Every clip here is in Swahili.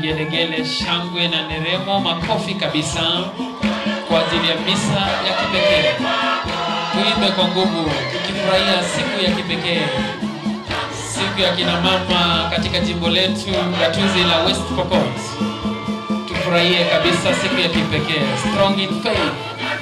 vigelegele, shangwe na nderemo, makofi kabisa kwa ajili ya misa ya kipekee. Tuimbe kwa nguvu tukifurahia siku ya kipekee, siku ya kina mama katika jimbo letu gatuzi la West Pokot. Tufurahie kabisa siku ya kipekee, strong in faith.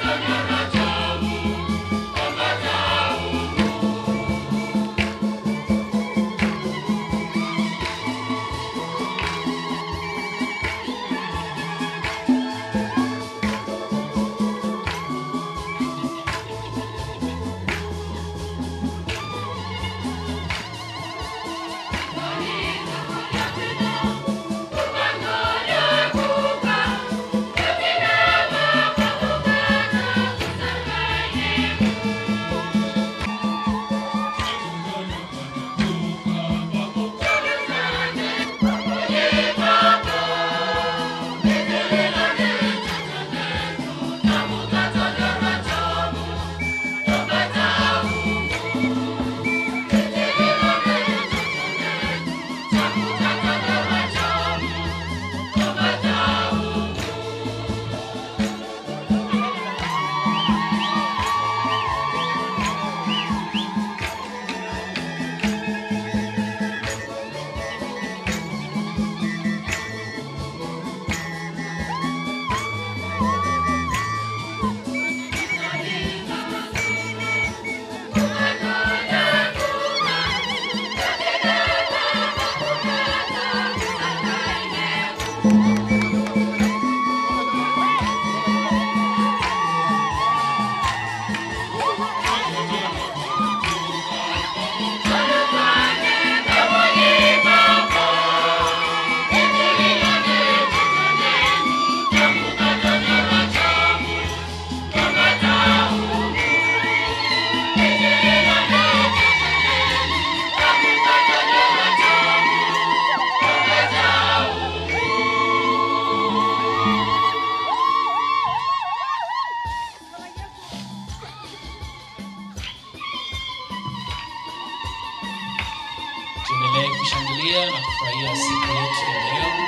Tuendelee kushangilia na kufurahia siku yetu ya leo.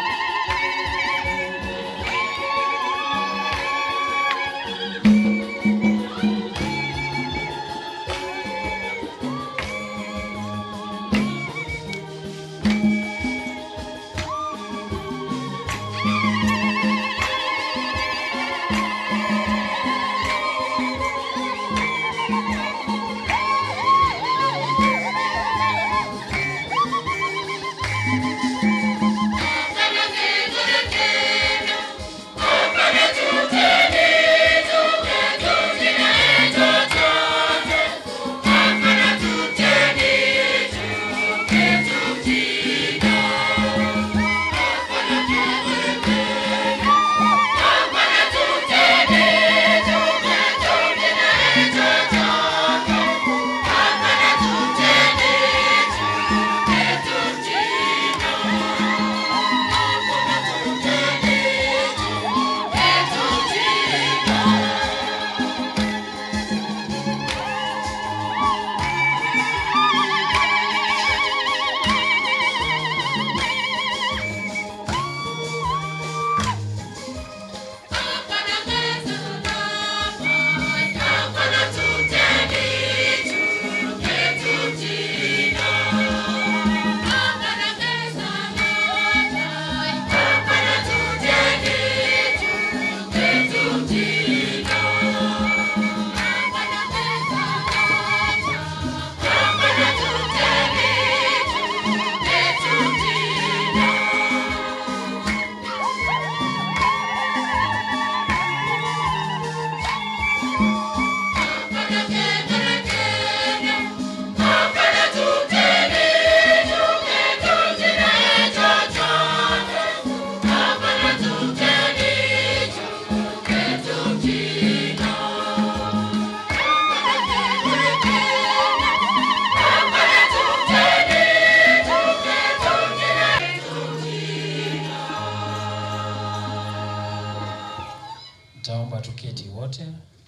Nitaomba tuketi wote,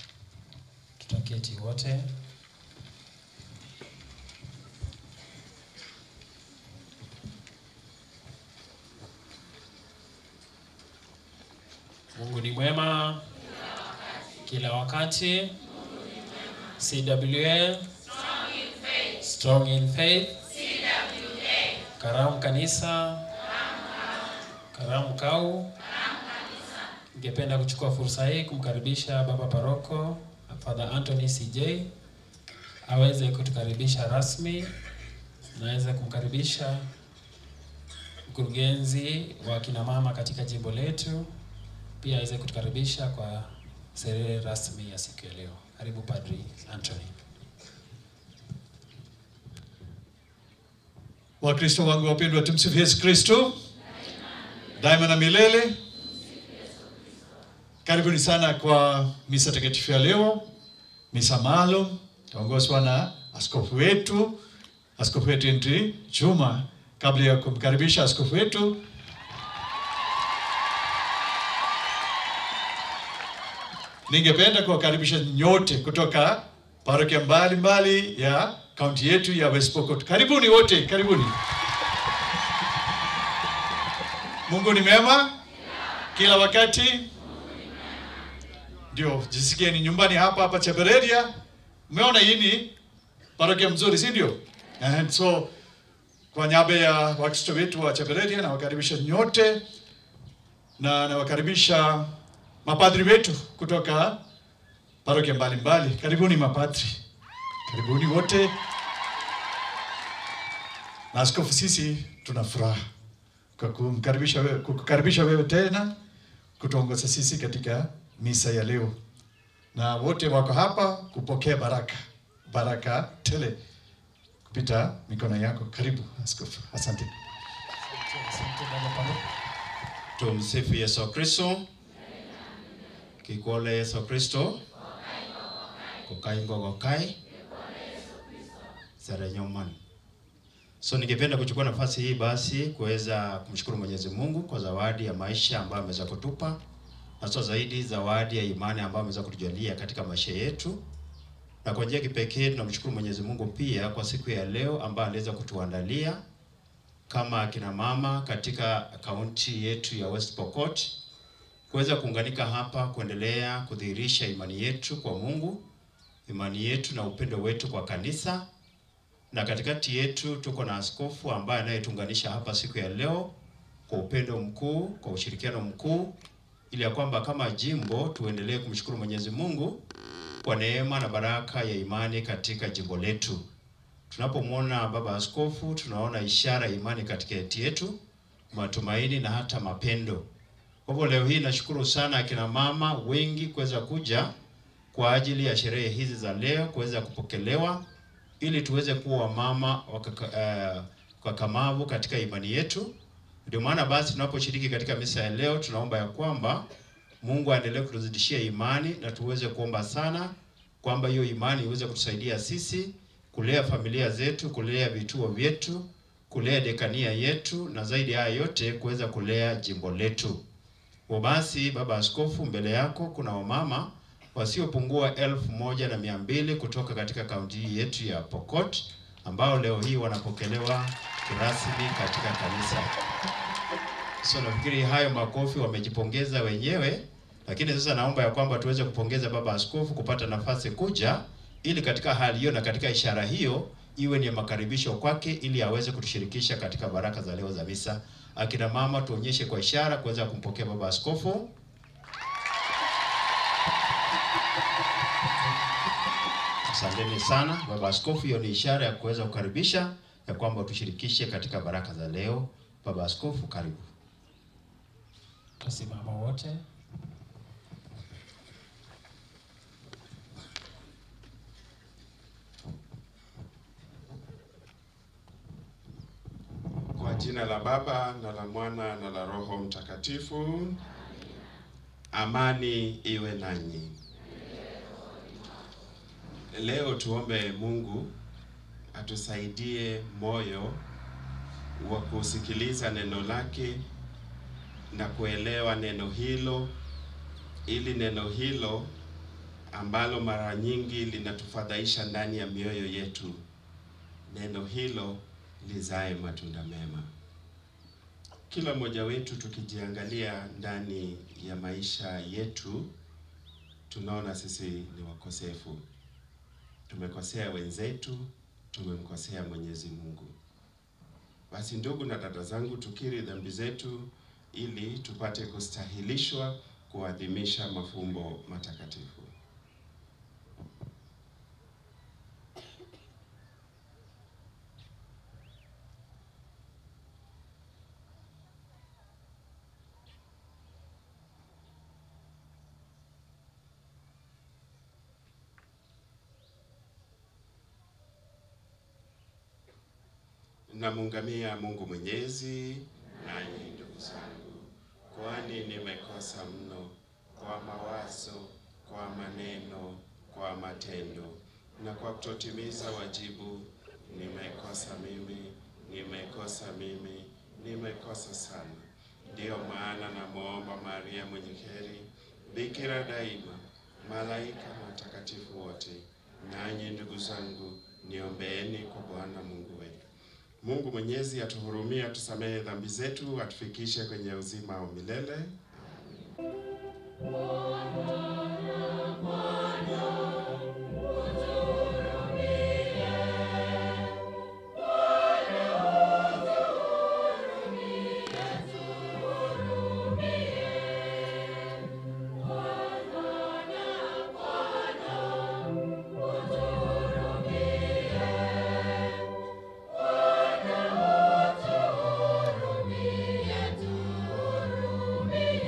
tutaketi wote. Mungu ni mwema kila wakati. CWA Strong in Faith. Karamu Kanisa. Karamu Kau. Ningependa kuchukua fursa hii kumkaribisha Baba Paroko Father Anthony CJ aweze kutukaribisha rasmi, naweza kumkaribisha mkurugenzi wa kina mama katika jimbo letu pia aweze kutukaribisha kwa sherehe rasmi ya siku ya leo. Karibu Padri Anthony. Wakristo wangu wapendwa, tumsifu Yesu Kristo daima na milele. Karibuni sana kwa misa takatifu ya leo, misa maalum taongozwa na askofu wetu, askofu wetu Henry Juma. Kabla ya kumkaribisha askofu wetu, ningependa kuwakaribisha nyote kutoka parokia mbalimbali ya kaunti yetu ya West Pokot. Karibuni wote, karibuni. Mungu ni mema kila wakati. Ndio, jisikieni nyumbani hapa hapa Chebereria. Umeona hii ni parokia mzuri, si ndio? And so kwa niaba ya Wakristo wetu wa Chebereria nawakaribisha nyote na nawakaribisha mapadri wetu kutoka parokia mbalimbali. Karibuni mapadri, karibuni wote. Na askofu, sisi tuna furaha kwa kumkaribisha wewe, kukukaribisha wewe tena kutuongoza sisi katika misa ya leo, na wote wako hapa kupokea baraka, baraka tele kupita mikono yako. Karibu askofu, asante. Asante Baba Paroko. Tumsifu Yesu Kristo. Kikole Yesu Kristo. Kokai ngogokai. Sare nyoman. So ningependa kuchukua nafasi hii basi kuweza kumshukuru Mwenyezi Mungu kwa zawadi ya maisha ambayo ameweza kutupa, na sio zaidi zawadi ya imani ambayo ameweza kutujalia katika maisha yetu. Na kwa njia ya kipekee tunamshukuru Mwenyezi Mungu pia kwa siku ya leo ambayo aliweza kutuandalia kama akina mama katika kaunti yetu ya West Pokot kuweza kuunganika hapa kuendelea kudhihirisha imani yetu kwa Mungu, imani yetu na upendo wetu kwa kanisa. Na katikati yetu tuko na askofu ambaye anayetuunganisha hapa siku ya leo kwa upendo mkuu, kwa ushirikiano mkuu, ili ya kwamba kama jimbo tuendelee kumshukuru Mwenyezi Mungu kwa neema na baraka ya imani katika jimbo letu. Tunapomwona baba askofu, tunaona ishara ya imani katikati yetu, matumaini na hata mapendo. Kwa hivyo leo hii nashukuru sana akina mama wengi kuweza kuja kwa ajili ya sherehe hizi za leo, kuweza kupokelewa ili tuweze kuwa wamama wakakamavu uh, katika imani yetu. Ndio maana basi tunaposhiriki katika misa ya leo, tunaomba ya kwamba Mungu aendelee kutuzidishia imani na tuweze kuomba sana kwamba hiyo imani iweze kutusaidia sisi kulea familia zetu, kulea vituo vyetu, kulea dekania yetu na zaidi ya haya yote kuweza kulea jimbo letu. Kwa basi, baba askofu, mbele yako kuna wamama wasiopungua elfu moja na mia mbili kutoka katika kaunti hii yetu ya Pokot ambao leo hii wanapokelewa kirasmi katika kanisa. So nafikiri hayo makofi wamejipongeza wenyewe, lakini sasa naomba ya kwamba tuweze kupongeza baba askofu kupata nafasi kuja ili katika hali hiyo na katika ishara hiyo iwe ni makaribisho kwake ili aweze kutushirikisha katika baraka za leo za misa. Akina mama tuonyeshe kwa ishara kuweza kumpokea baba askofu. Asanteni sana baba askofu, hiyo ni ishara ya kuweza kukaribisha ya kwamba utushirikishe katika baraka za leo. Baba askofu, karibu. Tusimama wote. Kwa jina la Baba na la Mwana na la Roho Mtakatifu. Amani iwe nanyi. Leo tuombe Mungu atusaidie moyo wa kusikiliza neno lake na kuelewa neno hilo, ili neno hilo ambalo mara nyingi linatufadhaisha ndani ya mioyo yetu, neno hilo lizae matunda mema. kila mmoja wetu tukijiangalia ndani ya maisha yetu, tunaona sisi ni wakosefu. Tumekosea wenzetu, tumemkosea Mwenyezi Mungu. Basi ndugu na dada zangu, tukiri dhambi zetu ili tupate kustahilishwa kuadhimisha mafumbo matakatifu. Namuungamia Mungu Mwenyezi, nanyi ndugu zangu, kwani nimekosa mno kwa mawazo, kwa maneno, kwa matendo na kwa kutotimiza wajibu. Nimekosa mimi, nimekosa mimi, nimekosa sana. Ndiyo maana namwomba Maria mwenye heri, bikira daima, malaika na watakatifu wote, nanyi ndugu zangu, niombeeni kwa Bwana Mungu wetu. Mungu Mwenyezi atuhurumie, atusamehe dhambi zetu, atufikishe kwenye uzima wa milele. Hurumie, tuhurumie.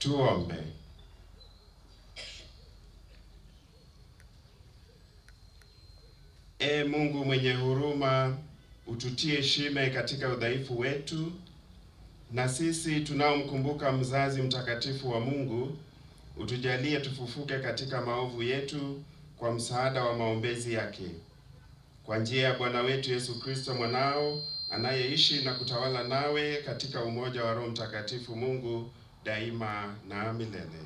Tuombe. E Mungu mwenye huruma, ututie shime katika udhaifu wetu, na sisi tunaomkumbuka mzazi mtakatifu wa Mungu, utujalie tufufuke katika maovu yetu kwa msaada wa maombezi yake, kwa njia ya Bwana wetu Yesu Kristo mwanao, anayeishi na kutawala nawe katika umoja wa Roho Mtakatifu, Mungu daima na milele.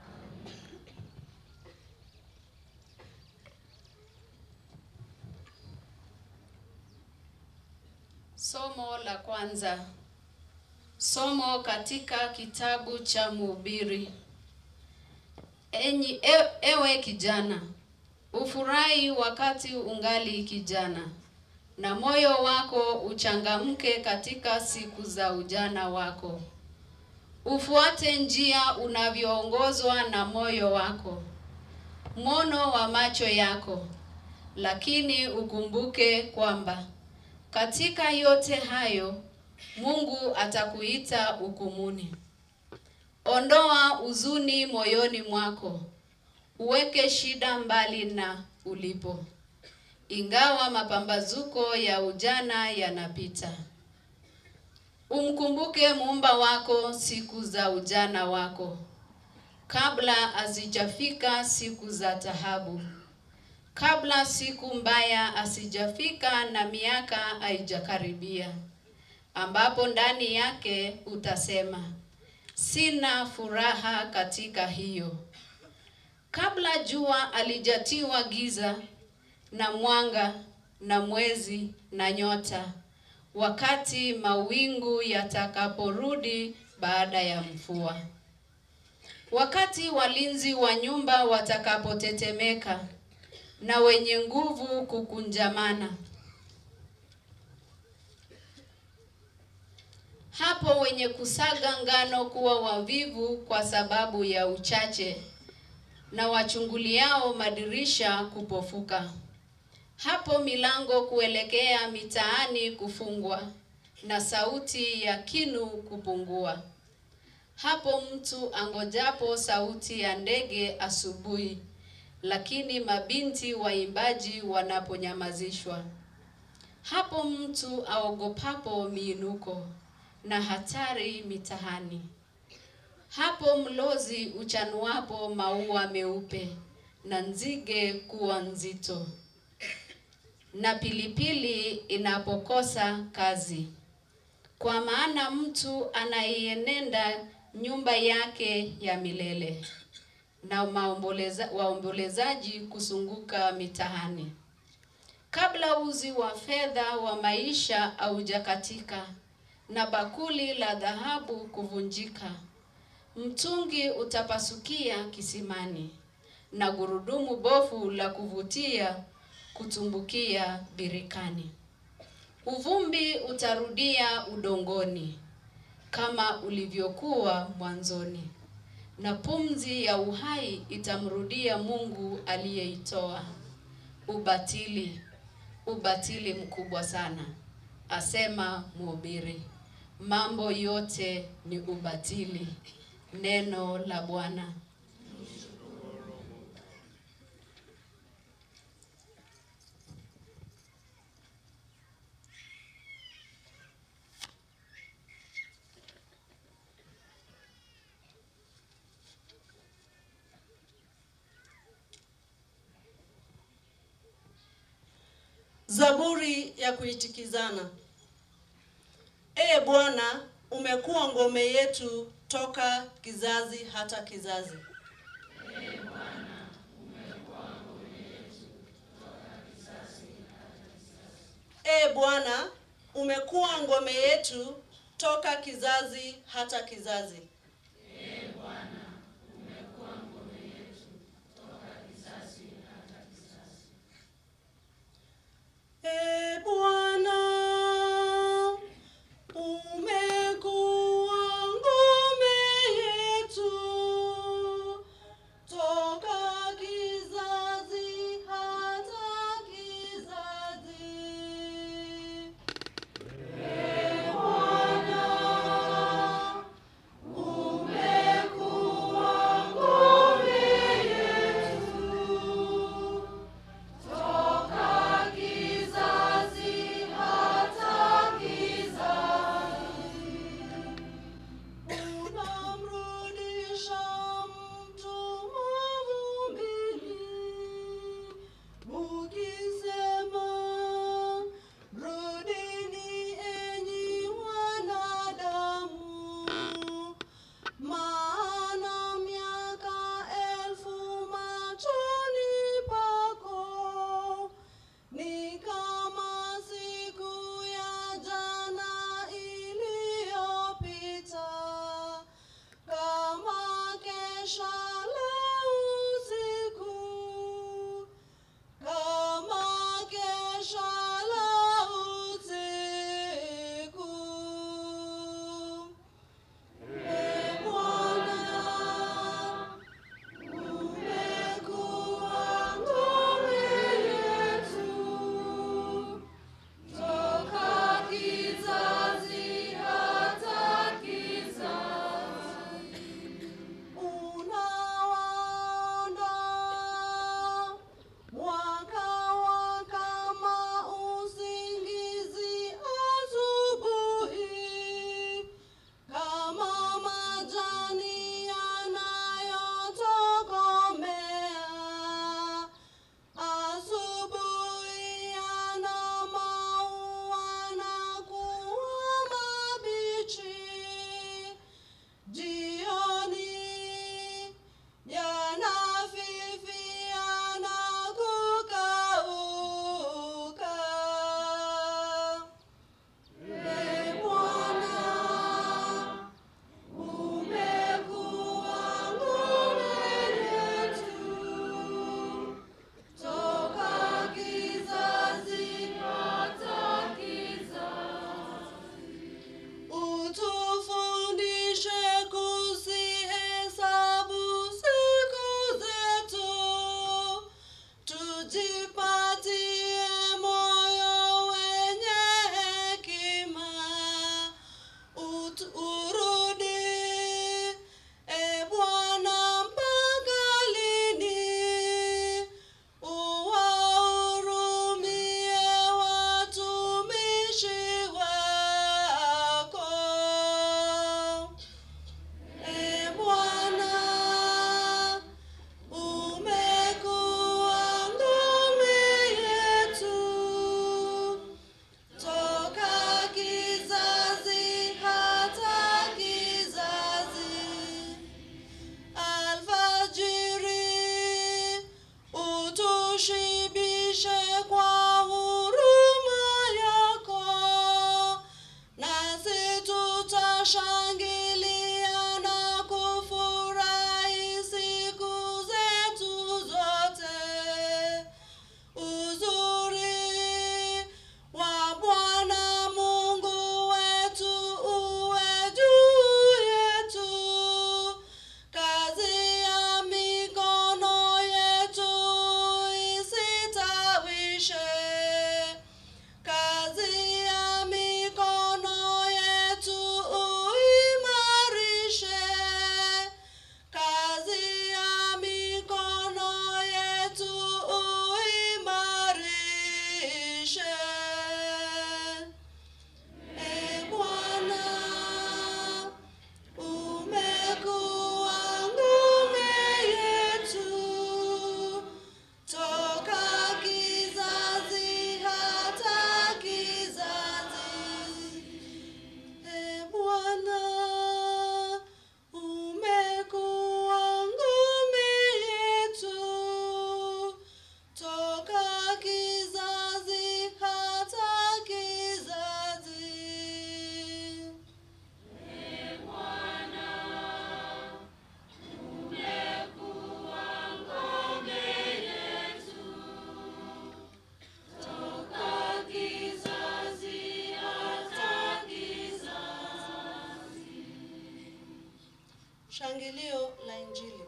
Somo la kwanza. Somo katika kitabu cha Mhubiri. Enyi e, ewe kijana, ufurahi wakati ungali kijana, na moyo wako uchangamke katika siku za ujana wako. Ufuate njia unavyoongozwa na moyo wako, mwono wa macho yako, lakini ukumbuke kwamba katika yote hayo Mungu atakuita hukumuni. Ondoa huzuni moyoni mwako, uweke shida mbali na ulipo, ingawa mapambazuko ya ujana yanapita. Umkumbuke muumba wako siku za ujana wako, kabla hazijafika siku za taabu, kabla siku mbaya hasijafika na miaka haijakaribia, ambapo ndani yake utasema sina furaha katika hiyo. Kabla jua alijatiwa giza na mwanga na mwezi na nyota, wakati mawingu yatakaporudi baada ya mvua, wakati walinzi wa nyumba watakapotetemeka na wenye nguvu kukunjamana, hapo wenye kusaga ngano kuwa wavivu kwa sababu ya uchache, na wachunguliao madirisha kupofuka. Hapo milango kuelekea mitaani kufungwa, na sauti ya kinu kupungua. Hapo mtu angojapo sauti ya ndege asubuhi, lakini mabinti waimbaji wanaponyamazishwa. Hapo mtu aogopapo miinuko na hatari mitahani. Hapo mlozi uchanuapo maua meupe na nzige kuwa nzito, na pilipili inapokosa kazi. Kwa maana mtu anaienenda nyumba yake ya milele, na maomboleza, waombolezaji kusunguka mitahani. Kabla uzi wa fedha wa maisha haujakatika na bakuli la dhahabu kuvunjika, mtungi utapasukia kisimani, na gurudumu bofu la kuvutia kutumbukia birikani. Uvumbi utarudia udongoni kama ulivyokuwa mwanzoni, na pumzi ya uhai itamrudia Mungu aliyeitoa. Ubatili, ubatili mkubwa sana, asema mhubiri. Mambo yote ni ubatili. Neno la Bwana. Zaburi ya kuitikizana. Ee Bwana, umekuwa ngome yetu toka kizazi hata kizazi. Ee Bwana, umekuwa ngome yetu toka kizazi hata kizazi. Ee Bwana, umekuwa ngome yetu toka kizazi hata kizazi. Ee Bwana, Somo la Injili.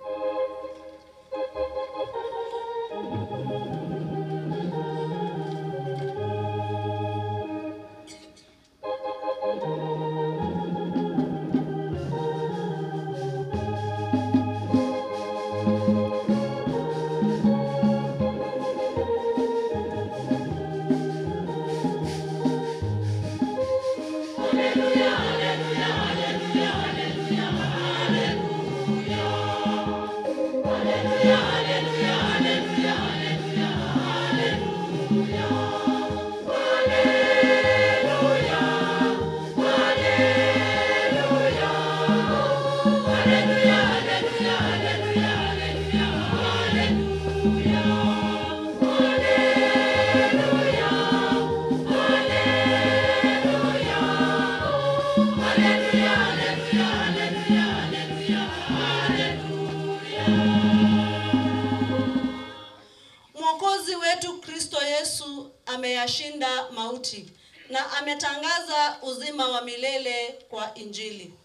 Mwokozi wetu Kristo Yesu ameyashinda mauti na ametangaza uzima wa milele kwa Injili.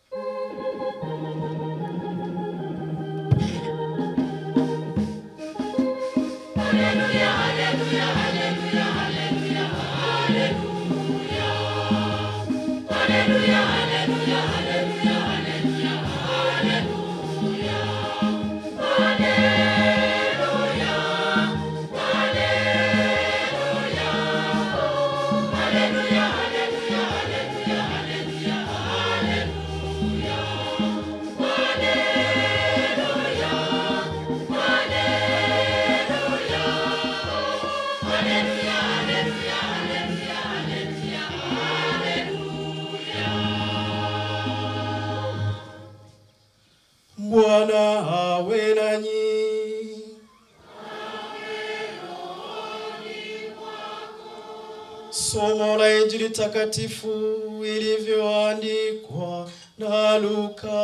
Bwana awe nanyi. Somo la Injili takatifu ilivyoandikwa na Luka.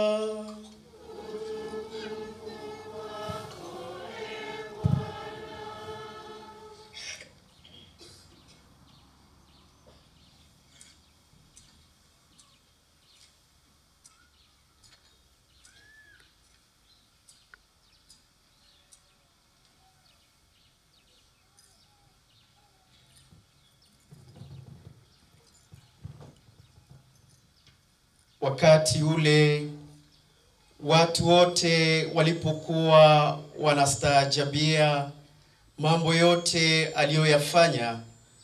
Wakati ule watu wote walipokuwa wanastaajabia mambo yote aliyoyafanya,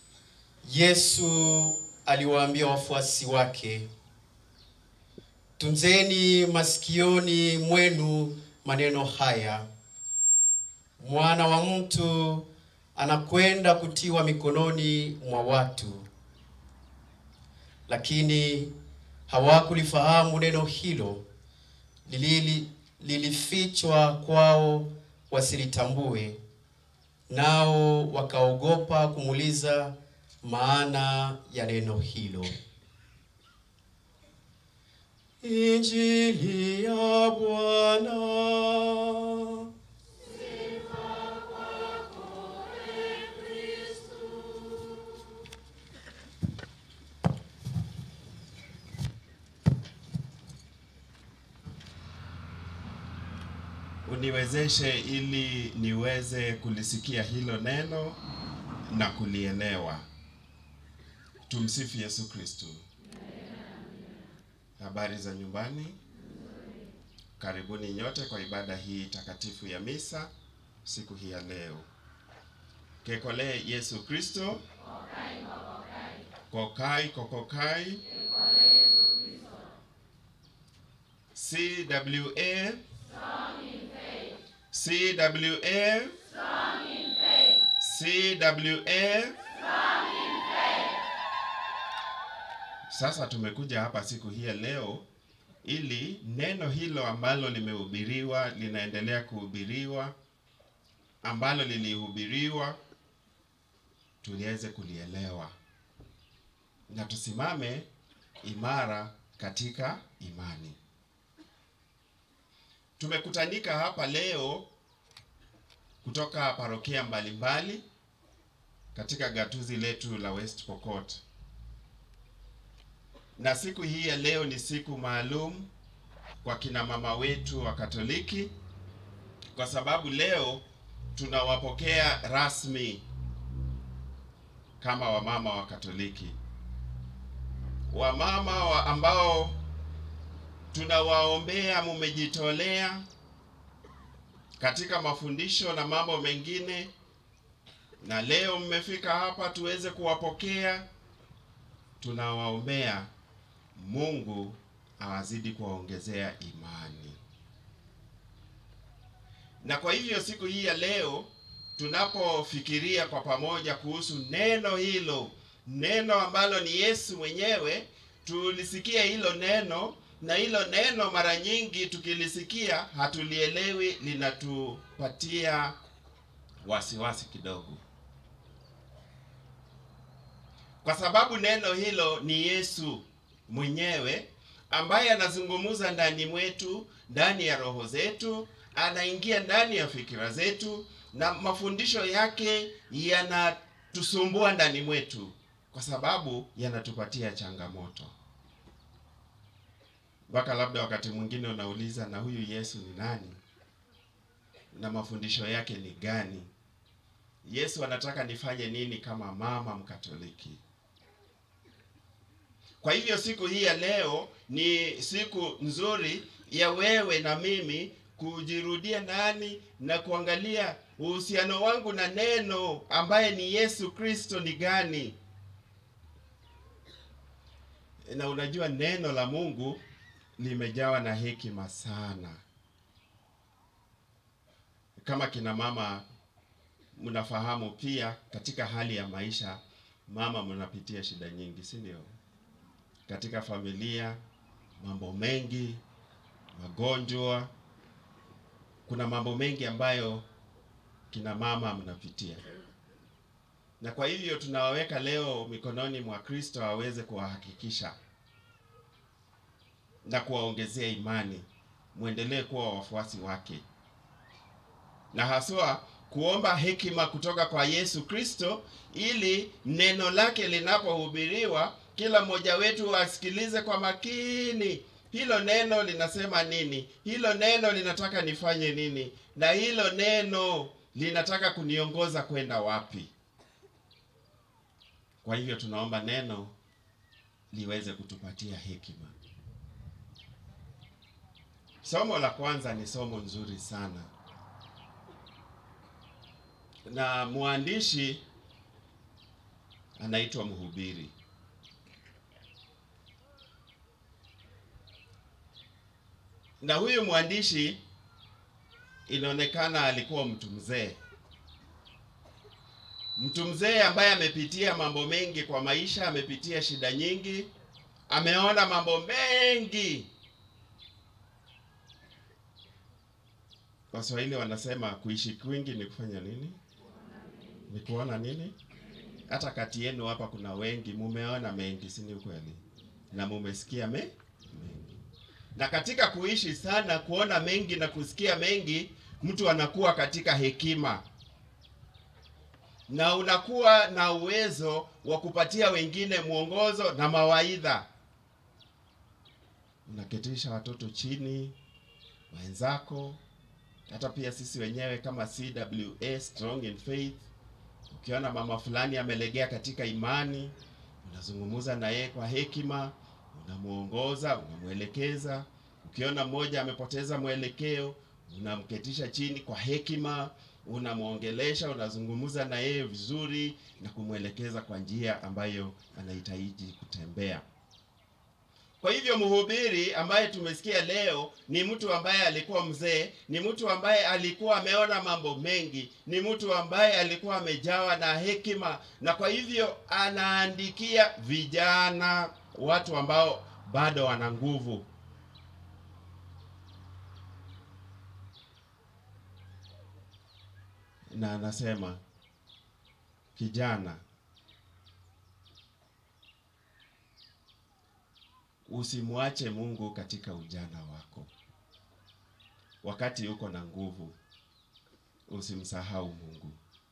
Yesu aliwaambia wafuasi wake, tunzeni masikioni mwenu maneno haya, mwana wa mtu anakwenda kutiwa mikononi mwa watu. Lakini hawakulifahamu neno hilo, lilili lilifichwa kwao wasilitambue, nao wakaogopa kumuuliza maana ya neno hilo. Injili ya Bwana. uniwezeshe ili niweze kulisikia hilo neno na kulielewa. Tumsifu Yesu Kristo. Habari za nyumbani? Karibuni nyote kwa ibada hii takatifu ya misa siku hii ya leo. Kekole Yesu Kristo. Kokai kokokai. CWA CWA CWA Sasa tumekuja hapa siku hii ya leo ili neno hilo ambalo limehubiriwa linaendelea kuhubiriwa ambalo lilihubiriwa tuliweze kulielewa na tusimame imara katika imani. Tumekutanika hapa leo kutoka parokia mbalimbali katika gatuzi letu la West Pokot. Na siku hii ya leo ni siku maalum kwa kina mama wetu wa Katoliki, kwa sababu leo tunawapokea rasmi kama wamama wa Katoliki, wamama wa ambao tunawaombea, mumejitolea katika mafundisho na mambo mengine, na leo mmefika hapa tuweze kuwapokea. Tunawaombea Mungu awazidi kuwaongezea imani. Na kwa hivyo siku hii ya leo tunapofikiria kwa pamoja kuhusu neno hilo, neno ambalo ni Yesu mwenyewe, tulisikia hilo neno na hilo neno mara nyingi tukilisikia hatulielewi, linatupatia wasiwasi kidogo, kwa sababu neno hilo ni Yesu mwenyewe ambaye anazungumza ndani mwetu, ndani ya roho zetu, anaingia ndani ya fikira zetu, na mafundisho yake yanatusumbua ndani mwetu, kwa sababu yanatupatia changamoto mpaka labda wakati mwingine unauliza na huyu Yesu ni nani na mafundisho yake ni gani? Yesu anataka nifanye nini kama mama Mkatoliki? Kwa hivyo siku hii ya leo ni siku nzuri ya wewe na mimi kujirudia ndani na kuangalia uhusiano wangu na neno ambaye ni Yesu Kristo ni gani. Na unajua neno la Mungu limejawa na hekima sana. Kama kina mama mnafahamu pia, katika hali ya maisha mama mnapitia shida nyingi, si ndio? Katika familia mambo mengi, magonjwa, kuna mambo mengi ambayo kina mama mnapitia, na kwa hivyo tunawaweka leo mikononi mwa Kristo aweze kuwahakikisha na kuwaongezea imani, mwendelee kuwa wafuasi wake, na haswa kuomba hekima kutoka kwa Yesu Kristo, ili neno lake linapohubiriwa kila mmoja wetu asikilize kwa makini. Hilo neno linasema nini? Hilo neno linataka nifanye nini? Na hilo neno linataka kuniongoza kwenda wapi? Kwa hivyo tunaomba neno liweze kutupatia hekima. Somo la kwanza ni somo nzuri sana, na mwandishi anaitwa Mhubiri. Na huyu mwandishi inaonekana alikuwa mtu mzee, mtu mzee ambaye amepitia mambo mengi kwa maisha, amepitia shida nyingi, ameona mambo mengi. Waswahili wanasema kuishi kwingi ni kufanya nini? Ni kuona nini? Hata kati yenu hapa kuna wengi mumeona mengi, si ni ukweli? Na mumesikia me mengi. Na katika kuishi sana, kuona mengi na kusikia mengi, mtu anakuwa katika hekima na unakuwa na uwezo wa kupatia wengine mwongozo na mawaidha. Unaketisha watoto chini, wenzako hata pia sisi wenyewe kama CWA Strong in Faith, ukiona mama fulani amelegea katika imani, unazungumza na yeye kwa hekima, unamuongoza, unamwelekeza. Ukiona mmoja amepoteza mwelekeo, unamketisha chini kwa hekima, unamwongelesha, unazungumza na yeye vizuri na kumwelekeza kwa njia ambayo anahitaji kutembea. Kwa hivyo mhubiri ambaye tumesikia leo ni mtu ambaye alikuwa mzee, ni mtu ambaye alikuwa ameona mambo mengi, ni mtu ambaye alikuwa amejawa na hekima, na kwa hivyo anaandikia vijana, watu ambao bado wana nguvu. Na anasema kijana, usimwache Mungu katika ujana wako. Wakati uko na nguvu, usimsahau Mungu.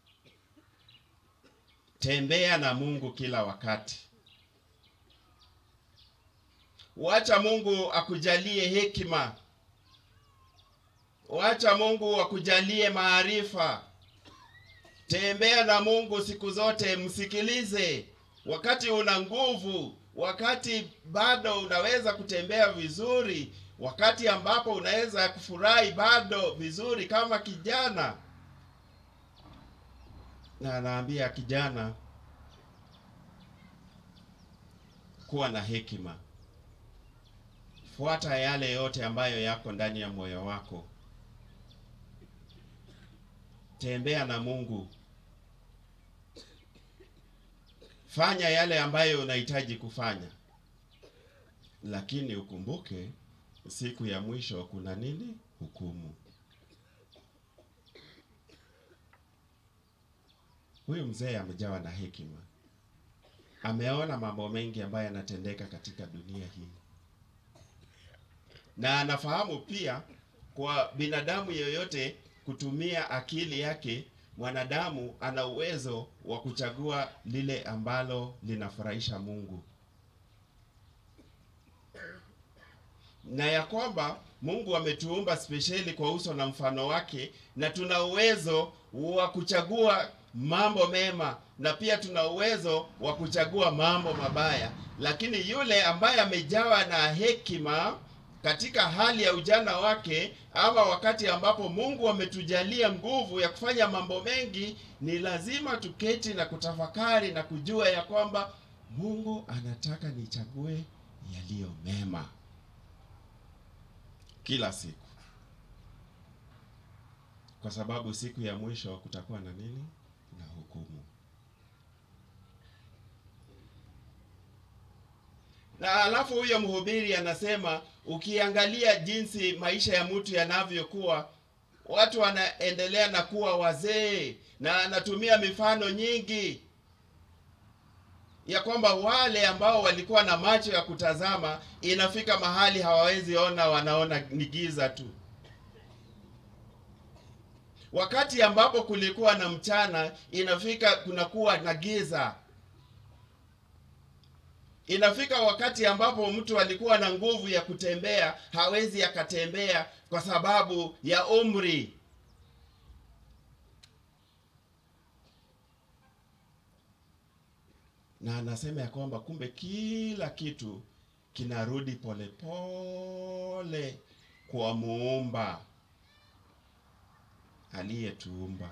Tembea na Mungu kila wakati. Wacha Mungu akujalie hekima wacha Mungu akujalie maarifa. Tembea na Mungu siku zote, msikilize wakati una nguvu, wakati bado unaweza kutembea vizuri, wakati ambapo unaweza kufurahi bado vizuri kama kijana. Na anaambia kijana, kuwa na hekima, fuata yale yote ambayo yako ndani ya moyo wako, tembea na Mungu, fanya yale ambayo unahitaji kufanya, lakini ukumbuke siku ya mwisho kuna nini? Hukumu. Huyu mzee amejawa na hekima, ameona mambo mengi ambayo yanatendeka katika dunia hii, na anafahamu pia kwa binadamu yoyote kutumia akili yake, mwanadamu ana uwezo wa kuchagua lile ambalo linafurahisha Mungu, na ya kwamba Mungu ametuumba spesheli kwa uso na mfano wake, na tuna uwezo wa kuchagua mambo mema na pia tuna uwezo wa kuchagua mambo mabaya. Lakini yule ambaye amejawa na hekima katika hali ya ujana wake, ama wakati ambapo Mungu ametujalia nguvu ya kufanya mambo mengi, ni lazima tuketi na kutafakari na kujua ya kwamba Mungu anataka nichague yaliyo mema kila siku, kwa sababu siku ya mwisho kutakuwa na nini? Na hukumu. Na alafu huyo mhubiri anasema, ukiangalia jinsi maisha ya mtu yanavyokuwa, watu wanaendelea na kuwa wazee, na anatumia mifano nyingi ya kwamba wale ambao walikuwa na macho ya kutazama, inafika mahali hawawezi ona, wanaona ni giza tu. Wakati ambapo kulikuwa na mchana, inafika kunakuwa na giza. Inafika wakati ambapo mtu alikuwa na nguvu ya kutembea, hawezi akatembea kwa sababu ya umri. na anasema ya kwamba kumbe kila kitu kinarudi polepole kwa muumba aliyetuumba,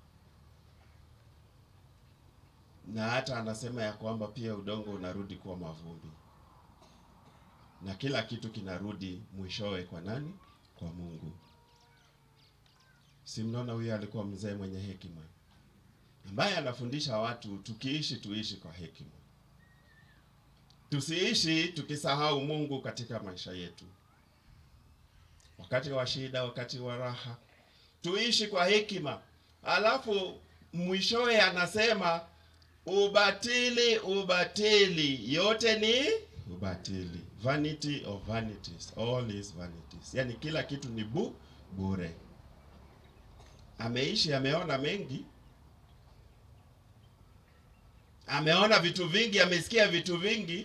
na hata anasema ya kwamba pia udongo unarudi kuwa mavumbi, na kila kitu kinarudi mwishowe kwa nani? Kwa Mungu. Si mnaona huyo alikuwa mzee mwenye hekima ambaye anafundisha watu tukiishi tuishi kwa hekima, tusiishi tukisahau Mungu katika maisha yetu, wakati wa shida, wakati wa raha, tuishi kwa hekima. Alafu mwishowe anasema ubatili, ubatili, yote ni ubatili, vanity of vanities, all is vanities, yani kila kitu ni bu bure. Ameishi, ameona mengi ameona vitu vingi, amesikia vitu vingi,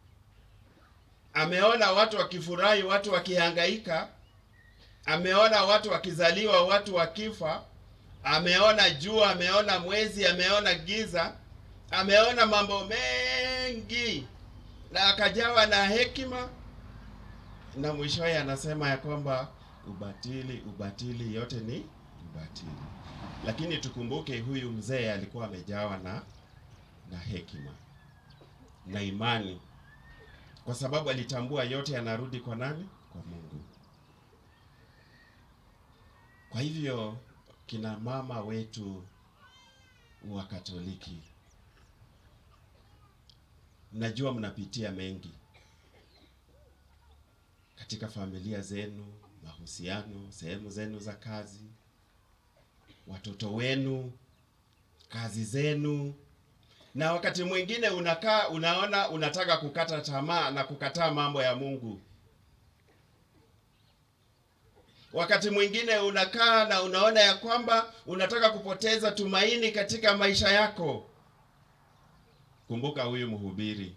ameona watu wakifurahi, watu wakihangaika, ameona watu wakizaliwa, watu wakifa, ameona jua, ameona mwezi, ameona giza, ameona mambo mengi, na akajawa na hekima, na mwishowe anasema ya kwamba ubatili, ubatili, yote ni ubatili. Lakini tukumbuke huyu mzee alikuwa amejawa na na hekima na imani, kwa sababu alitambua yote yanarudi kwa nani? Kwa Mungu. Kwa hivyo kina mama wetu wa Katoliki, najua mnapitia mengi katika familia zenu, mahusiano, sehemu zenu za kazi, watoto wenu, kazi zenu na wakati mwingine unakaa unaona unataka kukata tamaa na kukataa mambo ya Mungu. Wakati mwingine unakaa na unaona ya kwamba unataka kupoteza tumaini katika maisha yako. Kumbuka huyu mhubiri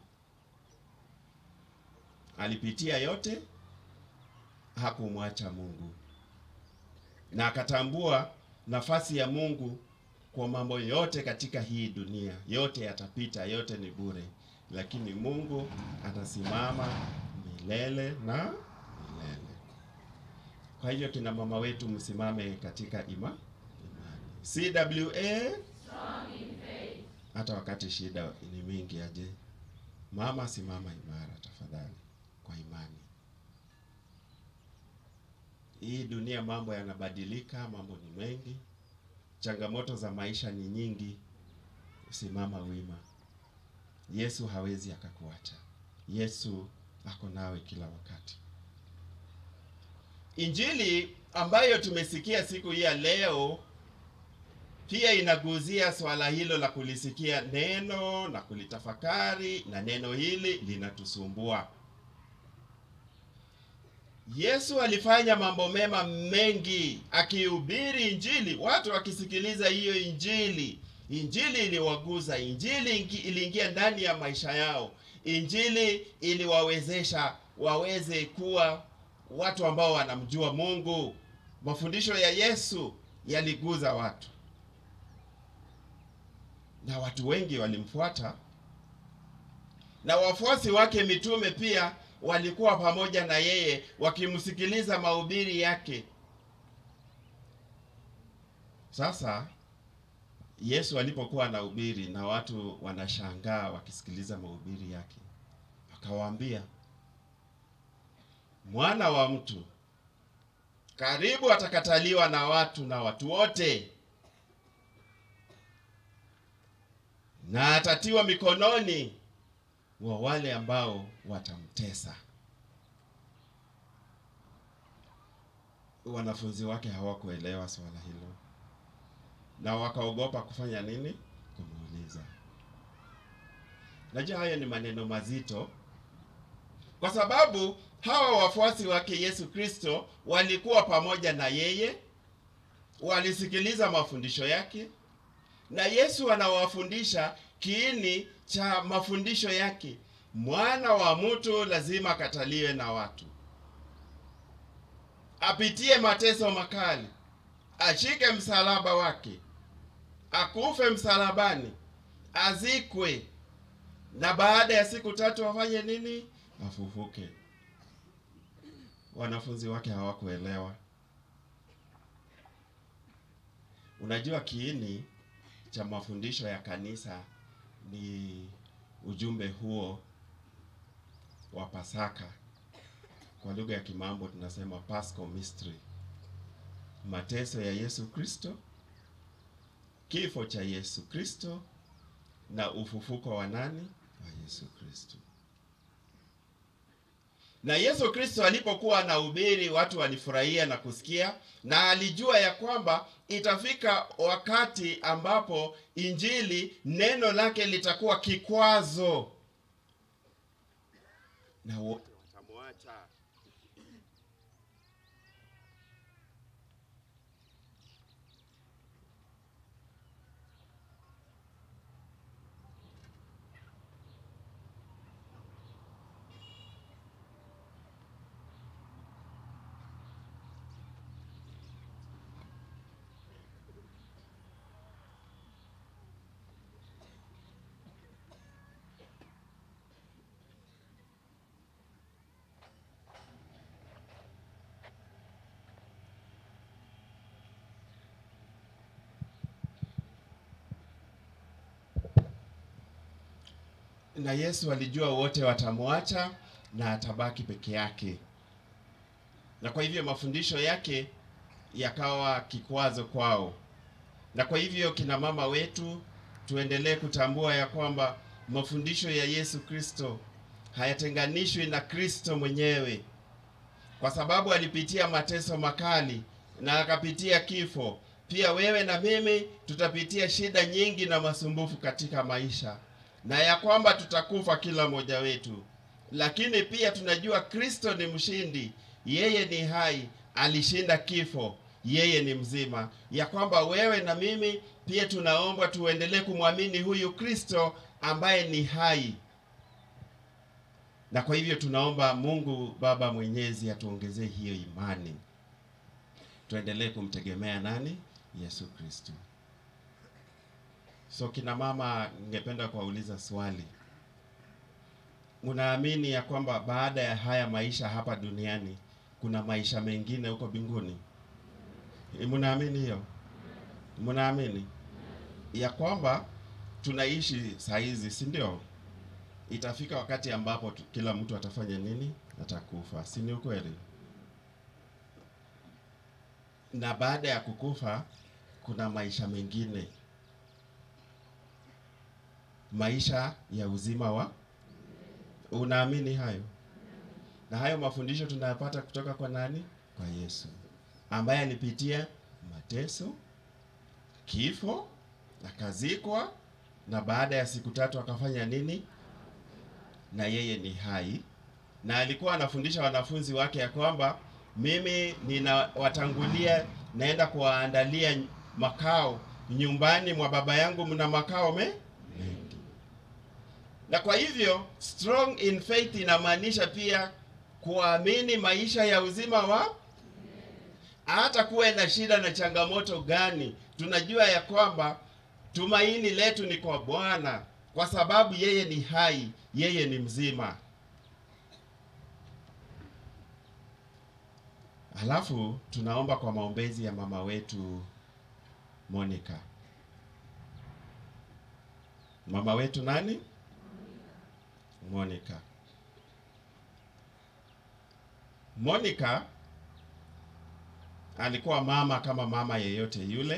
alipitia yote, hakumwacha Mungu. na akatambua nafasi ya Mungu kwa mambo yote katika hii dunia. Yote yatapita, yote ni bure, lakini Mungu atasimama milele na milele. Kwa hivyo kina mama wetu msimame katika ima imani. CWA hata wakati shida ni mingi aje, mama simama imara tafadhali, kwa imani. Hii dunia mambo yanabadilika, mambo ni mengi, changamoto za maisha ni nyingi. Simama wima. Yesu hawezi akakuacha. Yesu ako nawe kila wakati. Injili ambayo tumesikia siku hii ya leo pia inaguzia swala hilo la kulisikia neno na kulitafakari, na neno hili linatusumbua. Yesu alifanya mambo mema mengi akihubiri Injili, watu wakisikiliza hiyo Injili. Injili iliwaguza, Injili ingi- iliingia ndani ya maisha yao, Injili iliwawezesha waweze kuwa watu ambao wanamjua Mungu. Mafundisho ya Yesu yaliguza watu na watu wengi walimfuata, na wafuasi wake mitume pia walikuwa pamoja na yeye wakimsikiliza mahubiri yake. Sasa Yesu alipokuwa anahubiri na watu wanashangaa wakisikiliza mahubiri yake, akawaambia, mwana wa mtu karibu atakataliwa na watu na watu wote na atatiwa mikononi wa wale ambao watamtesa. Wanafunzi wake hawakuelewa swala hilo, na wakaogopa kufanya nini? Kumuuliza. Najua hayo ni maneno mazito, kwa sababu hawa wafuasi wake Yesu Kristo walikuwa pamoja na yeye, walisikiliza mafundisho yake, na Yesu anawafundisha kiini cha mafundisho yake. Mwana wa mtu lazima akataliwe na watu, apitie mateso makali, ashike msalaba wake, akufe msalabani, azikwe, na baada ya siku tatu afanye nini? Afufuke. Wanafunzi wake hawakuelewa. Unajua kiini cha mafundisho ya kanisa ni ujumbe huo wa Pasaka. Kwa lugha ya Kimambo tunasema Paschal Mystery, mateso ya Yesu Kristo, kifo cha Yesu Kristo na ufufuko wa nani? Wa Yesu Kristo. Na Yesu Kristo alipokuwa anahubiri, watu walifurahia na kusikia, na alijua ya kwamba itafika wakati ambapo injili, neno lake litakuwa kikwazo na wote watamwacha. na Yesu alijua wote watamwacha na atabaki peke yake, na kwa hivyo mafundisho yake yakawa kikwazo kwao. Na kwa hivyo kina mama wetu, tuendelee kutambua ya kwamba mafundisho ya Yesu Kristo hayatenganishwi na Kristo mwenyewe, kwa sababu alipitia mateso makali na akapitia kifo. Pia wewe na mimi tutapitia shida nyingi na masumbufu katika maisha na ya kwamba tutakufa kila mmoja wetu, lakini pia tunajua Kristo ni mshindi, yeye ni hai, alishinda kifo, yeye ni mzima, ya kwamba wewe na mimi pia tunaomba tuendelee kumwamini huyu Kristo ambaye ni hai. Na kwa hivyo tunaomba Mungu Baba Mwenyezi atuongezee hiyo imani. tuendelee kumtegemea nani? Yesu Kristo. So kina mama, ningependa kuwauliza swali. Mnaamini ya kwamba baada ya haya maisha hapa duniani kuna maisha mengine huko mbinguni? Eh, Mnaamini hiyo? Mnaamini ya kwamba tunaishi saa hizi, si ndio? Itafika wakati ambapo tu, kila mtu atafanya nini? Atakufa, si ni ukweli? Na baada ya kukufa kuna maisha mengine, maisha ya uzima wa. Unaamini hayo? Na hayo mafundisho tunayapata kutoka kwa nani? Kwa Yesu ambaye alipitia mateso, kifo, akazikwa na baada ya siku tatu akafanya nini? Na yeye ni hai, na alikuwa anafundisha wanafunzi wake ya kwamba mimi ninawatangulia, naenda kuwaandalia makao, nyumbani mwa baba yangu mna makao me mengi. Na kwa hivyo strong in faith inamaanisha pia kuamini maisha ya uzima wa hata kuwe na shida na changamoto gani, tunajua ya kwamba tumaini letu ni kwa Bwana, kwa sababu yeye ni hai, yeye ni mzima. Halafu tunaomba kwa maombezi ya mama wetu Monica. Mama wetu nani? Monica. Monica alikuwa mama kama mama yeyote yule.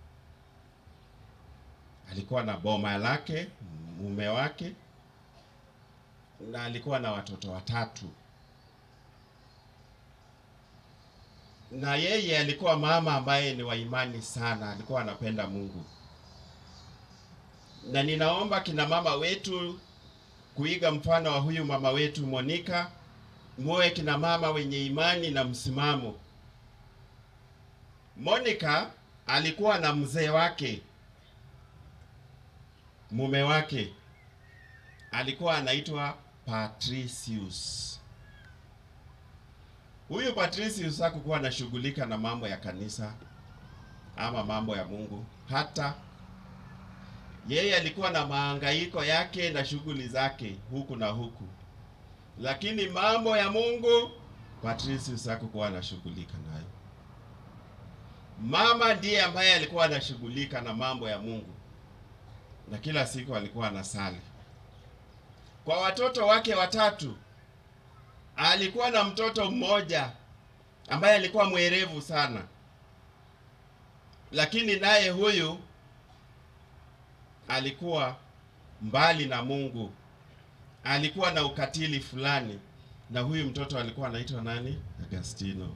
Alikuwa na boma lake, mume wake, na alikuwa na watoto watatu. Na yeye alikuwa mama ambaye ni wa imani sana, alikuwa anapenda Mungu. Na ninaomba kina mama wetu kuiga mfano wa huyu mama wetu Monica, muwe kina mama wenye imani na msimamo. Monica alikuwa na mzee wake, mume wake alikuwa anaitwa Patricius. Huyu Patricius hakukuwa anashughulika na mambo ya kanisa ama mambo ya Mungu, hata yeye alikuwa na mahangaiko yake na shughuli zake huku na huku, lakini mambo ya Mungu Patricius hakukuwa anashughulika nayo. Mama ndiye ambaye alikuwa anashughulika na mambo ya Mungu, na kila siku alikuwa anasali. Kwa watoto wake watatu, alikuwa na mtoto mmoja ambaye alikuwa mwerevu sana, lakini naye huyu alikuwa mbali na Mungu, alikuwa na ukatili fulani, na huyu mtoto alikuwa anaitwa nani? Agastino.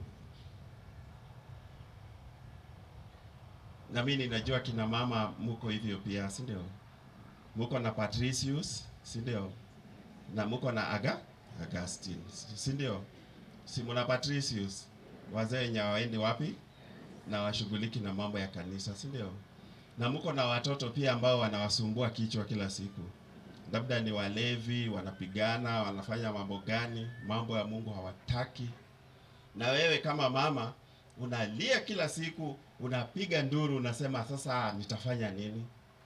Na mimi ninajua kina mama muko hivyo pia, si ndio? Muko na Patricius, si ndio? Na muko na Aga Augustine, si ndio? Si muna Patricius, wazee wenye hawaendi wapi na washughuliki na mambo ya kanisa, si ndio? Na muko na watoto pia ambao wanawasumbua kichwa kila siku, labda ni walevi, wanapigana, wanafanya mambo gani, mambo ya Mungu hawataki. Na wewe kama mama unalia kila siku, unapiga nduru, unasema sasa nitafanya nini?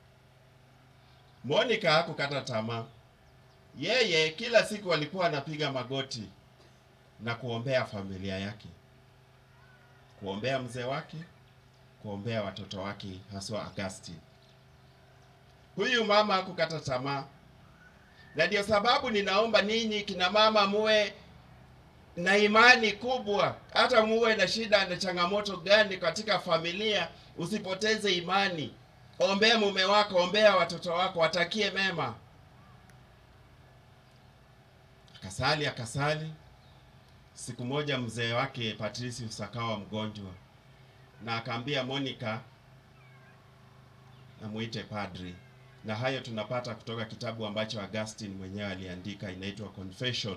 Monica hakukata tamaa. Yeye kila siku alikuwa anapiga magoti na kuombea familia yake, kuombea mzee wake, kuombea watoto wake, haswa Augustine. Huyu mama hakukata tamaa, na ndio sababu ninaomba ninyi kina mama muwe na imani kubwa, hata muwe na shida na changamoto gani katika familia, usipoteze imani. Ombea mume wako, ombea watoto wako, watakie mema. Akasali akasali. Siku moja mzee wake Patricius akawa mgonjwa, na akaambia Monica amuite padri, na hayo tunapata kutoka kitabu ambacho Augustine mwenyewe aliandika, inaitwa Confession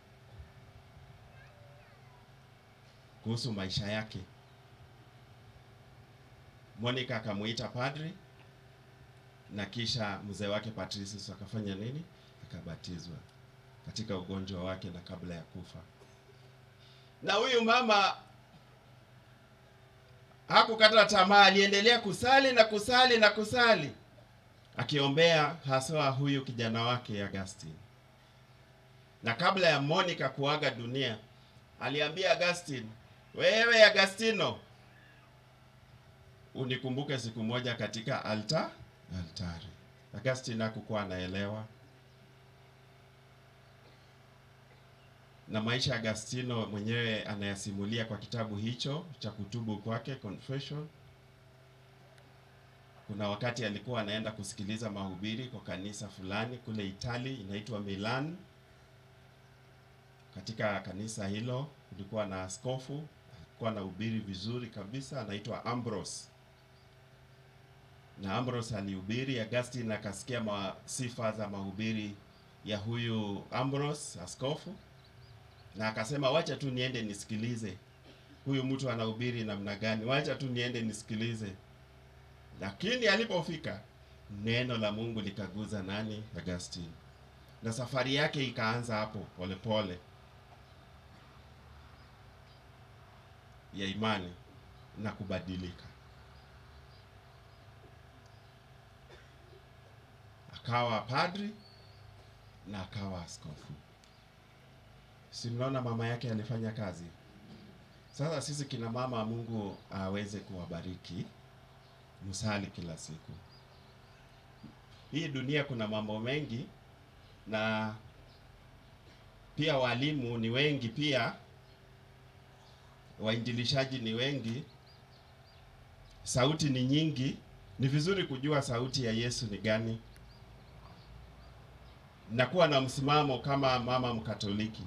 kuhusu maisha yake. Monica akamuita padri na kisha mzee wake Patricius akafanya nini? Akabatizwa katika ugonjwa wake na kabla ya kufa. Na huyu mama hakukata tamaa, aliendelea kusali na kusali na kusali, akiombea haswa huyu kijana wake Augustine. Na kabla ya Monica kuaga dunia, aliambia Augustine, wewe Agustino, unikumbuke siku moja katika alta altari. Augustine hakukuwa anaelewa na maisha ya Agustino mwenyewe anayasimulia kwa kitabu hicho cha kutubu kwake Confession. Kuna wakati alikuwa anaenda kusikiliza mahubiri kwa kanisa fulani kule Itali inaitwa Milan. Katika kanisa hilo kulikuwa na askofu alikuwa anahubiri vizuri kabisa, anaitwa Ambrose. Na Ambrose alihubiri, Augustine akasikia ma, sifa za mahubiri ya huyu Ambrose askofu na akasema wacha tu niende nisikilize huyu mtu anahubiri namna gani, wacha tu niende nisikilize. Lakini alipofika neno la Mungu likaguza nani? Augustine, na safari yake ikaanza hapo polepole pole, ya imani na kubadilika, akawa padri na akawa askofu. Si mnaona mama yake alifanya kazi. Sasa sisi kina mama, Mungu aweze kuwabariki, msali kila siku. Hii dunia kuna mambo mengi, na pia walimu ni wengi, pia wainjilishaji ni wengi, sauti ni nyingi. Ni vizuri kujua sauti ya Yesu ni gani na kuwa na msimamo kama mama Mkatoliki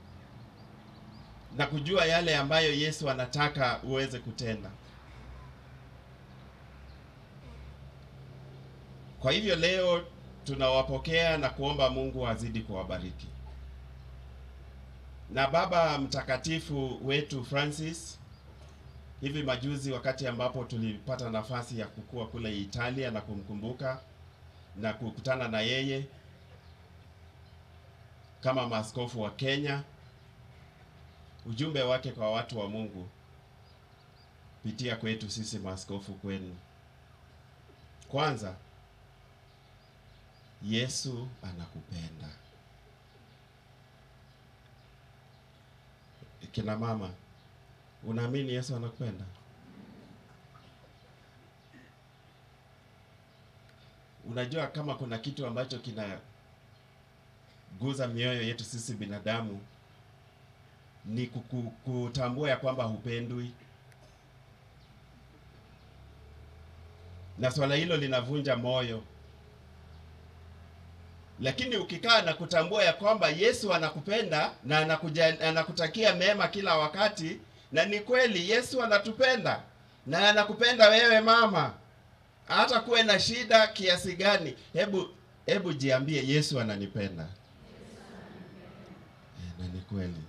na kujua yale ambayo Yesu anataka uweze kutenda. Kwa hivyo leo tunawapokea na kuomba Mungu azidi kuwabariki. Na Baba Mtakatifu wetu Francis, hivi majuzi, wakati ambapo tulipata nafasi ya kukua kule Italia na kumkumbuka na kukutana na yeye kama maaskofu wa Kenya, ujumbe wake kwa watu wa Mungu pitia kwetu sisi maaskofu kwenu. Kwanza, Yesu anakupenda. Kina mama, unaamini Yesu anakupenda? Unajua kama kuna kitu ambacho kinaguza mioyo yetu sisi binadamu ni kuku, kutambua ya kwamba hupendwi, na swala hilo linavunja moyo. Lakini ukikaa na kutambua ya kwamba Yesu anakupenda na anakuja, anakutakia mema kila wakati, na ni kweli Yesu anatupenda na anakupenda wewe mama, hata kuwe na shida kiasi gani, hebu hebu jiambie Yesu ananipenda. Eh, na ni kweli.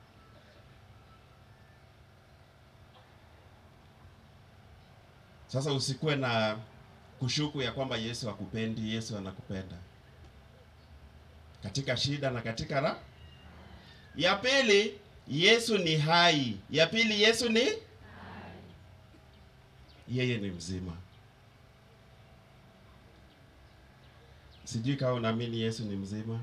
Sasa usikuwe na kushuku ya kwamba Yesu hakupendi. Yesu anakupenda katika shida na katika raha. Ya pili, Yesu ni hai. Ya pili, Yesu ni hai. Yeye ni mzima. Sijui kama unaamini Yesu ni mzima.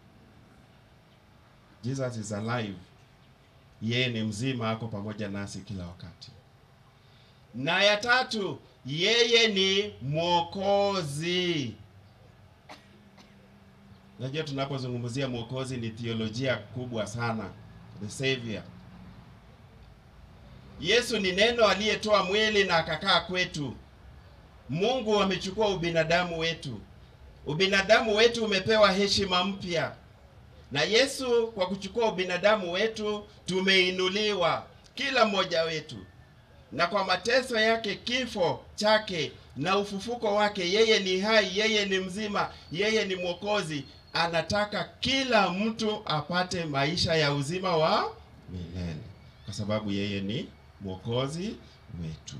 Jesus is alive. Yeye ni mzima, ako pamoja nasi kila wakati. Na ya tatu, yeye ni mwokozi. Najua tunapozungumzia mwokozi ni theolojia kubwa sana, the savior. Yesu ni neno aliyetoa mwili na akakaa kwetu. Mungu amechukua ubinadamu wetu, ubinadamu wetu umepewa heshima mpya, na Yesu kwa kuchukua ubinadamu wetu tumeinuliwa, kila mmoja wetu na kwa mateso yake, kifo chake na ufufuko wake, yeye ni hai, yeye ni mzima, yeye ni mwokozi. Anataka kila mtu apate maisha ya uzima wa milele, kwa sababu yeye ni mwokozi wetu.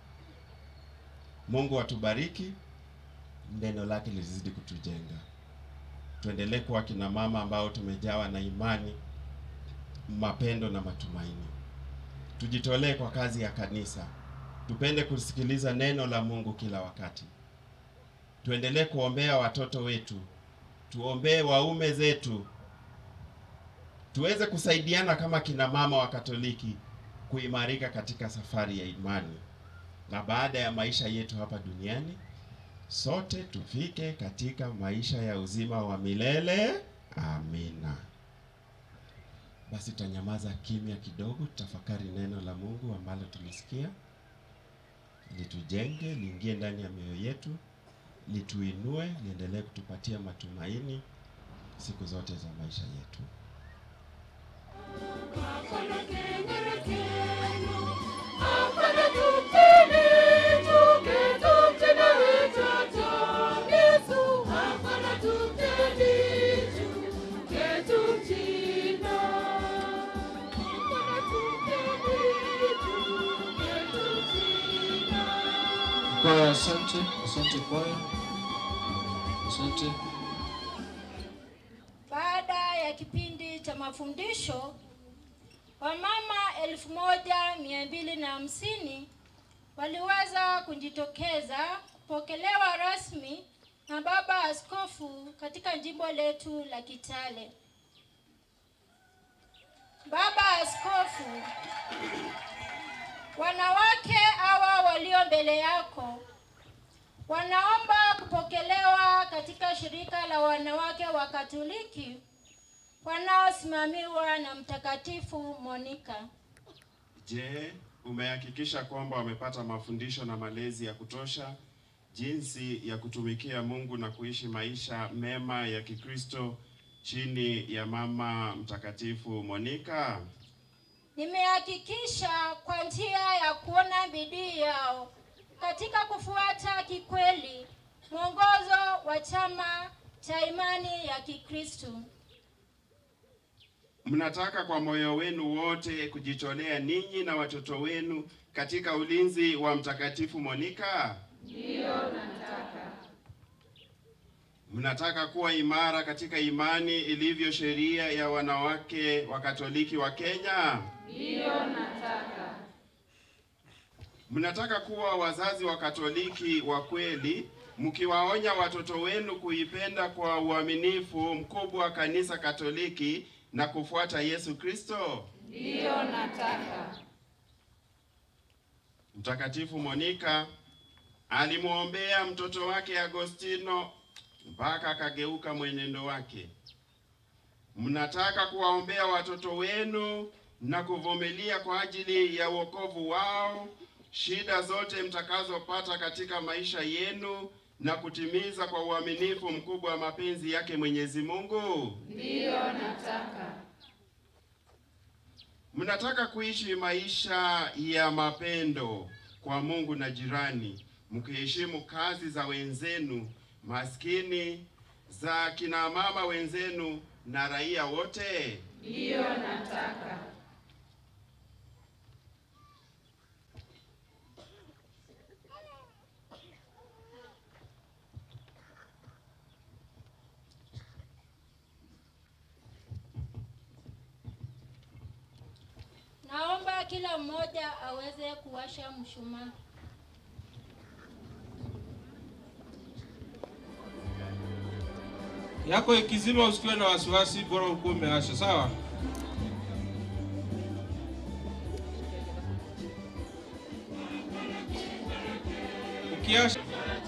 Mungu atubariki, neno lake lizidi kutujenga, tuendelee kuwa kina mama ambao tumejawa na imani, mapendo na matumaini tujitolee kwa kazi ya kanisa tupende kusikiliza neno la Mungu kila wakati. Tuendelee kuombea watoto wetu, tuombee waume zetu, tuweze kusaidiana kama kina mama wa Katoliki kuimarika katika safari ya imani, na baada ya maisha yetu hapa duniani sote tufike katika maisha ya uzima wa milele. Amina. Basi tutanyamaza kimya kidogo, tutafakari neno la Mungu ambalo tulisikia, litujenge, liingie ndani ya mioyo yetu, lituinue, liendelee kutupatia matumaini siku zote za maisha yetu. Kwaya, asante, asante kwaya, asante. Baada ya kipindi cha mafundisho, wamama elfu moja mia mbili na hamsini waliweza kujitokeza kupokelewa rasmi na baba askofu katika jimbo letu la Kitale. Baba askofu, wanawake hawa walio mbele yako wanaomba kupokelewa katika shirika la wanawake wa Katoliki wanaosimamiwa na Mtakatifu Monica. Je, umehakikisha kwamba wamepata mafundisho na malezi ya kutosha jinsi ya kutumikia Mungu na kuishi maisha mema ya Kikristo chini ya Mama Mtakatifu Monica? Nimehakikisha kwa njia ya kuona bidii yao katika kufuata kikweli mwongozo wa chama cha imani ya Kikristo. Mnataka kwa moyo wenu wote kujitolea ninyi na watoto wenu katika ulinzi wa Mtakatifu Monica? Ndiyo, nataka. Mnataka kuwa imara katika imani ilivyo sheria ya wanawake wa Katoliki wa Kenya? Ndiyo, nataka. Mnataka kuwa wazazi wa Katoliki wa kweli, mkiwaonya watoto wenu kuipenda kwa uaminifu mkubwa kanisa Katoliki na kufuata Yesu Kristo? Ndiyo, nataka. Mtakatifu Monica alimwombea mtoto wake Agostino mpaka akageuka mwenendo wake. Mnataka kuwaombea watoto wenu na kuvumilia kwa ajili ya wokovu wao, shida zote mtakazopata katika maisha yenu na kutimiza kwa uaminifu mkubwa mapenzi yake Mwenyezi Mungu. Ndiyo, nataka. Mnataka kuishi maisha ya mapendo kwa Mungu na jirani, mkiheshimu kazi za wenzenu maskini, za kina mama wenzenu na raia wote. Ndiyo, nataka. Naomba kila mmoja aweze kuwasha mshumaa. yako ikizima, usikiwe na wasiwasi, bora ukuwe umeasha. Sawa. Ukiasha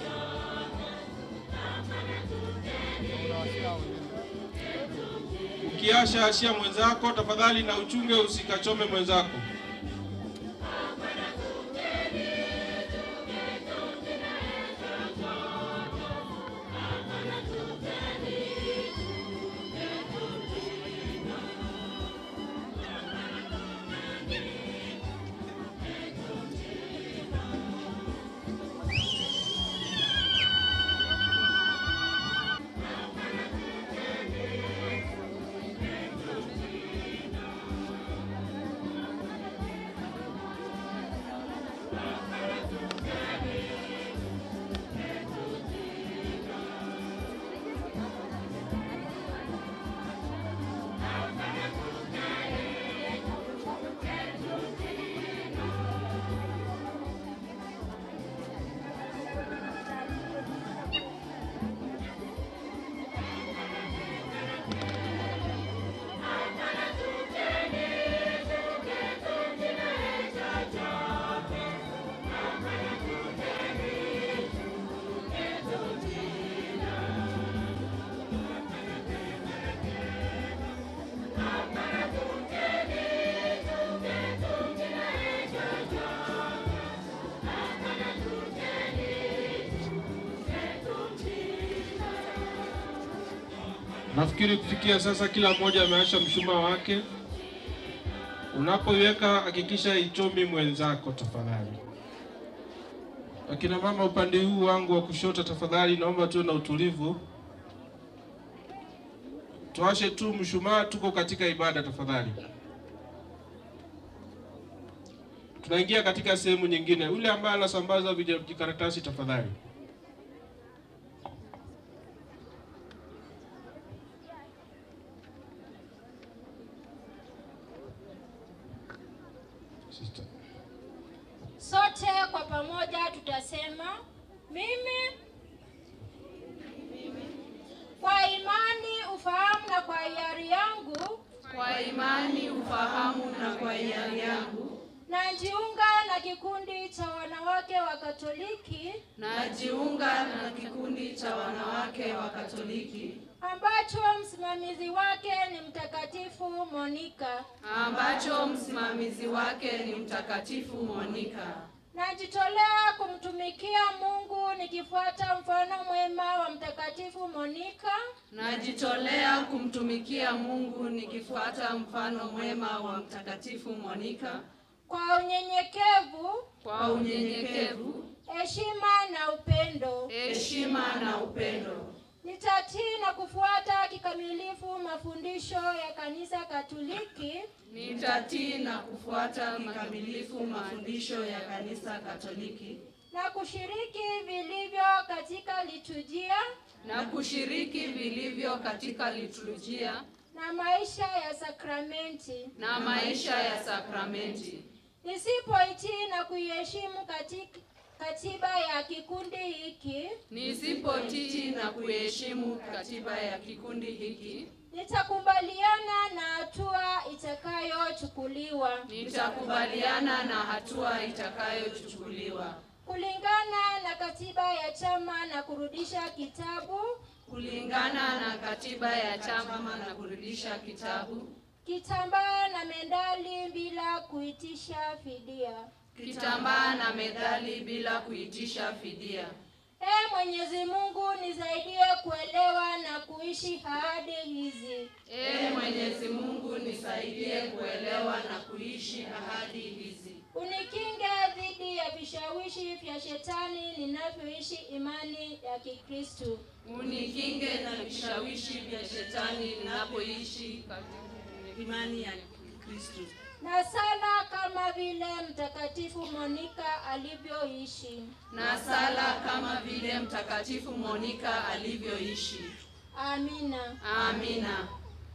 ukiasha, ashia mwenzako tafadhali, na uchunge usikachome mwenzako. Nafikiri kufikia sasa kila mmoja ameasha mshumaa wake. Unapoiweka hakikisha ichomi mwenzako tafadhali. Akina mama upande huu wangu wa kushoto, tafadhali naomba tuwe na utulivu, tuashe tu mshumaa, tuko katika ibada tafadhali. Tunaingia katika sehemu nyingine. Yule ambaye anasambaza vijikaratasi tafadhali. Sister. Sote kwa pamoja tutasema mimi kwa imani, ufahamu na kwa hiari yangu Kwa imani, ufahamu na kwa hiari yangu najiunga na kikundi cha wanawake wa Katoliki najiunga na kikundi cha wanawake wa Katoliki ambacho msimamizi wake ni Mtakatifu Monika. ambacho msimamizi wake ni Mtakatifu Monika. Najitolea kumtumikia Mungu nikifuata mfano mwema wa Mtakatifu Monika Najitolea kumtumikia Mungu nikifuata mfano mwema wa Mtakatifu Monika kwa unyenyekevu, kwa unyenyekevu, heshima na upendo. heshima na upendo. Nitatii na kufuata kikamilifu mafundisho ya Kanisa Katoliki Nitatii na kufuata kikamilifu mafundisho ya Kanisa Katoliki na kushiriki vilivyo katika liturujia na kushiriki vilivyo katika liturujia na maisha ya sakramenti. na maisha ya sakramenti. Nisipoitii na kuiheshimu katika katiba ya kikundi hiki, Nisipotii na kuheshimu katiba ya kikundi hiki, nitakubaliana na hatua itakayochukuliwa nitakubaliana na hatua itakayochukuliwa kulingana na katiba ya chama na kurudisha kitabu, kulingana na katiba ya chama na kurudisha kitabu, kitambaa na medali bila kuitisha fidia. kitambaa na medali bila kuitisha fidia. Ee Mwenyezi Mungu, nisaidie kuelewa na kuishi ahadi hizi. Ee Mwenyezi Mungu, nisaidie kuelewa na kuishi ahadi hizi. Unikinge dhidi ya vishawishi vya shetani ninavyoishi imani ya Kikristo. Unikinge na vishawishi vya shetani ninapoishi katika imani ya Kristo. Na sala kama vile Mtakatifu Monika alivyoishi. Na sala kama vile Mtakatifu Monika alivyoishi. Amina. Amina.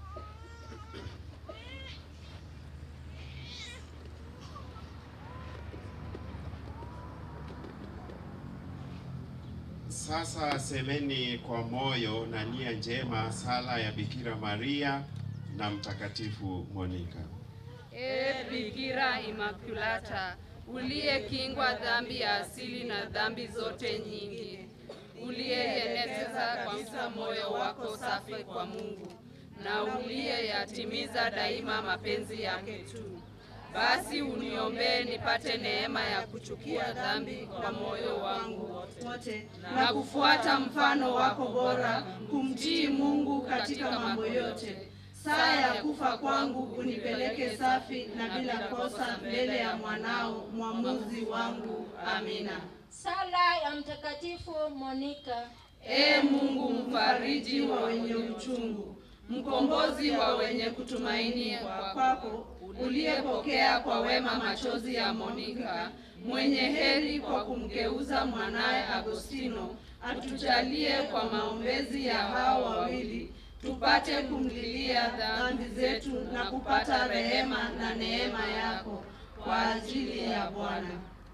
Sasa semeni kwa moyo na nia njema sala ya Bikira Maria na Mtakatifu Monika. Ee Bikira Imakulata, uliyekingwa dhambi ya asili na dhambi zote nyingi, uliyeeneza kabisa moyo wako safi kwa Mungu na uliyeyatimiza daima mapenzi yake tu, basi uniombee nipate neema ya kuchukia dhambi kwa moyo wangu wote na kufuata mfano wako bora, kumtii Mungu katika mambo yote. Saa ya kufa kwangu unipeleke safi na bila kosa mbele ya mwanao mwamuzi wangu. Amina. Sala ya Mtakatifu Monika. Ee Mungu mfariji wa wenye uchungu, mkombozi wa wenye kutumaini kwako, uliyepokea kwa wema machozi ya Monika, mwenye heri kwa kumgeuza mwanaye Agostino, atujalie kwa maombezi ya hao wawili tupate kumlilia dhambi zetu na kupata rehema na neema yako kwa ajili ya Bwana.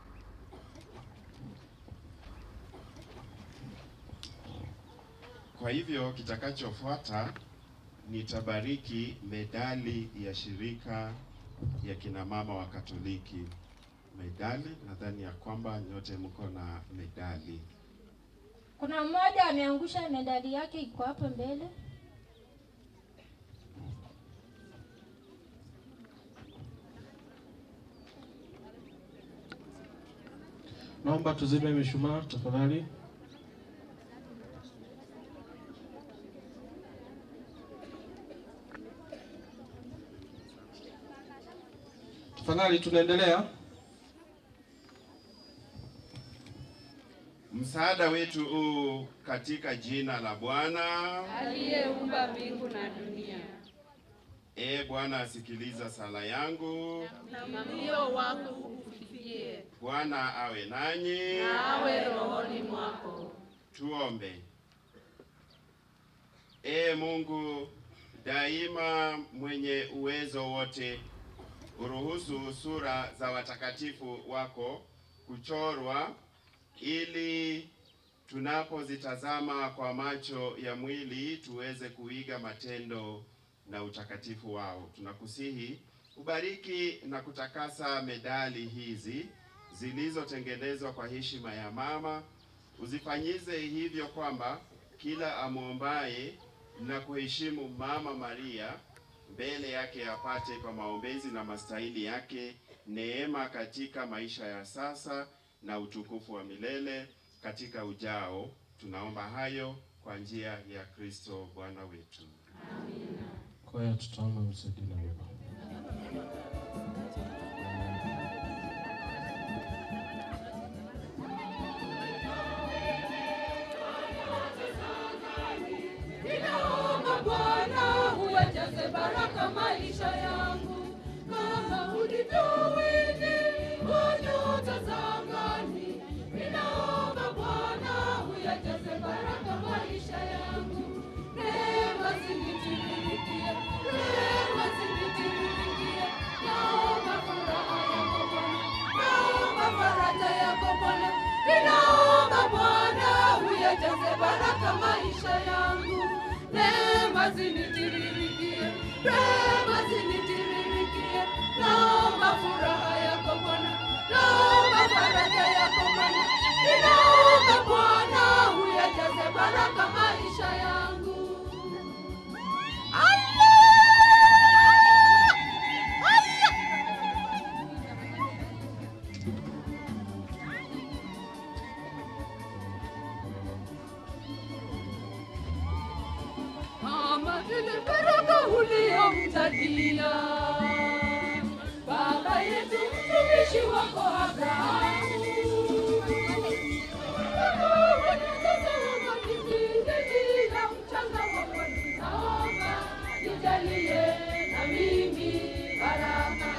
Kwa hivyo kitakachofuata nitabariki medali ya shirika ya kina mama wa Katoliki. Medali, nadhani ya kwamba nyote mko na medali. Kuna mmoja ameangusha medali yake, iko hapo mbele. Naomba tuzime mishumaa tafadhali. tafadhali, tunaendelea. Msaada wetu huu katika jina la Bwana. aliyeumba mbingu na dunia. E Bwana, asikiliza sala yangu. Na mlio wako ukufikie, Bwana awe nanyi. na awe rohoni mwako. Tuombe. E Mungu daima mwenye uwezo wote, uruhusu sura za watakatifu wako kuchorwa ili tunapozitazama kwa macho ya mwili tuweze kuiga matendo na utakatifu wao. Tunakusihi ubariki na kutakasa medali hizi zilizotengenezwa kwa heshima ya mama, uzifanyize hivyo kwamba kila amwombaye na kuheshimu Mama Maria mbele yake apate kwa maombezi na mastahili yake neema katika maisha ya sasa na utukufu wa milele katika ujao. Tunaomba hayo kwa njia ya Kristo Bwana wetu. Kwa hiyo tutaomba msaidie na wema. Ninaomba Bwana uyajaze baraka maisha yangu kama ulivyowini wa nyota za angani. Ninaomba Bwana uyajaze baraka maisha yangu, rehema zinitiririkie, rehema zinitiririkie. Naomba furaha yako Bwana, naomba faraja yako Bwana. Ninaomba Bwana uyajaze baraka maisha yangu, rehema zinitiririkie, rehema zinitiririkie. Naomba furaha yako Bwana, naomba faraja yako Bwana. Ninaomba Bwana uyajaze baraka maisha yangu. kama vile baraka uliyomtakia baba yetu mtumishi wako Abrahamu. Kila mchanga wa pwani, naomba nijalie na mimi baraka.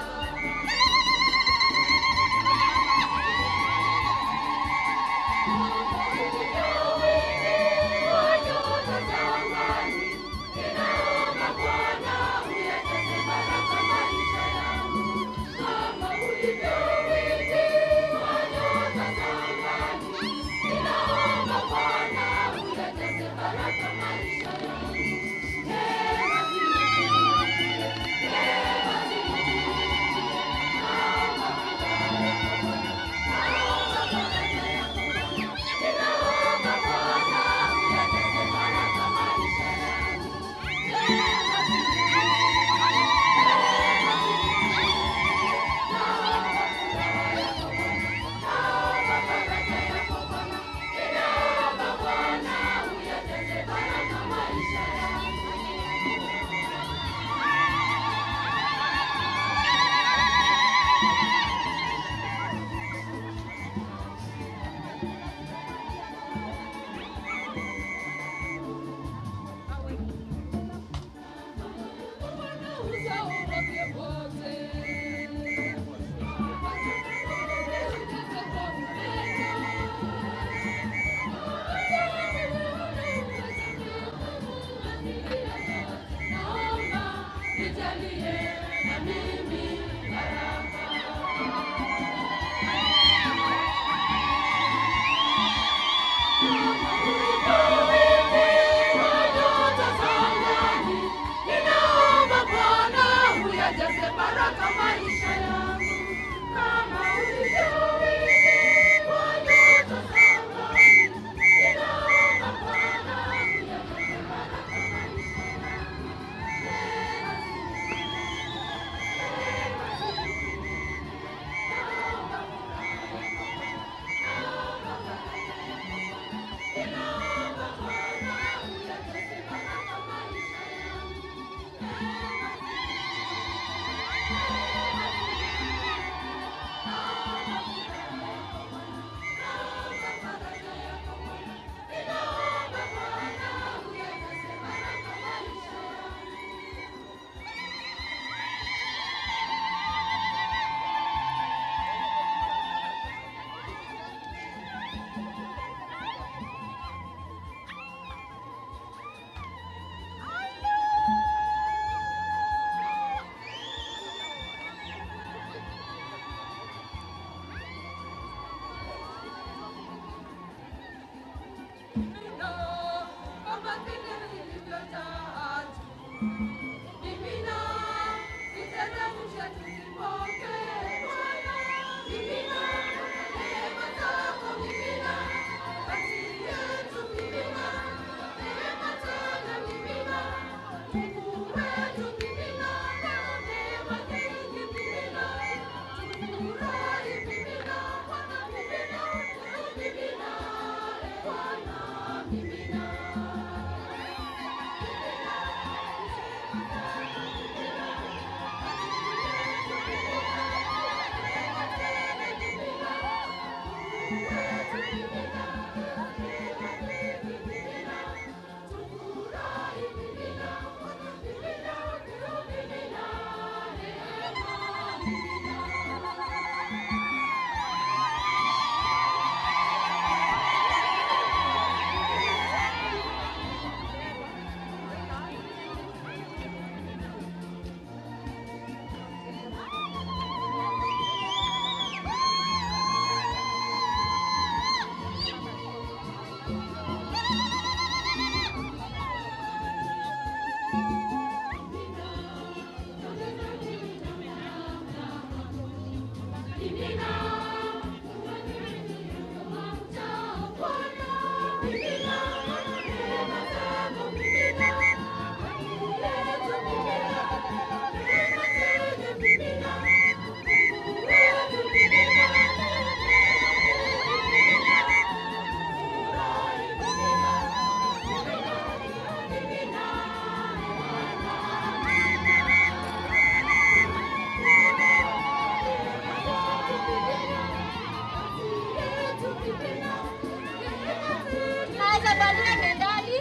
Naweza valia medali.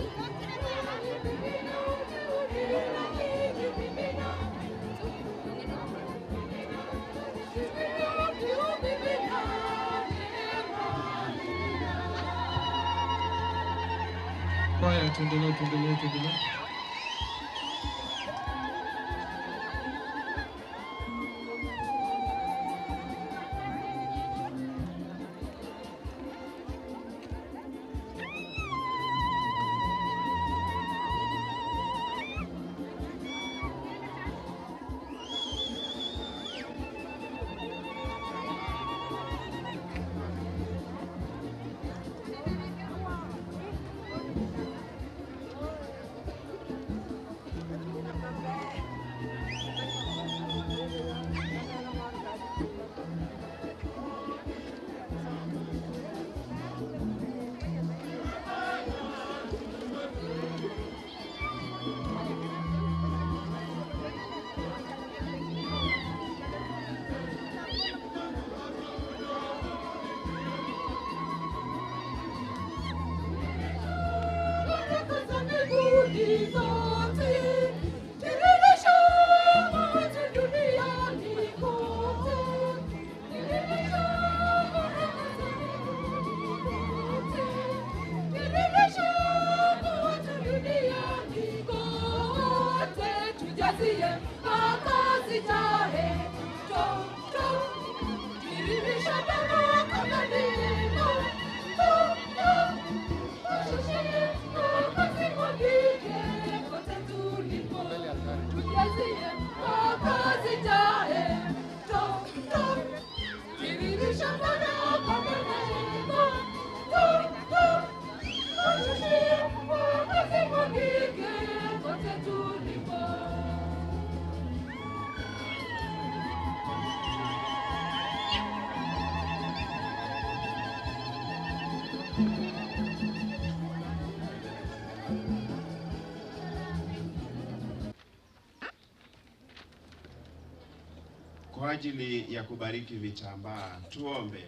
Kwaya, tuendelee, tuendelee, tuendelee. kwa ajili ya kubariki vitambaa. Tuombe.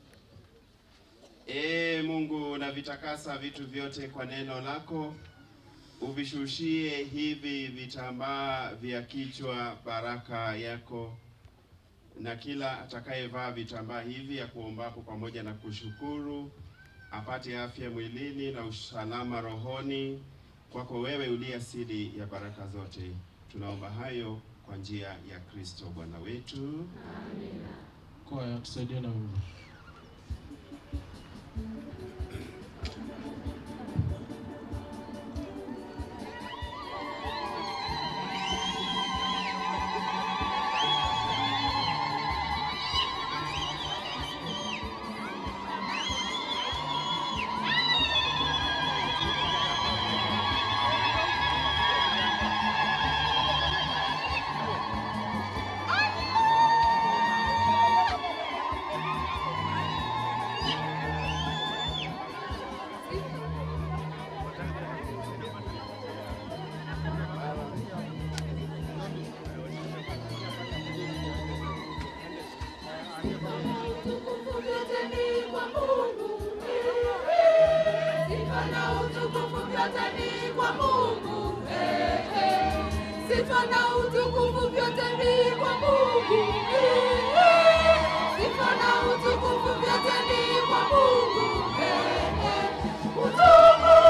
Ee Mungu, unavitakasa vitu vyote kwa neno lako, uvishushie hivi vitambaa vya kichwa baraka yako, na kila atakayevaa vitambaa hivi ya kuombapo pamoja na kushukuru apate afya mwilini na usalama rohoni, kwako wewe uliye asili ya baraka zote. Tunaomba hayo kwa njia ya Kristo Bwana wetu. Kwaya, tusaidie na wimbo. vyote ni kwa Mungu. Eh, eh. Sifa na utukufu vyote ni kwa Mungu. Eh, eh. Sifa na utukufu vyote ni kwa Mungu. Eh, eh. Utukufu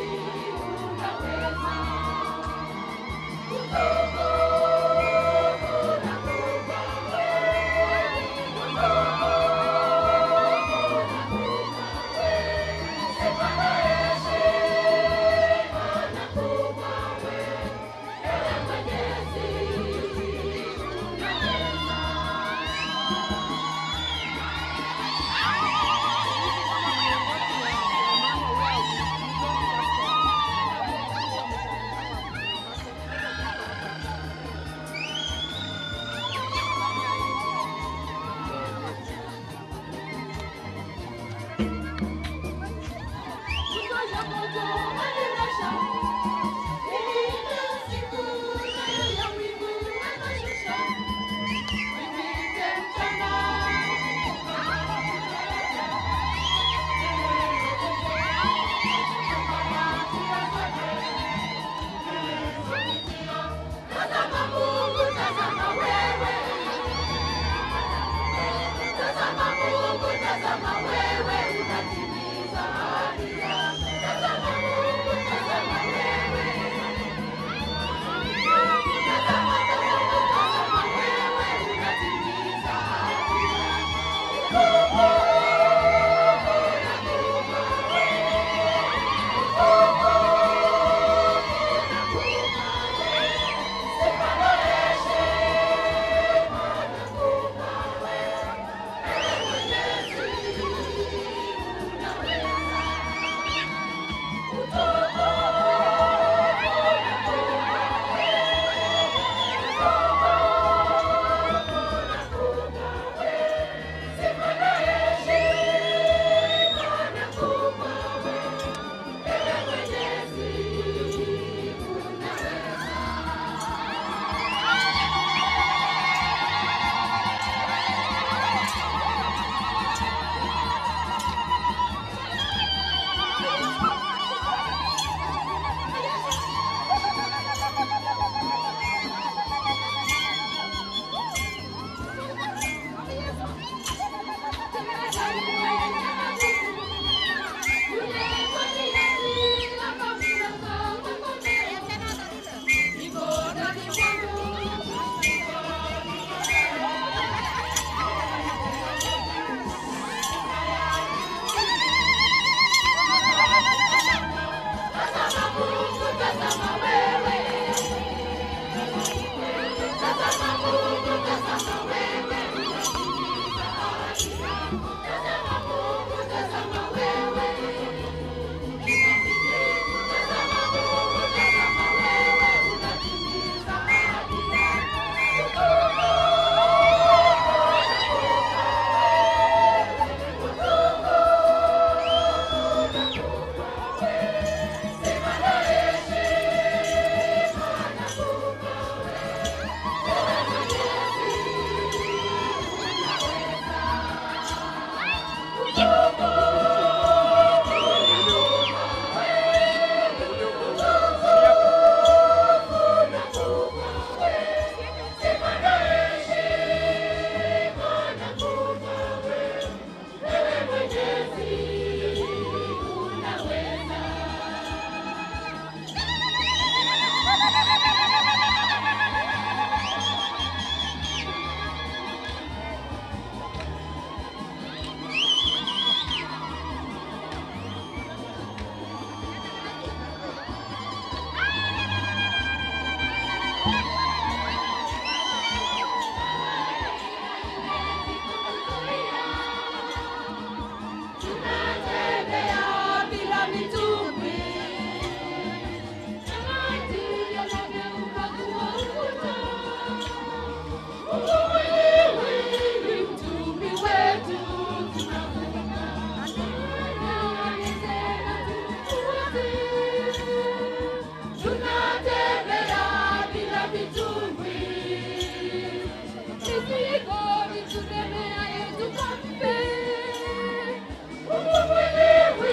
Thank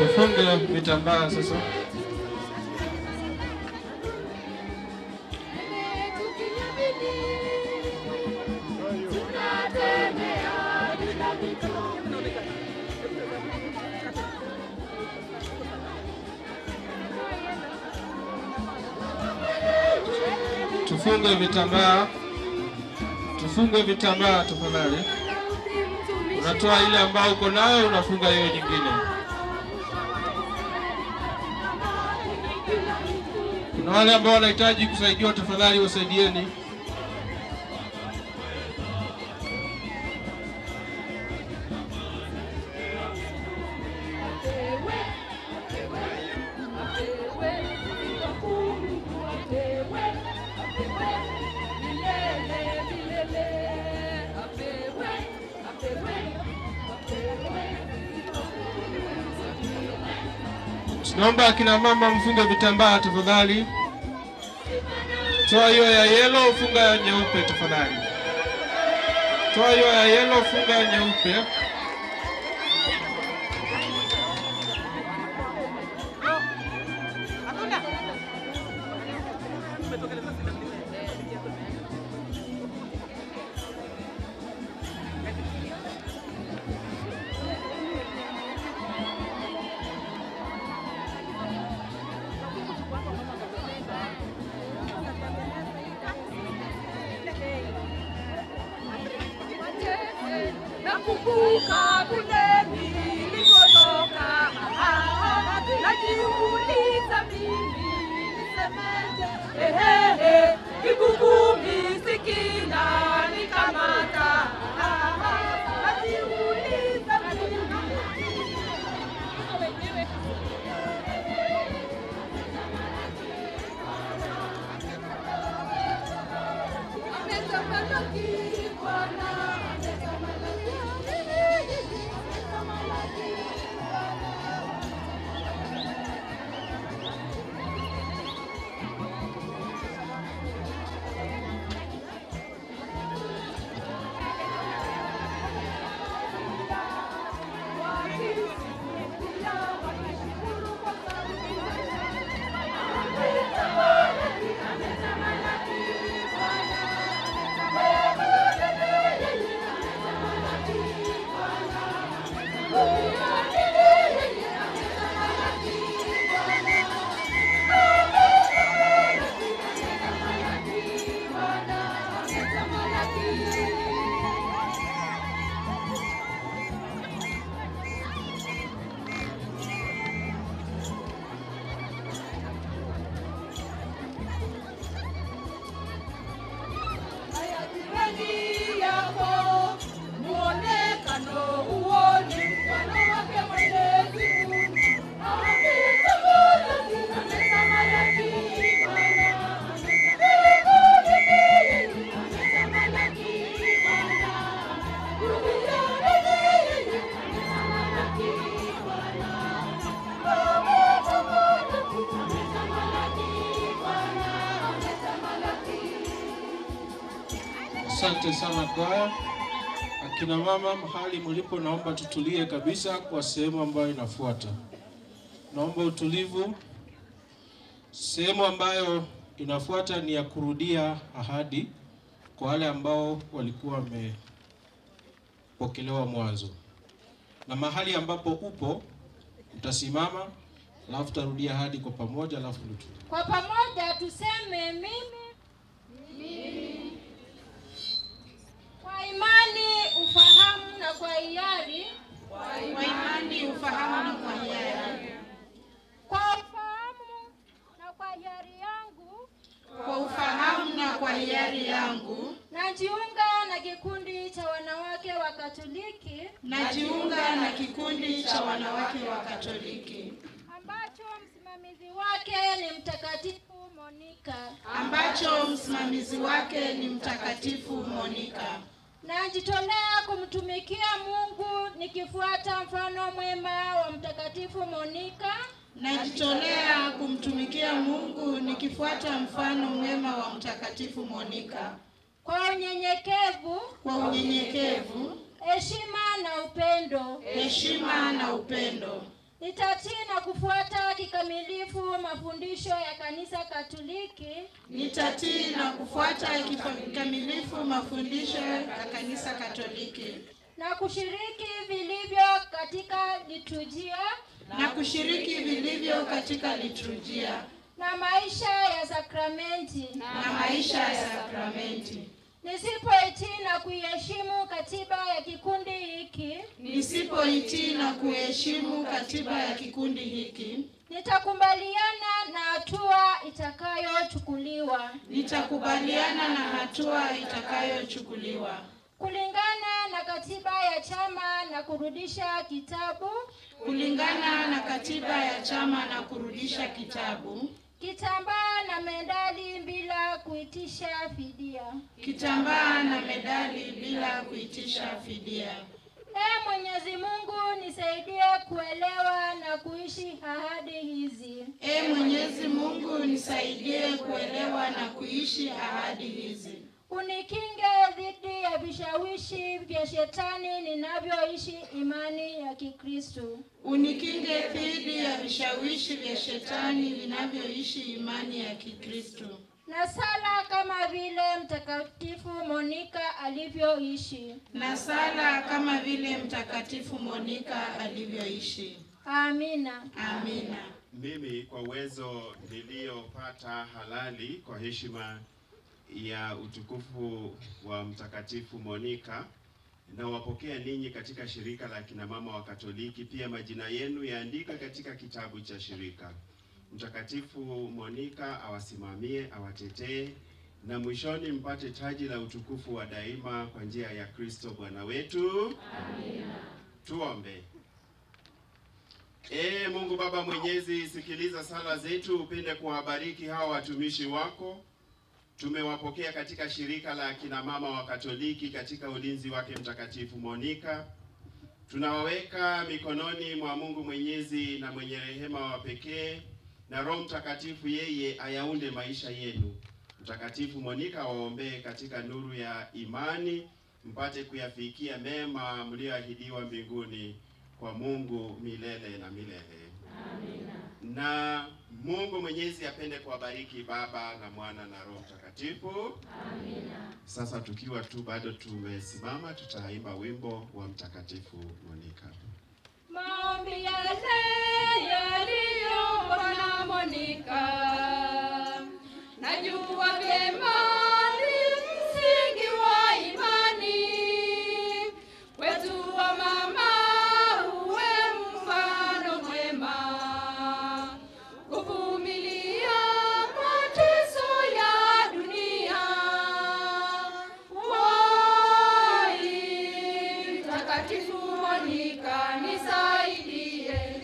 Tufunge vitambaa sasa. Tufunge vitambaa, tufunge vitambaa tafadhali. Unatoa ile ambayo uko nayo, unafunga hiyo nyingine. Kuna wale ambao wanahitaji kusaidiwa, tafadhali wasaidieni. Tunaomba akina mama mfunge vitambaa tafadhali. Toa hiyo ya yellow, funga ya nyeupe tafadhali. Toa hiyo ya yellow, funga ya nyeupe. Nakumbuka kule nilikotoka, najiuliza mimi nisemeje, ehehe, kikukumi sikina nikamata, najiuliza Ametamalaki Bwana, Jirani yako muonekano uone mfano wake Mwenyezi Mungu. Ametamalaki, ametamalaki Bwana. Ametamalaki Bwana. Duniani yeye ametamalaki Bwana. Ametamalaki, ametamalaki Bwana. Ametamalaki. Asante sana kwaya. Akina mama mahali mlipo, naomba tutulie kabisa kwa sehemu ambayo inafuata. Naomba utulivu. Sehemu ambayo inafuata ni ya kurudia ahadi kwa wale ambao walikuwa wamepokelewa mwanzo, na mahali ambapo upo utasimama, alafu tarudia ahadi kwa pamoja, alafu tutu Kwa pamoja tuseme mimi kwa imani, ufahamu na kwa hiari, Kwa imani, ufahamu na kwa hiari. kwa ufahamu na kwa hiari yangu, Kwa ufahamu na kwa hiari yangu, najiunga na kikundi cha wanawake wa Katoliki najiunga na kikundi cha wanawake wa Katoliki ambacho msimamizi wake ni Mtakatifu Monika. ambacho msimamizi wake ni Mtakatifu Monika. Najitolea kumtumikia Mungu nikifuata mfano mwema wa Mtakatifu Monika Najitolea kumtumikia Mungu nikifuata mfano mwema wa Mtakatifu Monika kwa unyenyekevu, kwa unyenyekevu, heshima na upendo, heshima na upendo, Nitatii na kufuata kikamilifu mafundisho ya Kanisa Katoliki Nitatii na kufuata kikamilifu mafundisho ya Kanisa Katoliki na kushiriki vilivyo katika liturujia na kushiriki vilivyo katika liturujia na maisha ya sakramenti na maisha ya sakramenti. Nisipoitii na kuiheshimu katiba ya kikundi hiki, Nisipoitii na kuheshimu katiba ya kikundi hiki, nitakubaliana na hatua itakayochukuliwa nitakubaliana na hatua itakayochukuliwa kulingana na katiba ya chama na kurudisha kitabu kulingana na katiba ya chama na kurudisha kitabu, kitambaa na medali bila kuitisha fidia. kitambaa na medali bila kuitisha fidia. Ee Mwenyezi Mungu, nisaidie kuelewa na kuishi ahadi hizi. Ee Mwenyezi Mungu, nisaidie kuelewa na kuishi ahadi hizi. Unikinge dhidi ya vishawishi vya shetani ninavyoishi imani ya Kikristo. Unikinge dhidi ya vishawishi vya shetani vinavyoishi imani ya Kikristo. Na sala kama vile Mtakatifu Monika alivyoishi. Na sala kama vile Mtakatifu Monika alivyoishi. Amina. Amina. Mimi kwa uwezo niliyopata halali kwa heshima ya utukufu wa Mtakatifu Monika nawapokea ninyi katika shirika la kina mama wa Katoliki. Pia majina yenu yaandika katika kitabu cha shirika. Mtakatifu Monika awasimamie, awatetee na mwishoni mpate taji la utukufu wa daima kwa njia ya Kristo Bwana wetu. Amina. Tuombe. Ee Mungu Baba Mwenyezi, sikiliza sala zetu, upende kuwabariki hawa watumishi wako. Tumewapokea katika shirika la akina mama wa Katoliki katika ulinzi wake Mtakatifu Monika. Tunawaweka mikononi mwa Mungu Mwenyezi na mwenye rehema wa pekee, na Roho Mtakatifu yeye ayaunde maisha yenu. Mtakatifu Monika waombee katika nuru ya imani, mpate kuyafikia mema mlioahidiwa mbinguni kwa Mungu milele na milele. Amina. Na Mungu Mwenyezi apende kuwabariki Baba na Mwana na Roho Mtakatifu. Amina. Sasa tukiwa tu bado tumesimama, tutaimba wimbo wa Mtakatifu Monika. Maombi yale yaliyombwa na Monika, najua vyema ni msingi wa imani wetu wa mama, uwe mfano mwema kuvumilia mateso ya dunia. Wai, Mtakatifu Monika nisaidie,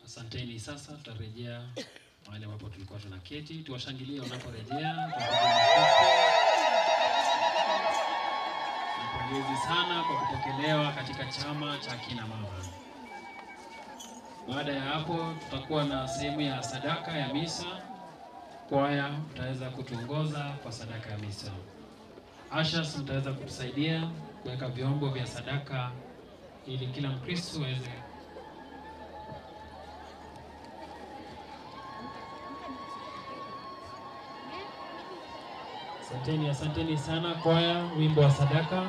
Asanteni. Sasa tutarejea mahali ambapo tulikuwa tunaketi. Tuwashangilie wanaporejea. Tuwapigie makofi. Pongezi sana kwa kupokelewa katika chama cha kina mama. Baada ya hapo, tutakuwa na sehemu ya sadaka ya misa. Kwaya mtaweza kutuongoza kwa sadaka ya misa. Ashas mtaweza kutusaidia kuweka vyombo vya sadaka ili kila Mkristo aweze Asanteni, asanteni sana kwaya, wimbo wa sadaka.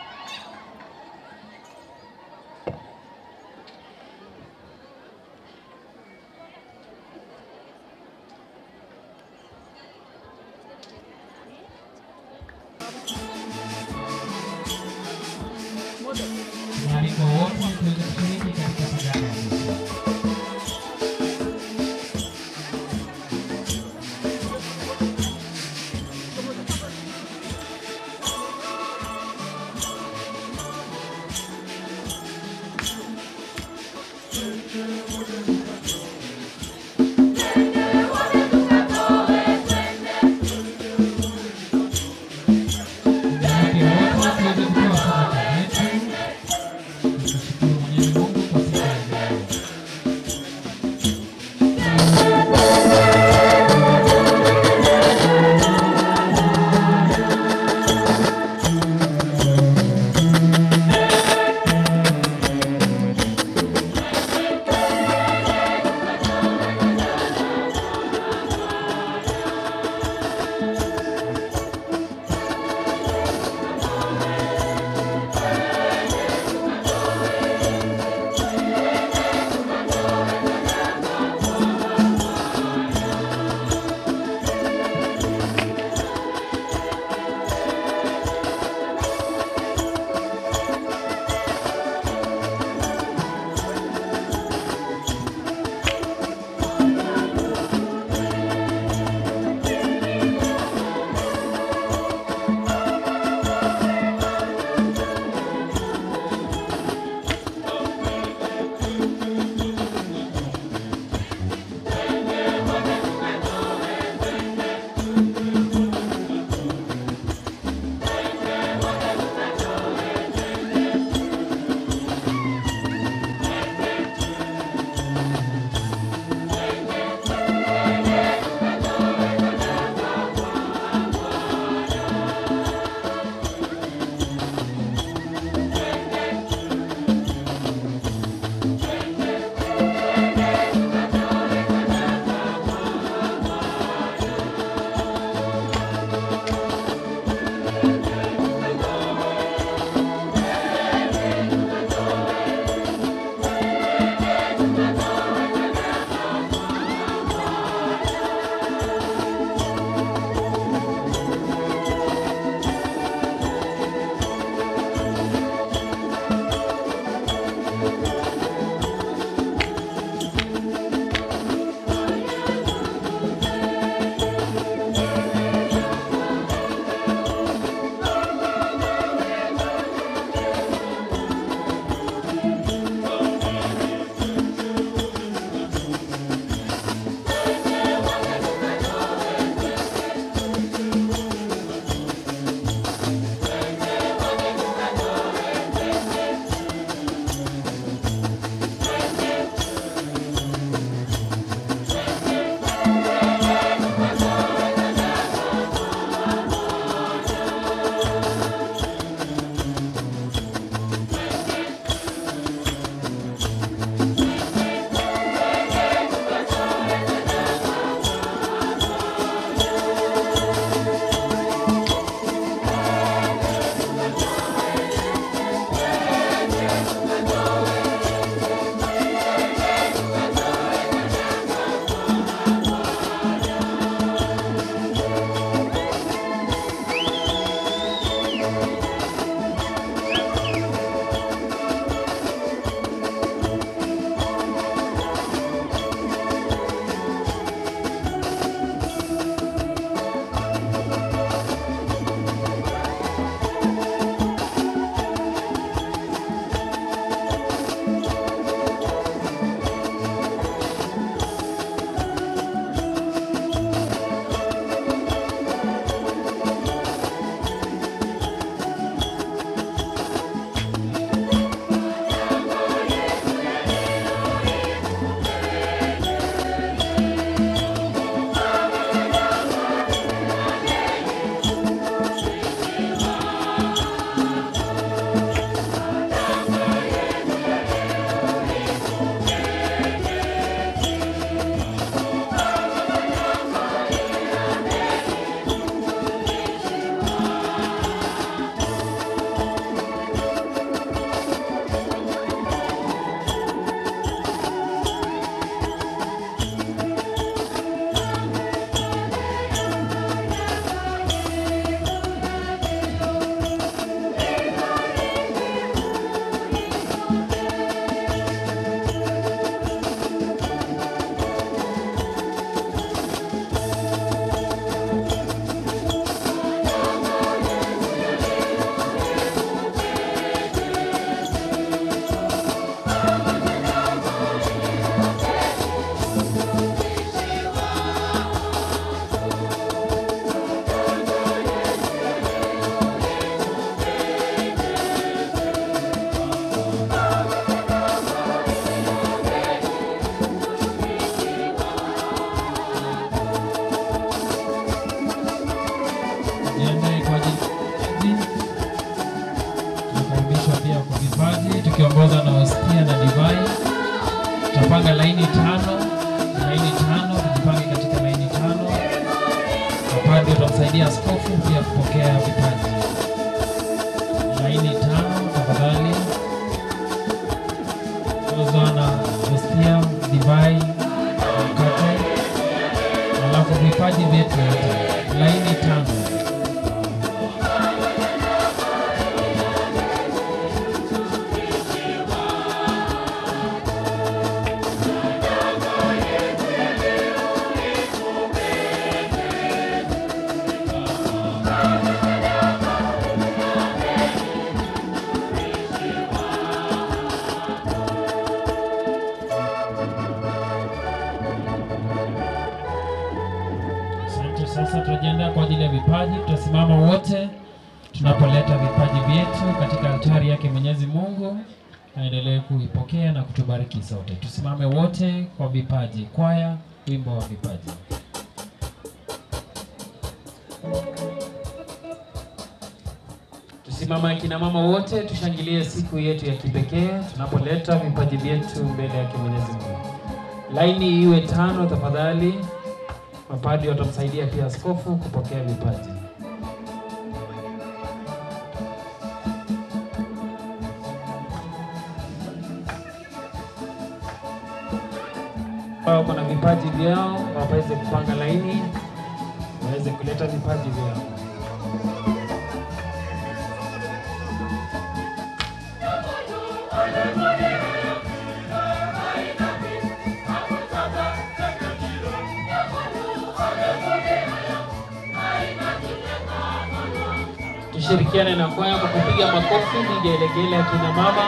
Waalikwa wote tuweze kushiriki katika sadaka ya misa. Waalikwa wote tuweze kutoa sadaka yetu. Tumshukuru Mwenyezi Mungu kwa siku ya leo. tano, laini tano, tujipange katika laini tano. Mapadri watamsaidia askofu pia kupokea vipaji. Laini tano tafadhali. Ozwa na hostia, divai, mkate, alafu vipaji vyetu yote. Laini tano. Asante. Sasa tunajiandaa kwa ajili ya vipaji. Tutasimama wote tunapoleta vipaji vyetu katika altari yake Mwenyezi Mungu, aendelee kuipokea na kutubariki sote. Tusimame wote kwa vipaji. Kwaya, wimbo wa vipaji. Tusimama akina mama wote, tushangilie siku yetu ya kipekee tunapoleta vipaji vyetu mbele yake Mwenyezi Mungu. Laini iwe tano tafadhali. Mapadri watamsaidia pia askofu kupokea vipaji. Wako na vipaji vyao, waweze kupanga laini, waweze kuleta vipaji vyao. Tushirikiane na kwaya kwa kupiga makofi, vigelegele akina mama.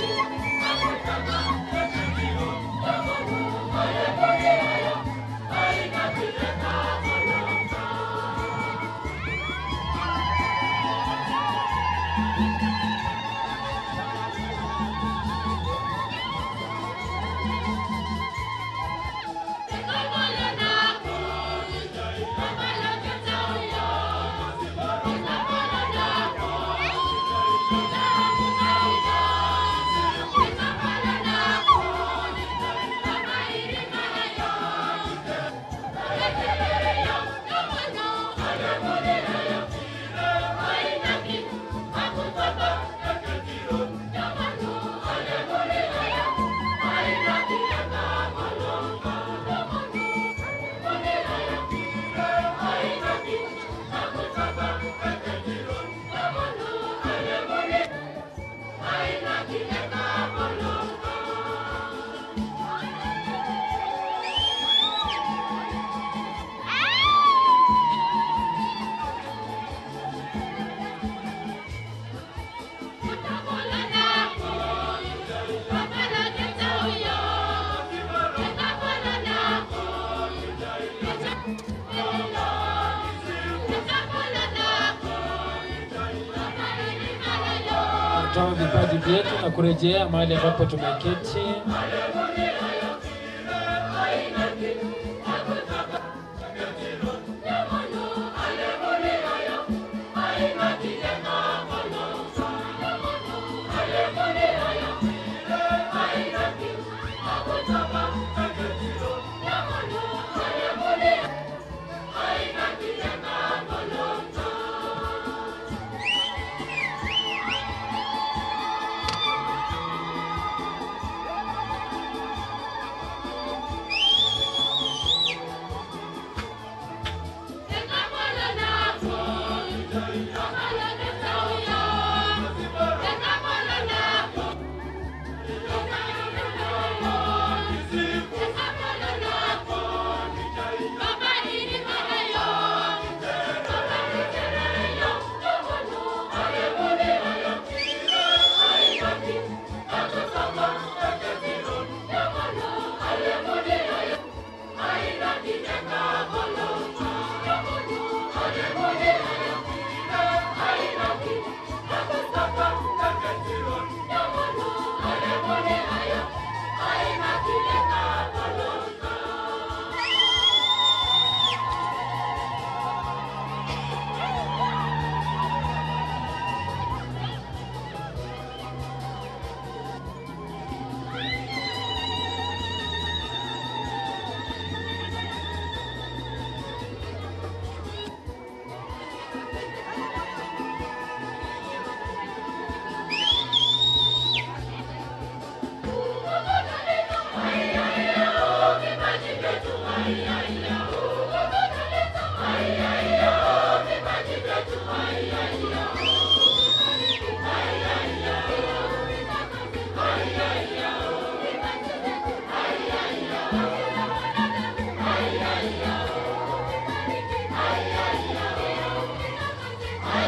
kutoa vipaji vyetu na kurejea mahali ambapo tumeketi.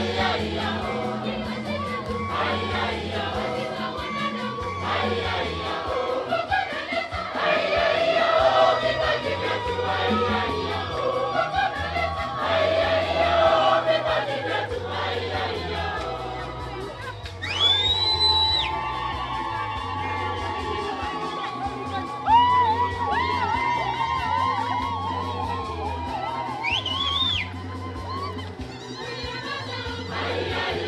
Ay, ay,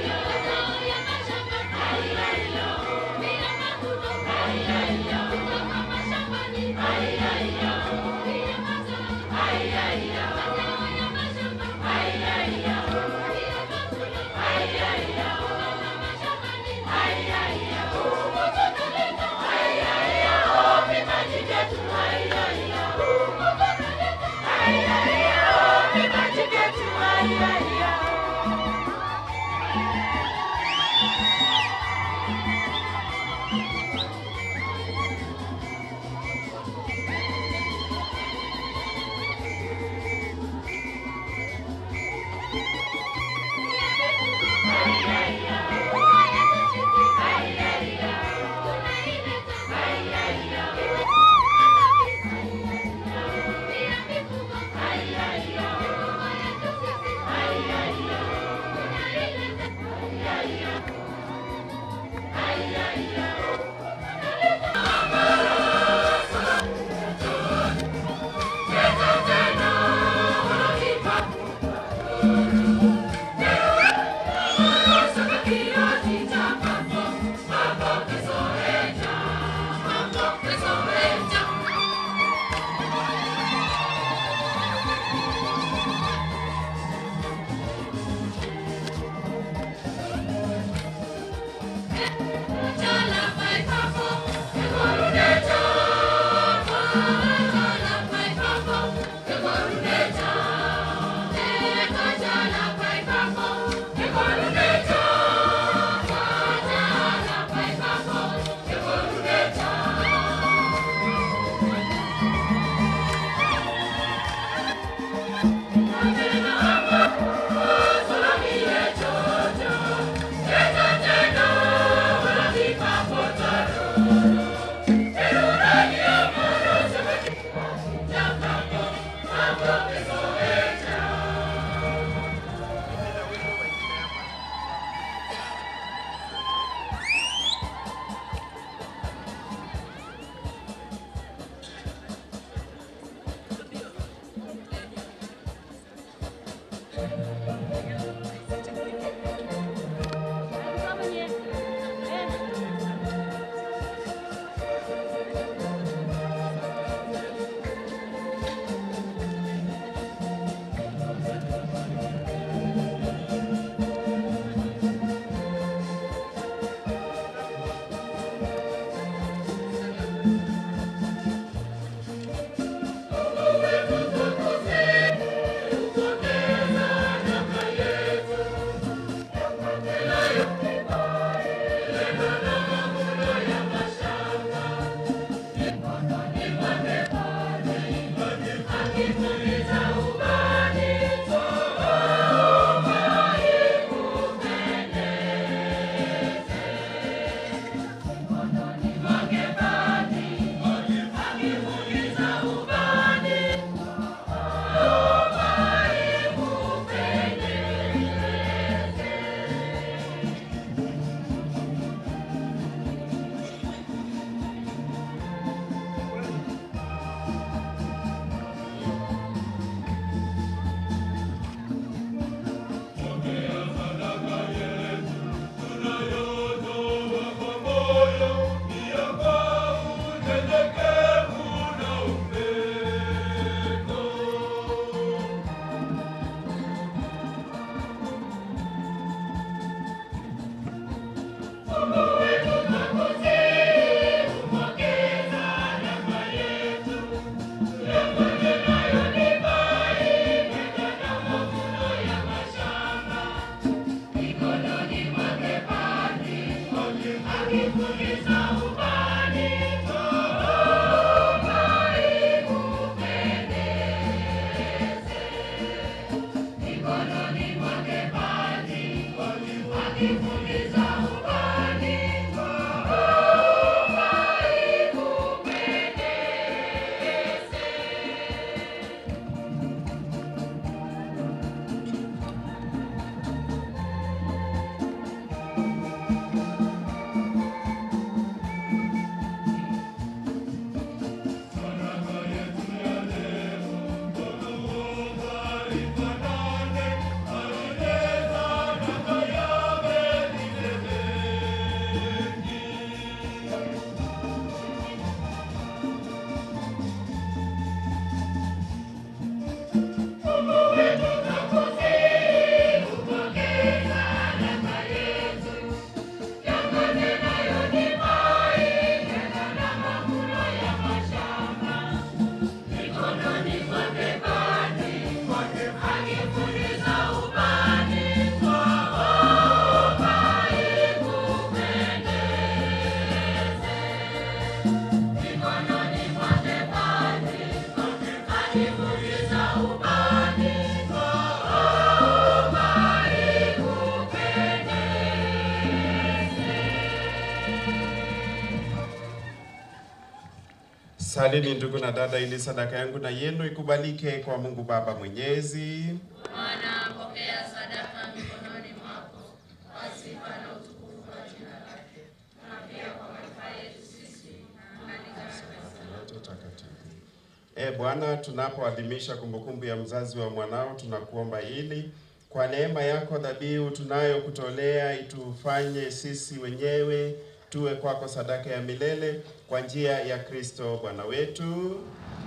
Salini ndugu na dada, ili sadaka yangu na yenu ikubalike kwa Mungu Baba Mwenyezi. Bwana, pokea sadaka mikononi mwako kwa sifa na utukufu wa jina lake, na pia kwa manufaa yetu sisi na kanisa Yote takatifu. E Bwana, tunapoadhimisha kumbukumbu ya mzazi wa mwanao, tunakuomba ili kwa neema yako dhabihu tunayokutolea itufanye sisi wenyewe tuwe kwako sadaka ya milele kwa njia ya Kristo Bwana wetu.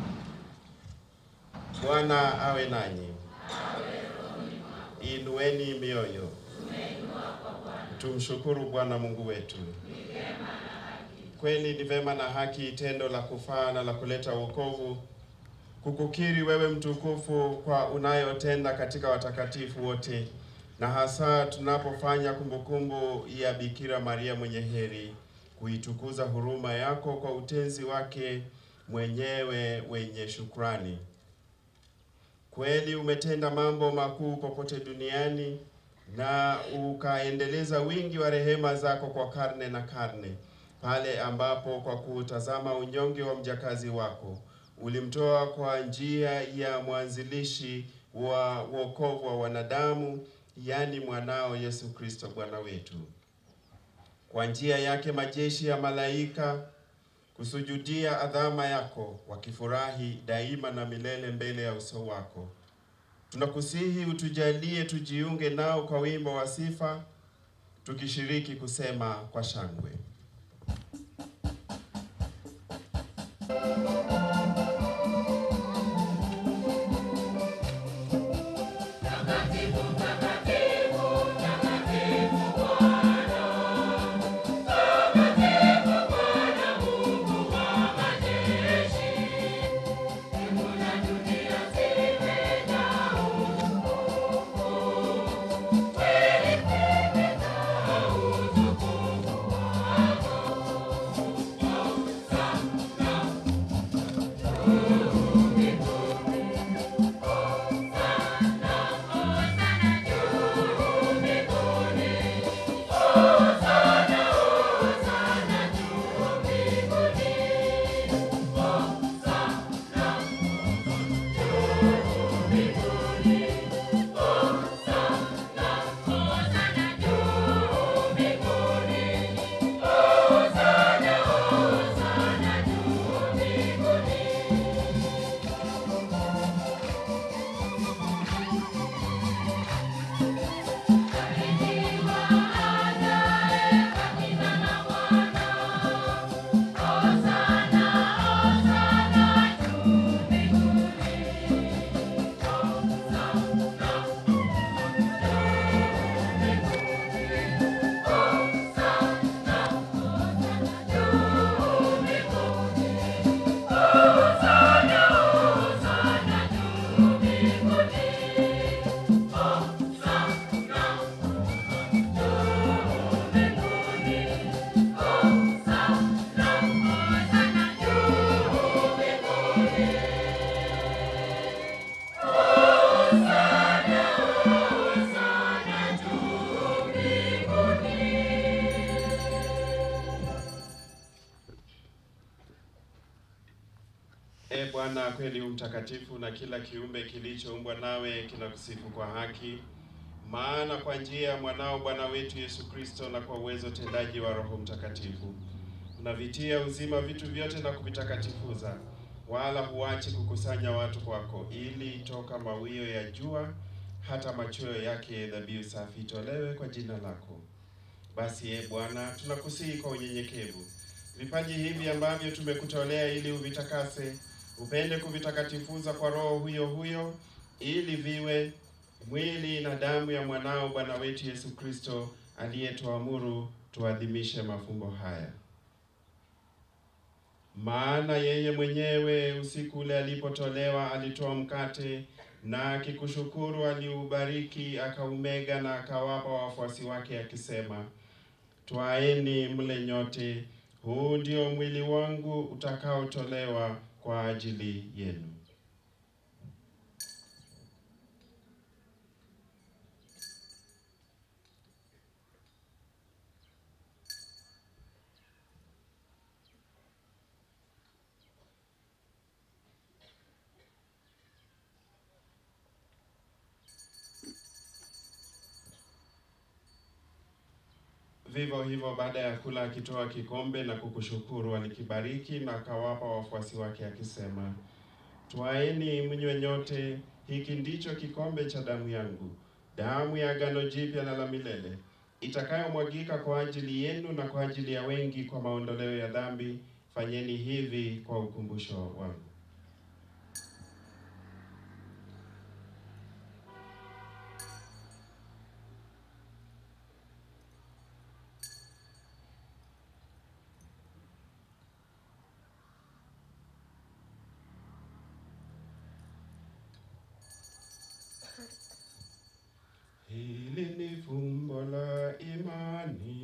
Bwana awe nanyi. Inueni mioyo. Tumshukuru Bwana Mungu wetu. Kweli ni vema na haki, tendo la kufaa na la kuleta wokovu, kukukiri wewe mtukufu kwa unayotenda katika watakatifu wote, na hasa tunapofanya kumbukumbu ya Bikira Maria mwenye heri, kuitukuza huruma yako kwa utenzi wake mwenyewe wenye shukrani. Kweli umetenda mambo makuu popote duniani na ukaendeleza wingi wa rehema zako kwa karne na karne, pale ambapo kwa kutazama unyonge wa mjakazi wako ulimtoa kwa njia ya mwanzilishi wa wokovu wa wanadamu, yaani mwanao Yesu Kristo Bwana wetu. Kwa njia yake majeshi ya malaika kusujudia adhama yako, wakifurahi daima na milele mbele ya uso wako. Tunakusihi utujalie tujiunge nao kwa wimbo wa sifa, tukishiriki kusema kwa shangwe. Bwana kweli u mtakatifu, na kila kiumbe kilichoumbwa nawe kinakusifu kwa haki. Maana kwa njia ya mwanao Bwana wetu Yesu Kristo na kwa uwezo tendaji wa Roho Mtakatifu unavitia uzima vitu vyote na kuvitakatifuza, wala huachi kukusanya watu kwako, ili toka mawio ya jua hata machweo yake dhabihu safi itolewe kwa jina lako. Basi e Bwana, tunakusihi kwa unyenyekevu vipaji hivi ambavyo tumekutolea ili uvitakase, upende kuvitakatifuza kwa Roho huyo huyo, ili viwe mwili na damu ya mwanao Bwana wetu Yesu Kristo, aliyetuamuru tuadhimishe mafumbo haya. Maana yeye mwenyewe usiku ule alipotolewa alitoa mkate na akikushukuru aliubariki, akaumega na akawapa wafuasi wake akisema, twaeni mle nyote, huu ndio mwili wangu utakaotolewa kwa ajili yenu. Vivyo hivyo baada ya kula akitoa kikombe na kukushukuru, alikibariki na akawapa wafuasi wake akisema, twaeni mnywe nyote, hiki ndicho kikombe cha damu yangu, damu ya agano jipya na la milele, itakayomwagika kwa ajili yenu na kwa ajili ya wengi kwa maondoleo ya dhambi. Fanyeni hivi kwa ukumbusho wangu. Hili ni fumbo la imani.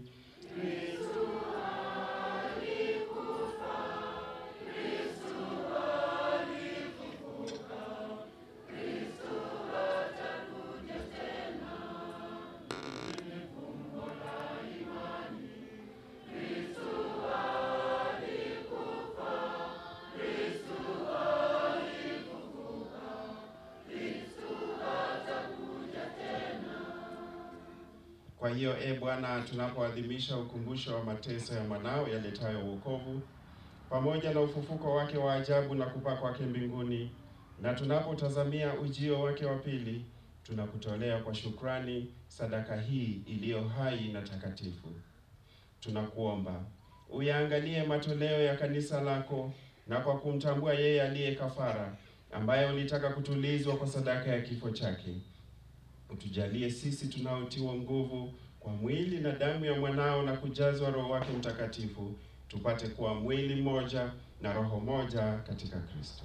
Kwa hiyo e Bwana, tunapoadhimisha ukumbusho wa mateso ya mwanao yaletayo wokovu pamoja na ufufuko wake wa ajabu na kupaa kwake mbinguni, na tunapotazamia ujio wake wa pili, tunakutolea kwa shukrani sadaka hii iliyo hai na takatifu. Tunakuomba uyaangalie matoleo ya kanisa lako, na kwa kumtambua yeye aliye kafara, ambaye ulitaka kutulizwa kwa sadaka ya kifo chake utujalie sisi tunaotiwa nguvu kwa mwili na damu ya mwanao na kujazwa Roho wake Mtakatifu, tupate kuwa mwili mmoja na roho moja katika Kristo.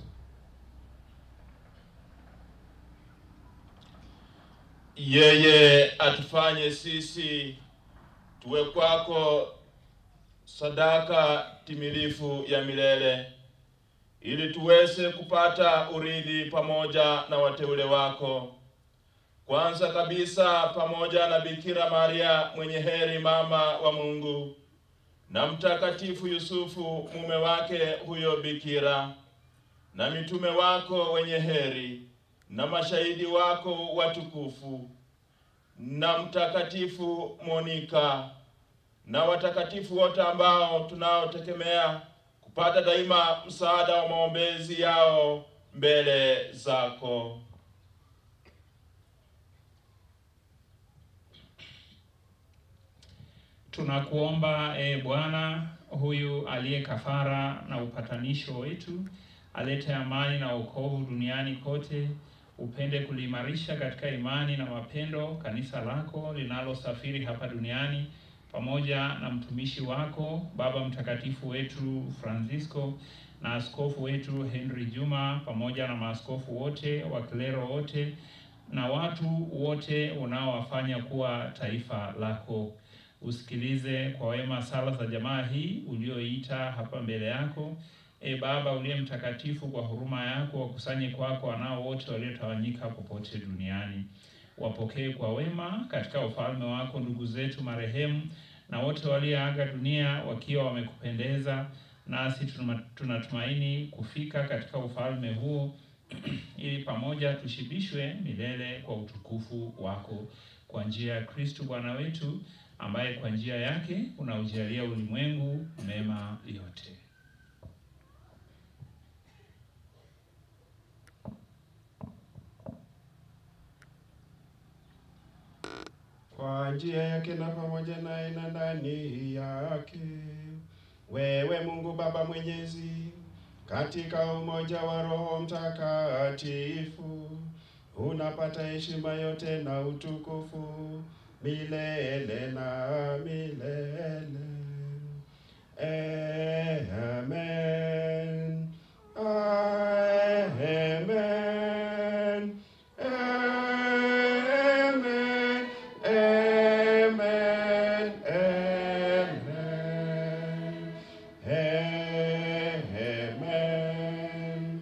Yeye atufanye sisi tuwe kwako sadaka timilifu ya milele, ili tuweze kupata urithi pamoja na wateule wako kwanza kabisa pamoja na Bikira Maria mwenye heri mama wa Mungu na mtakatifu Yusufu mume wake huyo bikira na mitume wako wenye heri na mashahidi wako watukufu na mtakatifu Monika na watakatifu wote ambao tunaotegemea kupata daima msaada wa maombezi yao mbele zako. Tunakuomba e Bwana, huyu aliye kafara na upatanisho wetu, alete amani na wokovu duniani kote, upende kuliimarisha katika imani na mapendo kanisa lako linalosafiri hapa duniani, pamoja na mtumishi wako Baba Mtakatifu wetu Francisco na askofu wetu Henry Juma, pamoja na maaskofu wote, wakilero wote na watu wote unaowafanya kuwa taifa lako usikilize kwa wema sala za jamaa hii ulioita hapa mbele yako. E Baba uliye mtakatifu, kwa huruma yako wakusanye kwako wanao wote waliotawanyika popote duniani. Wapokee kwa wema katika ufalme wako ndugu zetu marehemu na wote walioaga dunia wakiwa wamekupendeza, nasi tunama- tunatumaini kufika katika ufalme huo ili pamoja tushibishwe milele kwa utukufu wako kwa njia ya Kristo Bwana wetu, ambaye kwa njia yake unaujalia ulimwengu mema yote. kwa njia yake na pamoja naye na ndani yake. Wewe Mungu Baba Mwenyezi, katika umoja wa Roho Mtakatifu, unapata heshima yote na utukufu milele na milele. Amen. Amen. Amen. Amen. Amen. Amen.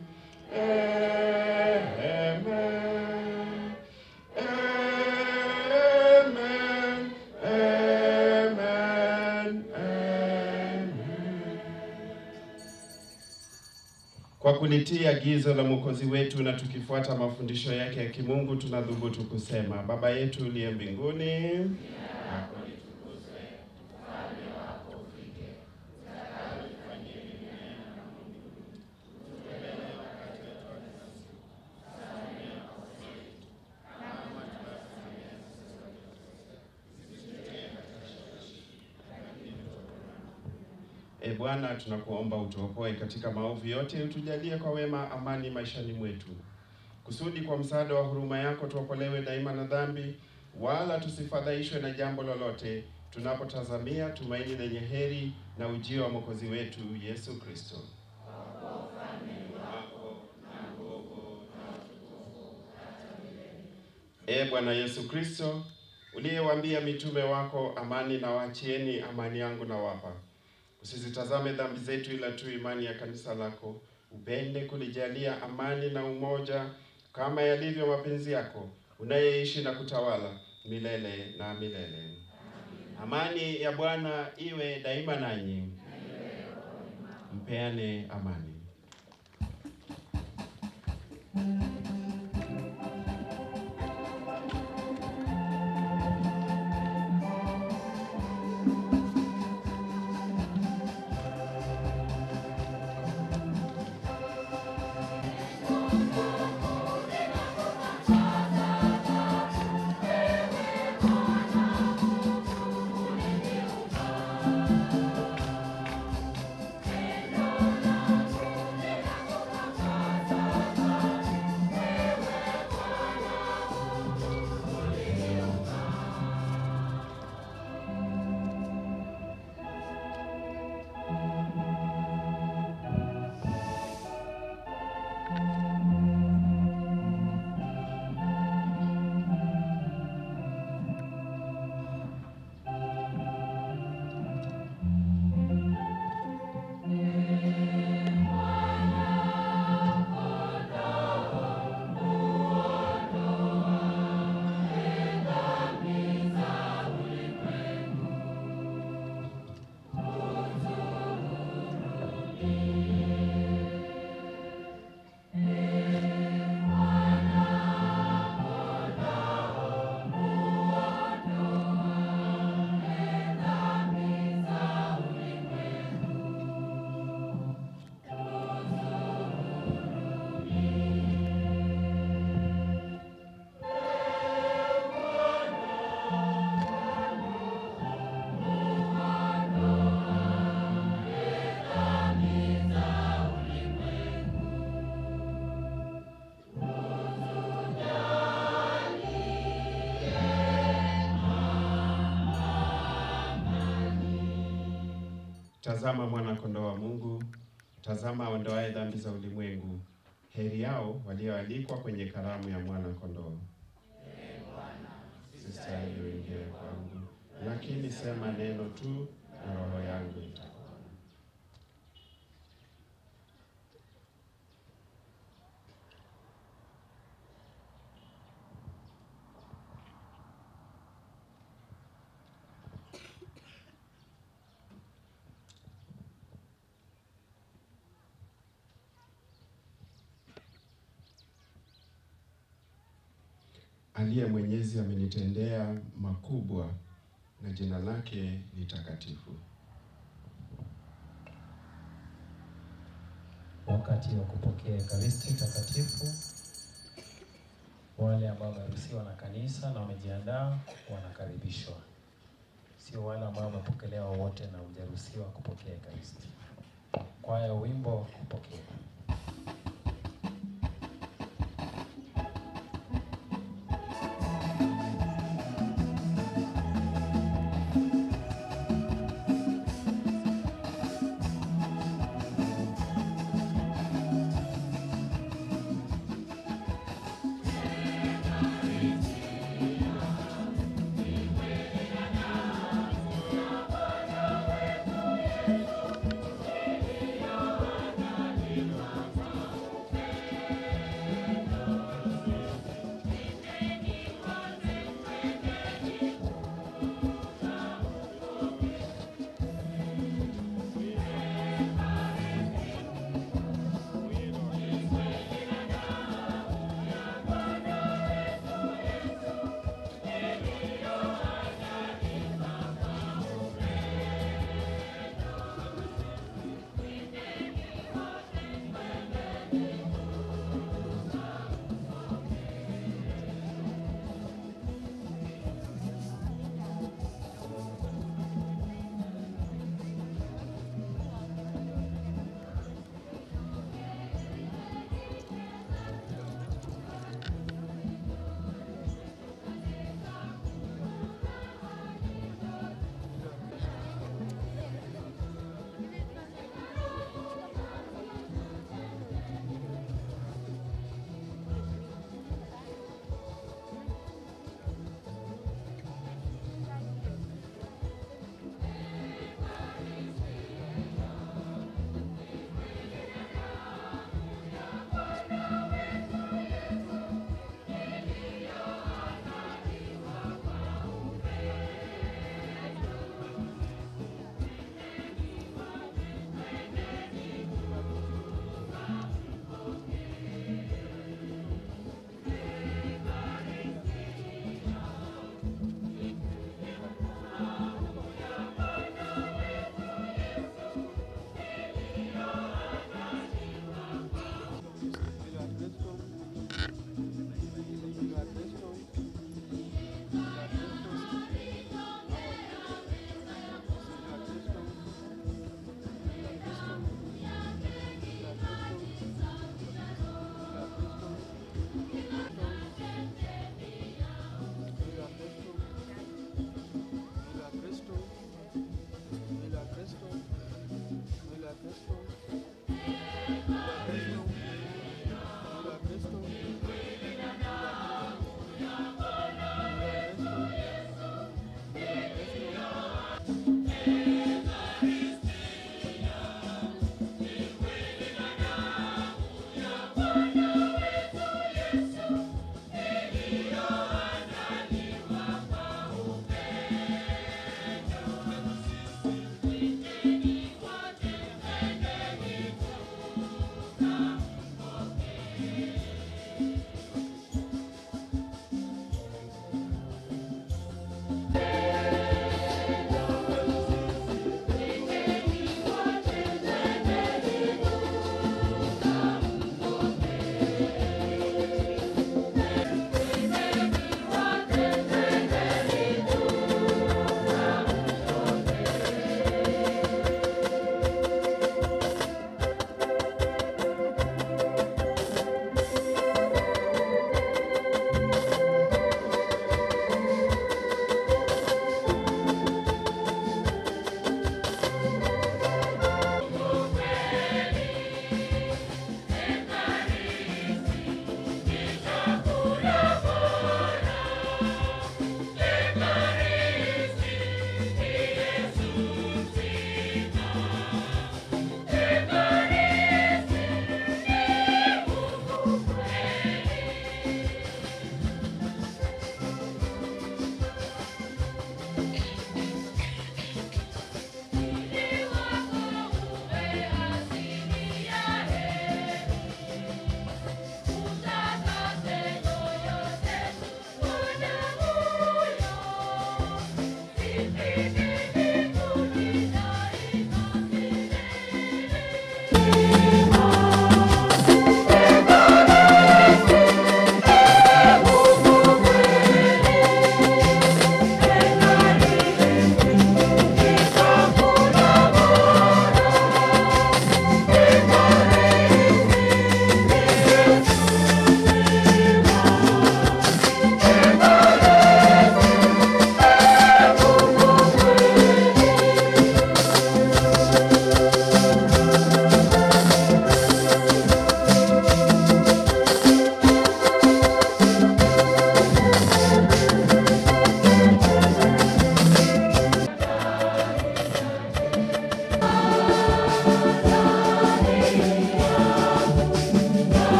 Amen. Amen. Amen. Amen. Kwa kulitii agizo la Mwokozi wetu na tukifuata mafundisho yake ya kimungu, tunadhubutu kusema: Baba yetu uliye mbinguni, E Bwana, tunakuomba utuokoe katika maovu yote, utujalie kwa wema amani maishani mwetu, kusudi kwa msaada wa huruma yako tuokolewe daima na dhambi, wala tusifadhaishwe na jambo lolote, tunapotazamia tumaini lenye heri na ujio wa mwokozi wetu Yesu Kristo. E Bwana Yesu Kristo, uliyewaambia mitume wako, amani na waachieni, amani yangu na wapa Usizitazame dhambi zetu, ila tu imani ya kanisa lako. Upende kulijalia amani na umoja, kama yalivyo mapenzi yako, unayeishi na kutawala milele na milele. Amani ya Bwana iwe daima nanyi. Mpeane amani. Tazama mwana kondoo wa Mungu, tazama aondoaye dhambi za ulimwengu. Heri yao walioalikwa kwenye karamu ya mwana kondoo. Sistahili uingie kwangu, lakini sema neno tu na roho yangu itapona. aliye mwenyezi amenitendea makubwa na jina lake ni takatifu. Wakati wa kupokea Ekaristi Takatifu, wale ambao wameruhusiwa na kanisa na wamejiandaa wanakaribishwa, sio wale ambao wamepokelewa wote na hujaruhusiwa kupokea Ekaristi. Kwaya wimbo wa kupokea. Thank you.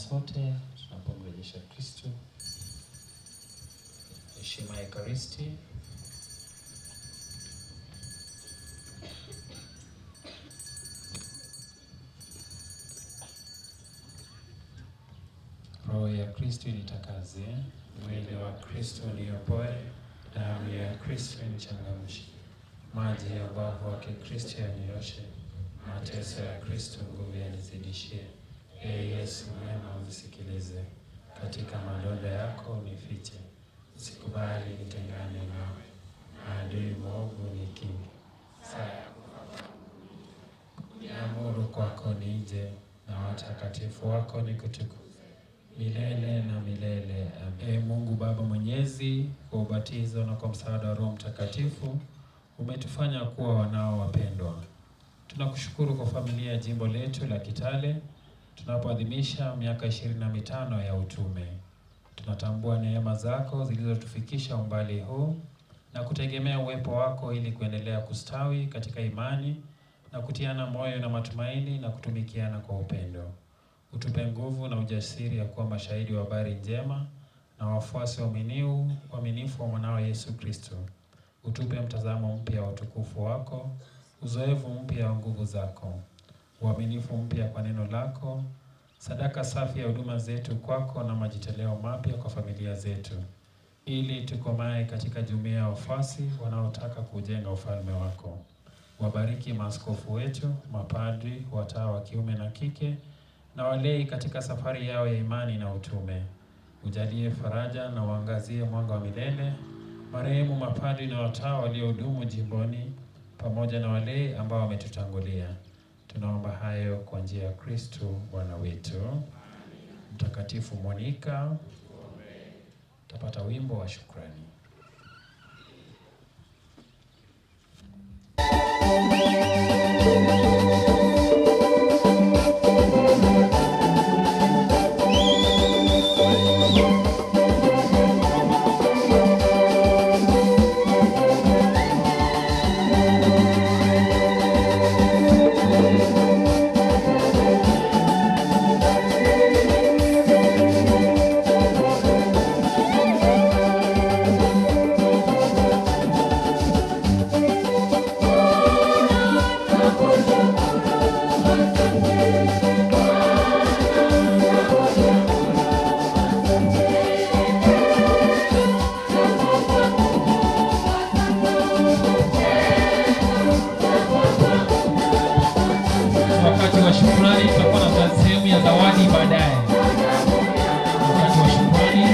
sote tunapomrejesha Kristo heshima ya Ekaristi. Roho ya Kristo initakaze, mwili wa Kristo niopoe, damu ya Kristo nichangamshe, maji ya ubavu wake Kristo yanioshe, mateso ya Kristo nguvu yanizidishie. Ee Yesu mwema, unisikilize, katika madonda yako unifiche, usikubali nitengane nawe, adui mwovu nikinge, saa ya niamuru kwako nije, na watakatifu wako nikutukuze milele na milele. Amen. Ee Mungu Baba Mwenyezi, kwa ubatizo na kwa msaada wa Roho Mtakatifu umetufanya kuwa wanao wapendwa. Tunakushukuru kwa familia ya jimbo letu la Kitale tunapoadhimisha miaka ishirini na mitano ya utume. Tunatambua neema zako zilizotufikisha umbali huu na kutegemea uwepo wako ili kuendelea kustawi katika imani na kutiana moyo na matumaini na kutumikiana kwa upendo. Utupe nguvu na ujasiri ya kuwa mashahidi wa habari njema na wafuasi waaminiu waaminifu wa mwanao Yesu Kristo. Utupe mtazamo mpya wa utukufu wako, uzoefu mpya wa nguvu zako, uaminifu mpya kwa neno lako, sadaka safi ya huduma zetu kwako na majitoleo mapya kwa familia zetu, ili tukomae katika jumuiya ya wafuasi wanaotaka kujenga ufalme wako. Wabariki maaskofu wetu, mapadri, watawa wa kiume na kike na walei katika safari yao ya imani na utume. Ujalie faraja na uangazie mwanga wa milele marehemu mapadri na watawa waliohudumu jimboni pamoja na walei ambao wametutangulia. Tunaomba hayo kwa njia ya Kristo Bwana wetu. Mtakatifu Monika, tapata wimbo wa shukrani. Wakati wa shukrani tutakuwa na sehemu ya zawadi baadaye. Wakati wa shukrani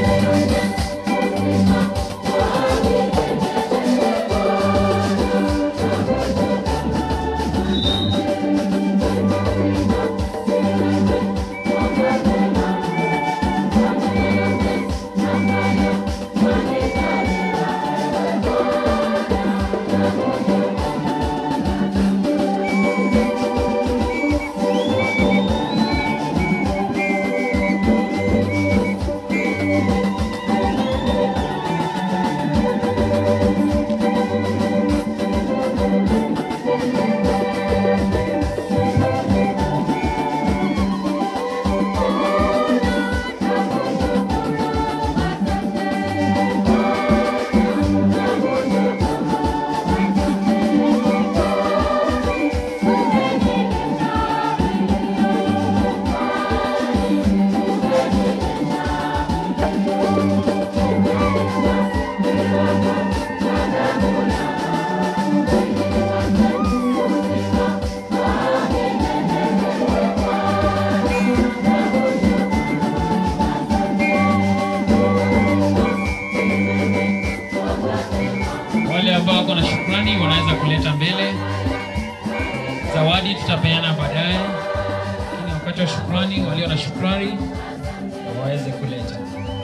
wale ambao wako na shukrani wanaweza kuleta mbele. Zawadi tutapeana baadaye, lakini wakati wa shukrani, walio na shukrani waweze kuleta.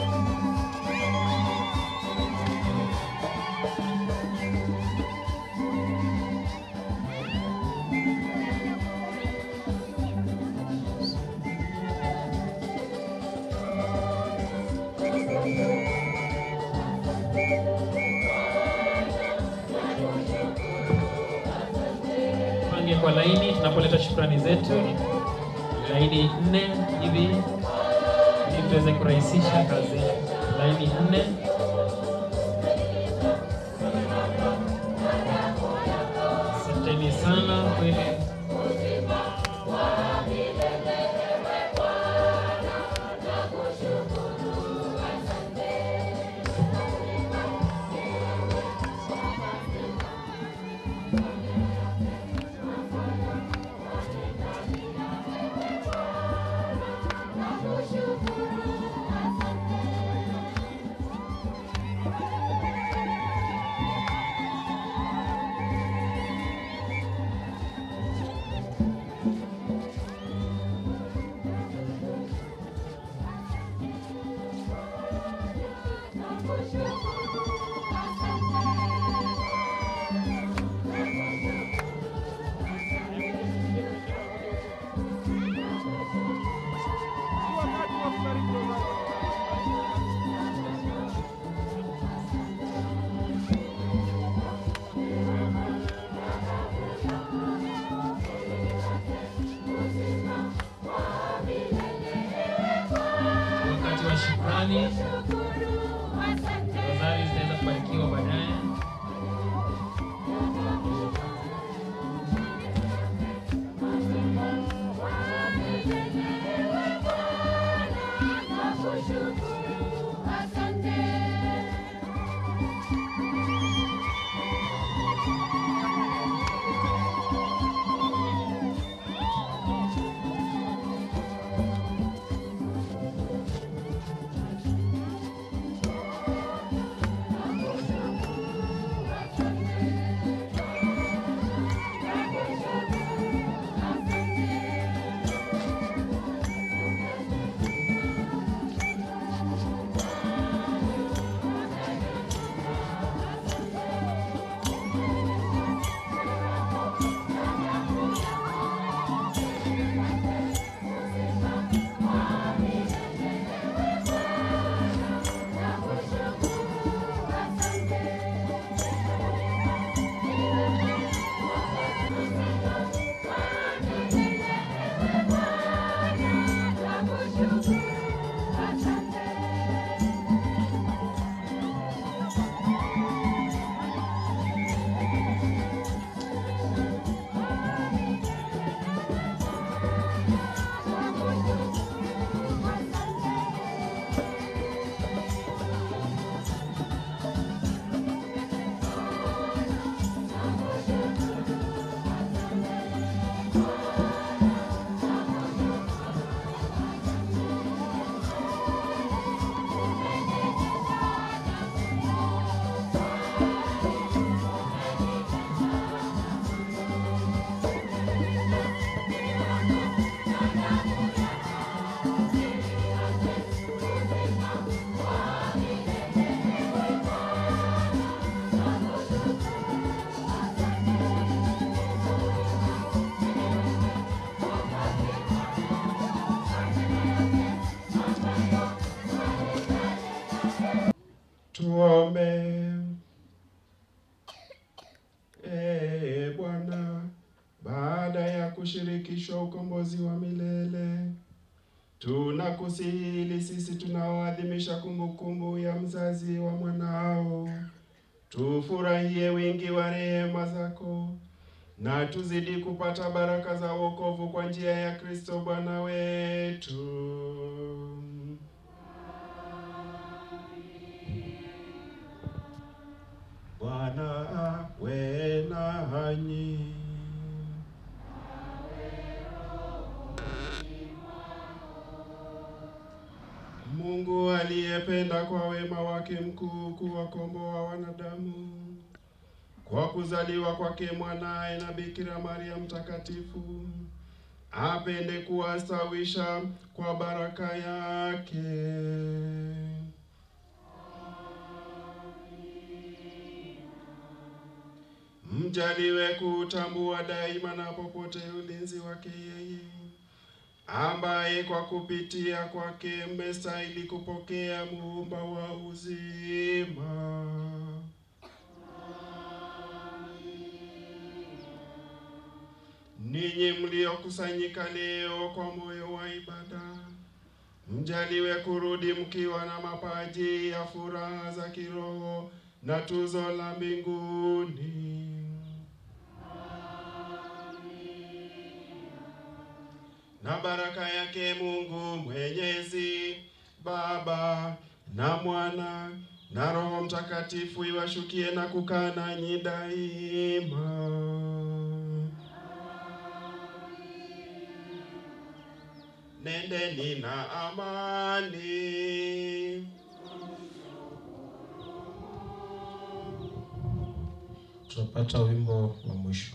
Pange kwa laini tunapoleta shukrani zetu, laini nne hivi ili tuweze kurahisisha kazi yetu. Laini nne. Asanteni sana kweli. Wakati wa shukrani, rozari zitaweza kubarikiwa baadaye. Tuombe. Ee Bwana, baada ya kushirikishwa ukombozi wa milele, tunakusihi ili sisi tunaoadhimisha kumbukumbu ya mzazi wa mwanao tufurahie wingi wa rehema zako na tuzidi kupata baraka za wokovu kwa njia ya Kristo Bwana wetu. Bwana awe nanyi. Mungu aliyependa kwa wema wake mkuu kuwakomboa wanadamu kwa kuzaliwa kwake mwanaye na Bikira Maria mtakatifu, apende kuwastawisha kwa baraka yake. Mjaliwe kutambua daima na popote ulinzi wake yeye ambaye kwa kupitia kwake mmestahili kupokea muumba wa uzima. Ninyi mliokusanyika leo kwa moyo wa ibada, Mjaliwe kurudi mkiwa na mapaji ya furaha za kiroho na tuzo la mbinguni. Na baraka yake Mungu Mwenyezi, Baba na Mwana na Roho Mtakatifu iwashukie na kukaa nanyi daima. Nendeni na amani. Tutapata wimbo wa mwisho.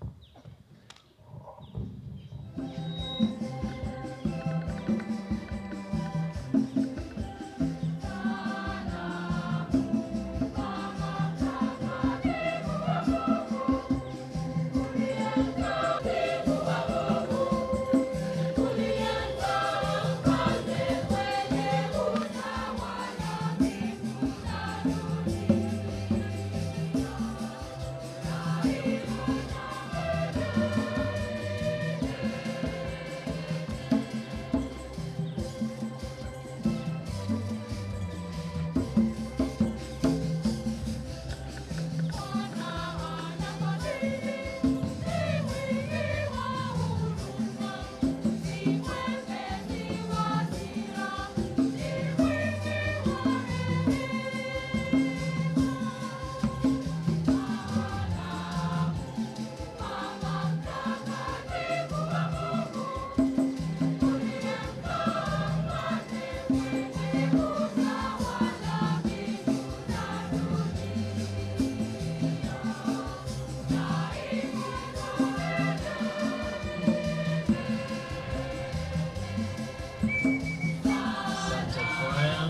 Asante kwaya.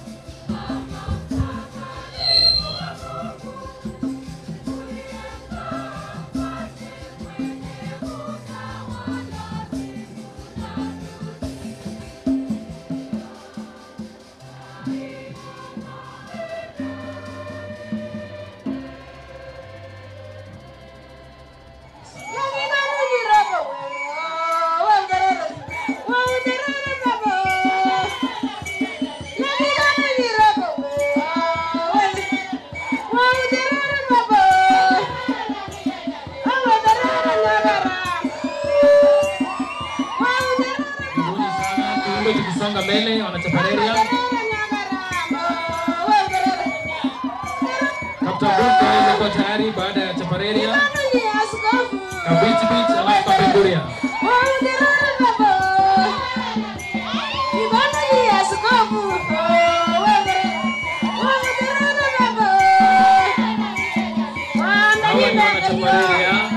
Karibuni sana. Tuimbe tukisonga mbele wanachapareria. Kapta Book aweze kuwa tayari baada ya chapareria. Kabiti beach alafu kapenguria. Hawa ni wanachapareria.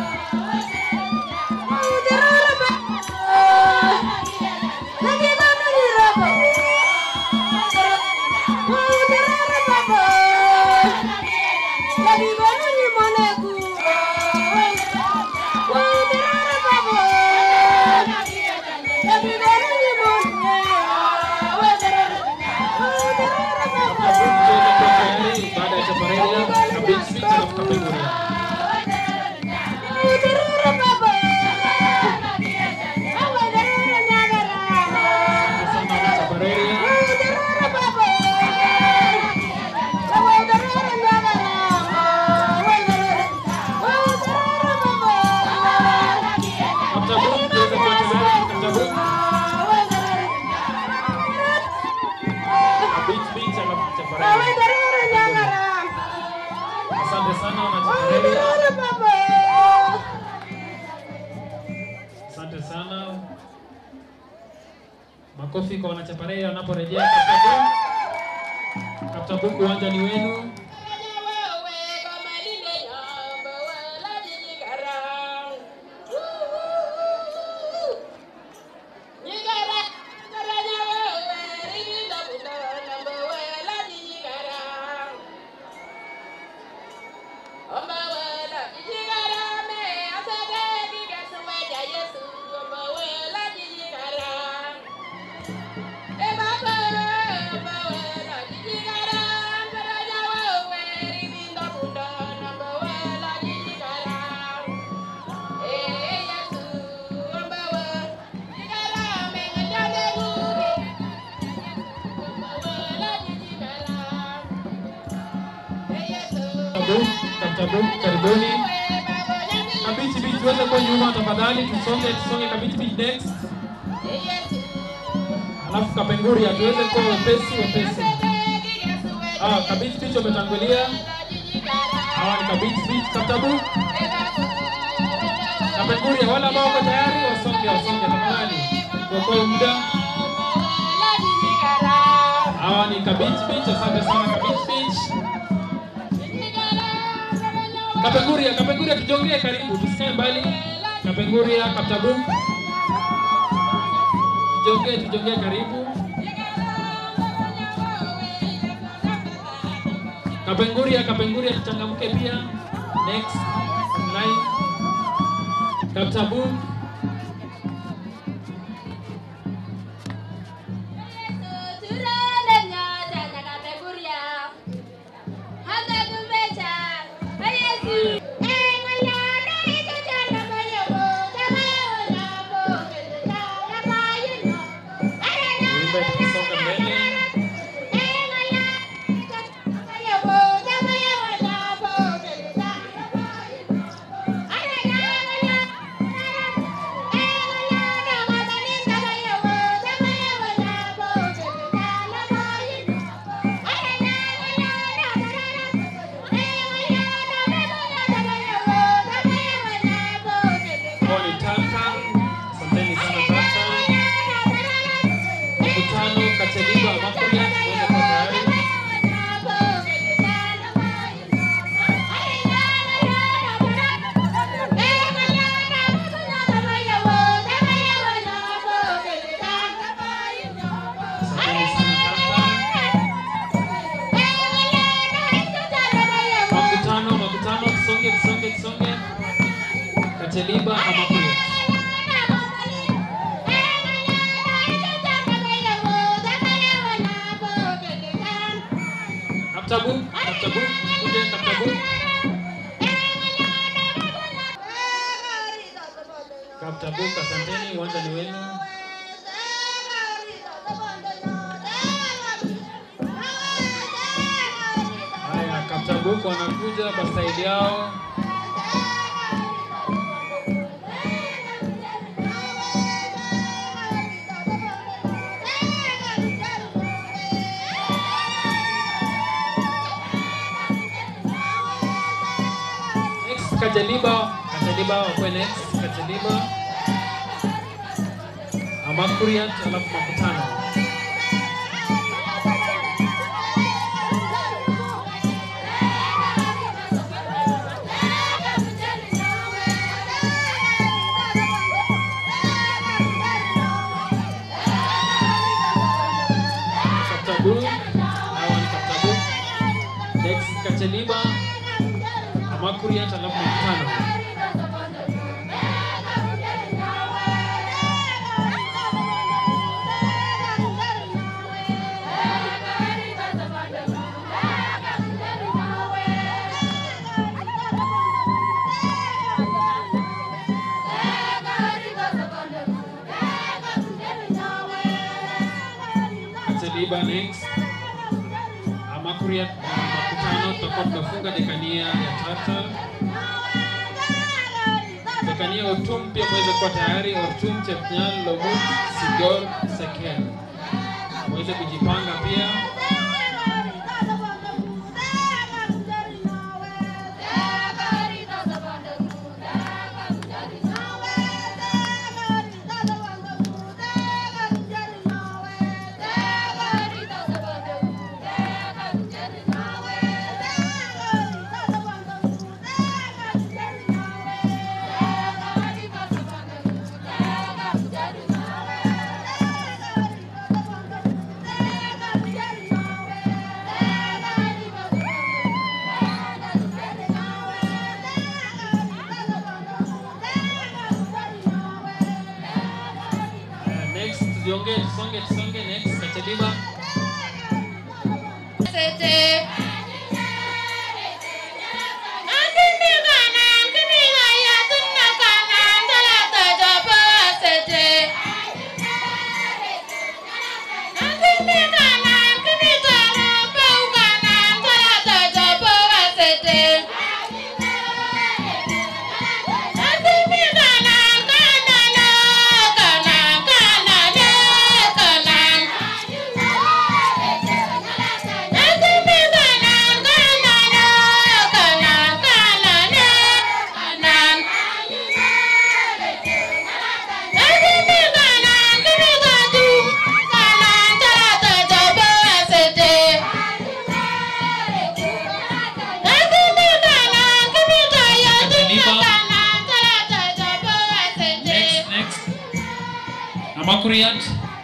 Tayari baada ya chapareria. Kabiti beach alafu kapenguria. Kapta Book tuweze kuwa tayari. Kapta Book. Kabiti beach alafu chapareria. Asante sana wanachapareria. Asante sana. Makofi kwa wanachapareria wanaporejea Kapta Book. Kapta Book, uwanja ni wenu. Kaptabu, Kaptabu, karibuni. Kabichi Beach tuweze kwa nyuma tafadhali, tusonge tusonge Kabichi Beach next. Alafu Kapenguria tuweze kwa wepesi wepesi. Ah, Kabichi Beach wametangulia. Hawa ni Kabichi Beach, Kaptabu. Kapenguria wale ambao wako tayari wasonge wasonge tafadhali. Tuokoe muda. Hawa ni Kabichi Beach, asante sana Kabichi Beach. Kapenguria, Kapenguria tujongee karibu, tusikae mbali. Kapenguria, Kaptabu. Tujongee, tujongee karibu. Kapenguria, Kapenguria tuchangamke pia. Next line. Kaptabu. Tuimbe tukisonga mbele. Hao ni Tata. Asanteni sana Tata. Mkutano Kacheliba Makuria tuweze kuwa tayari. Asanteni sana Tata. Makutano, makutano, tusonge, tusonge, tusonge. Kacheliba Amakuria. Kaptabu, Kaptabu, kuje Kaptabu. Kaptabu, asanteni, uwanja ni wenu. Haya, Kaptabu wanakuja kwa staili yao. Next Kajaliba, Kajaliba wakwe next Kajaliba. Amakuriat alafu makutano. Kaptabu, hawa ni Kaptabu. Next Kajaliba, Amakuriat alafu makutano. Kajaliba next. Amakuriat makutano tutakuwa tunafunga dekania ya tata. Dekania Ortum pia mweze kuwa tayari. Ortum, Chepnyal, Lomut, Sigor, Sekel mweze kujipanga pia. Uh, next tujiongee, tusonge, tusonge. Next Kacheliba. Thank you. Amakuriat.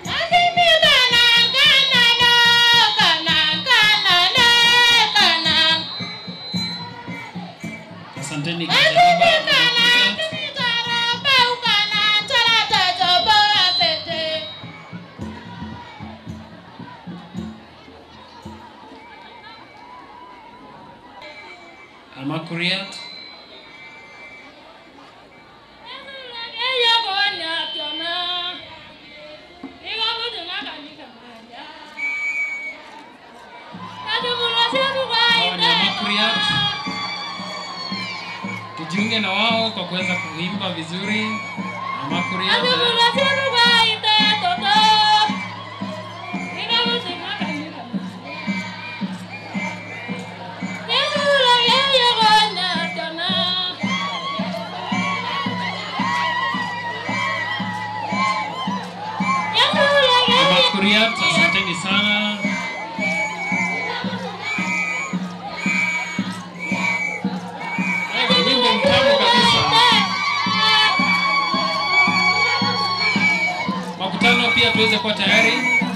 Asanteni Kajaliba. Amakuriat. Hawa ni Amakuriat. Tujiunge na wao kwa kuweza kuimba vizuri. Amakuriat. Amakuriat, asanteni sana. Eh, Wimbo mtamu kabisa. Makutano pia tuweze kuwa tayari.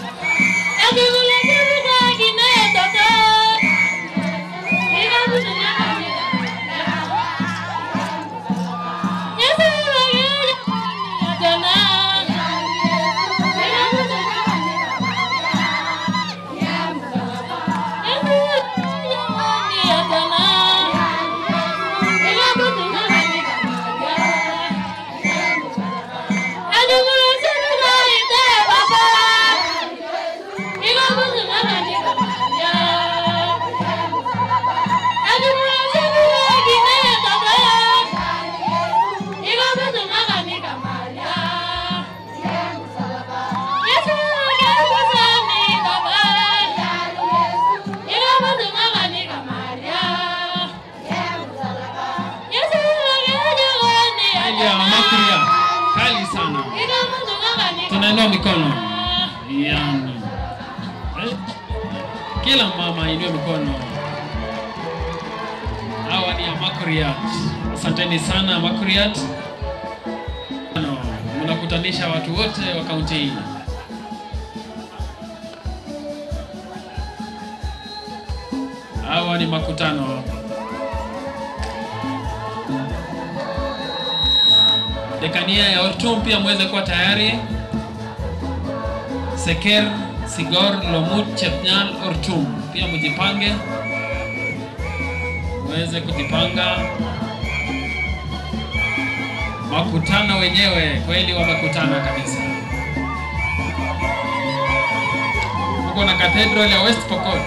Hali ya Amakuriat kali sana. Tunainua mikono. Yani. Eh? Kila mama inue mikono. Hawa ni Amakuriat. Asanteni sana Amakuriat. Ano, Mnakutanisha watu wote wa kaunti hii. Hawa ni makutano. Dekania ya Ortum pia muweze kuwa tayari. Seker, Sigor, Lomut, Chepnyal, Ortum pia mjipange, muweze kujipanga. Makutano wenyewe kweli wamekutana kabisa. Tuko na Cathedral ya West Pokot.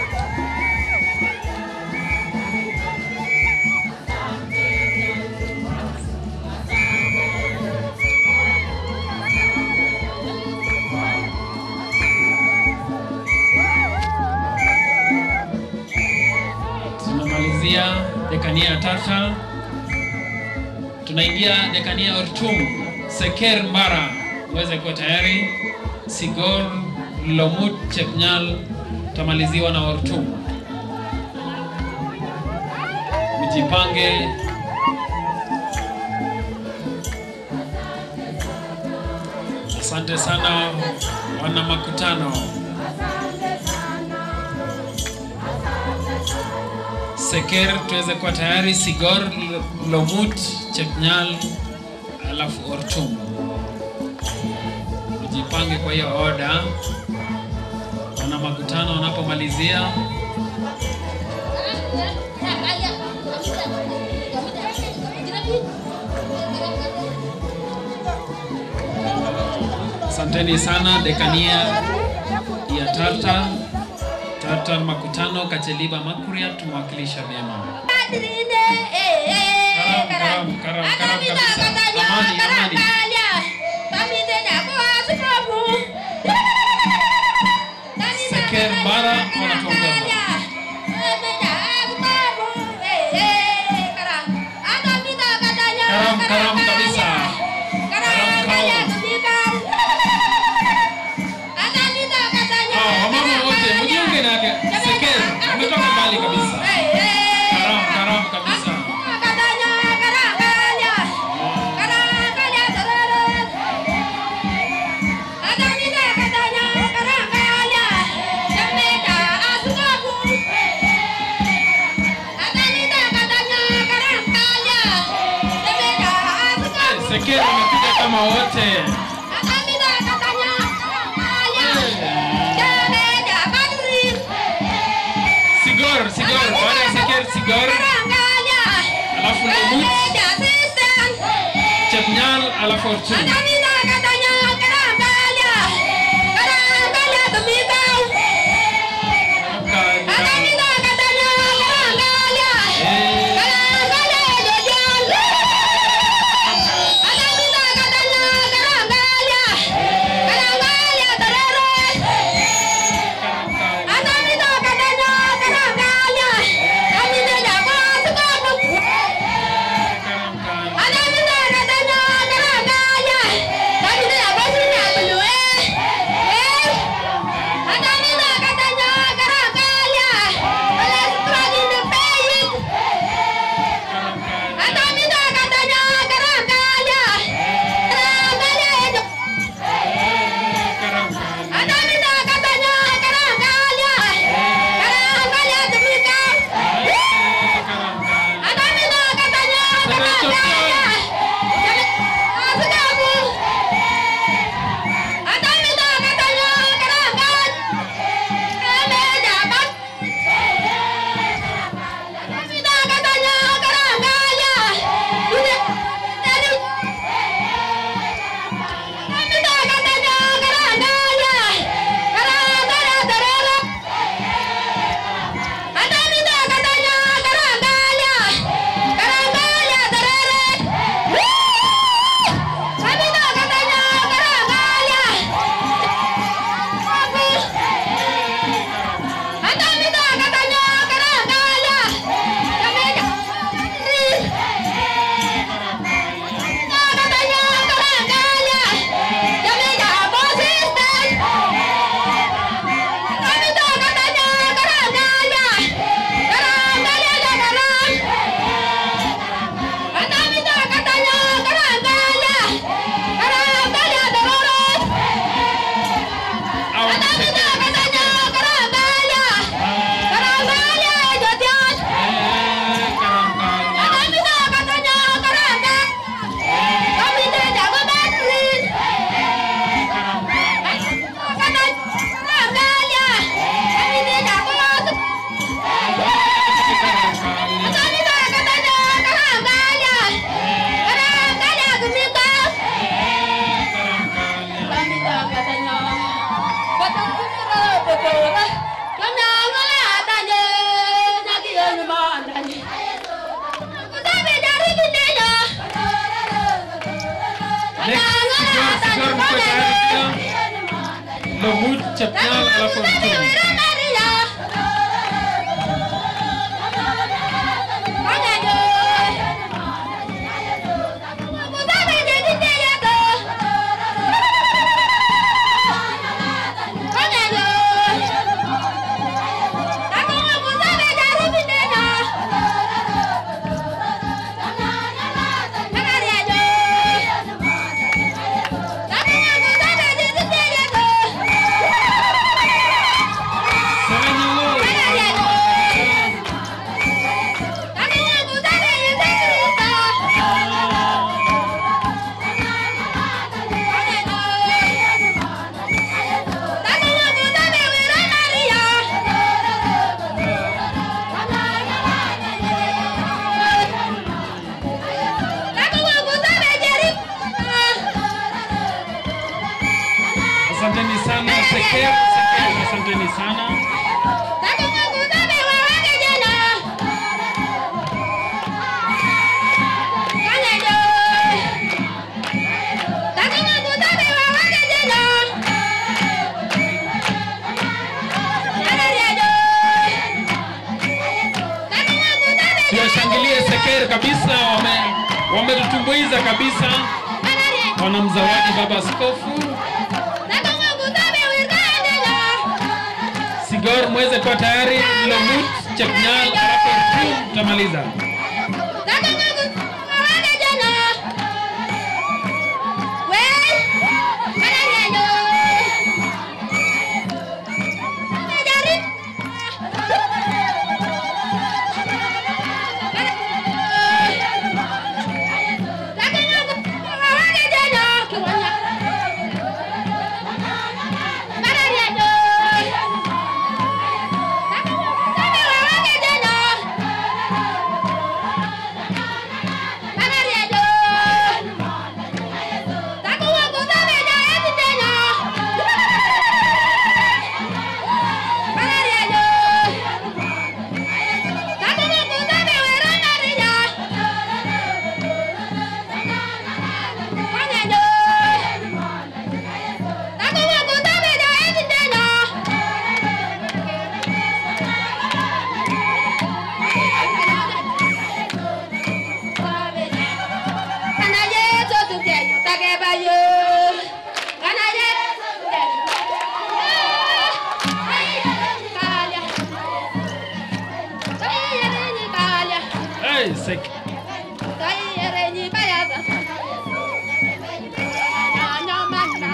tunamalizia dekania ya tata tunaingia dekania ya ortum seker mbara uweze kuwa tayari sigor lomut chepnyal tamaliziwa na ortum mjipange asante sana wana makutano Seker tuweze kuwa tayari, Sigor, L- Lomut, Chepnyal, alafu Ortum. Ujipange kwa hiyo oda, wana makutano wanapomalizia. Asanteni sana dekania ya Tarta Tarta makutano Kacheliba Makuria tumewakilisha vyema. Karam, karam, karam kabisa. Amani, amani. Seker Mbara wanatuongoza. Karam, karam kabisa. Karam kao. Ah, wamama wote mjiunge na Seker, umetoka mbali kabisa. Karam, karam kabisa. tusimama wote. Sigor, Sigor, baada ya Seker, Sigor, alafu Lemut, Chepnyal, alafu Orchun. Lemut, Chepnyal, alafu Orchun. Asanteni sana Seker, Seker, asanteni sana. Tuwashangilie Seker kabisa, wame wametutumbuiza kabisa, wanamzawadi baba askofu. Sigor mweze kuwa tayari, Lemut, Chepnyal, alafu Orchun tutamaliza.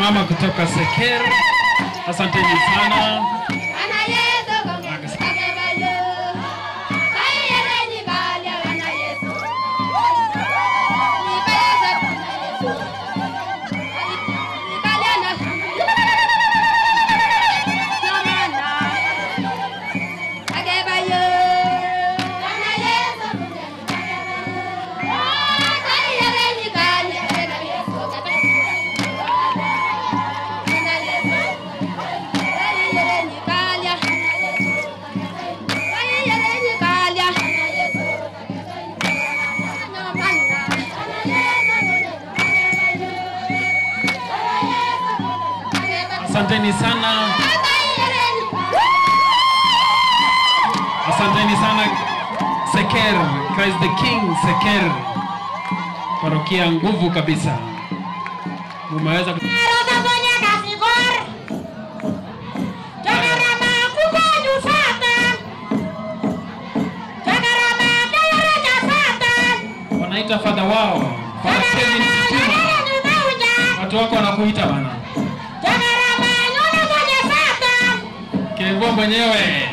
mama kutoka Seker, asanteni sana. Asanteni sana, asanteni sana Seker, Christ the King Seker, parokia nguvu kabisa, mumeweza ku- wanaita fadha wao Father Kevin Sitima. Watu wako wanakuita bana. Kevo mwenyewe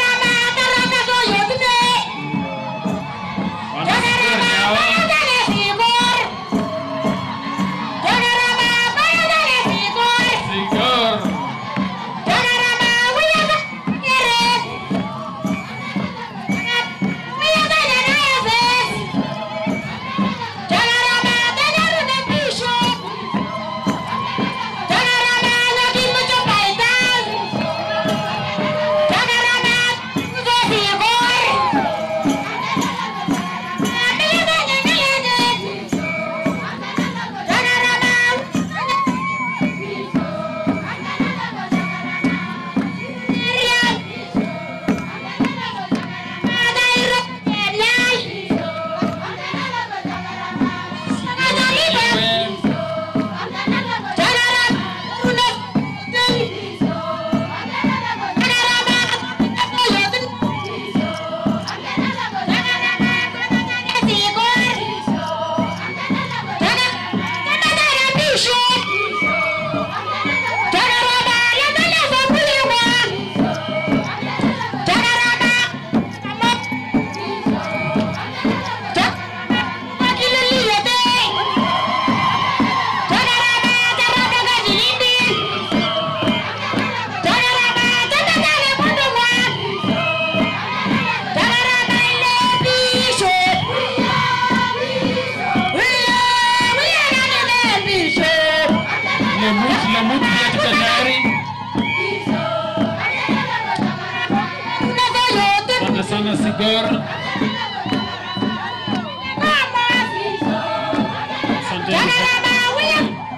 Sigor. Lemut, Lemut pia tuko tayari. Asante sana Sigor. Asanteni sana.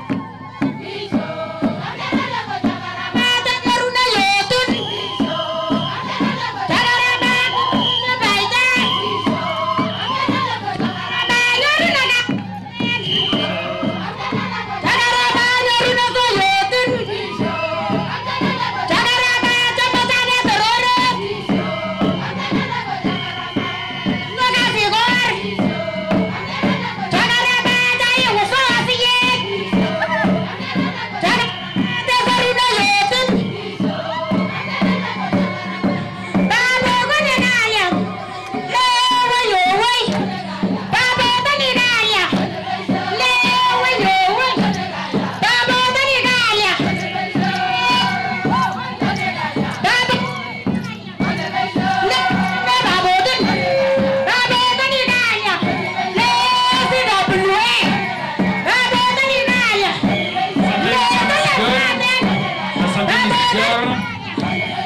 Asanteni Sigor.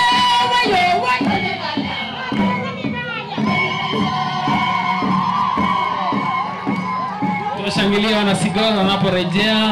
Tunashangilia wana Sigor wanaporejea.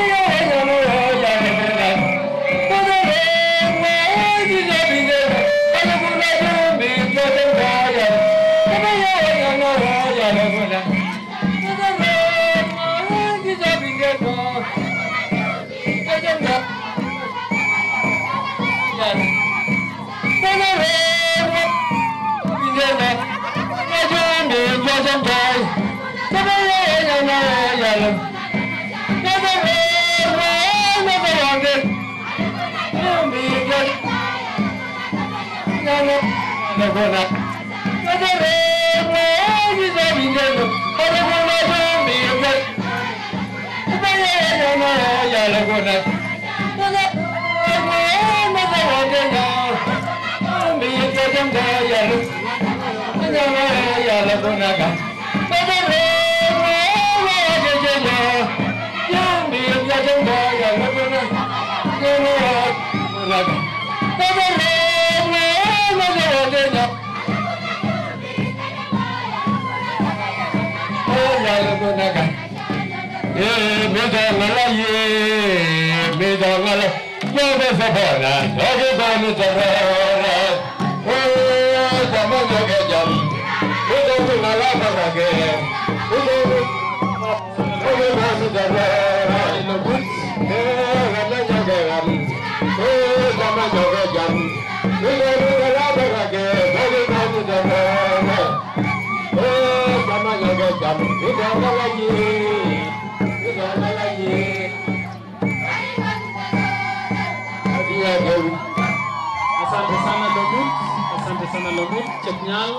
Thank you. Asante sana Lomut, asante sana Lomut Chepnyal.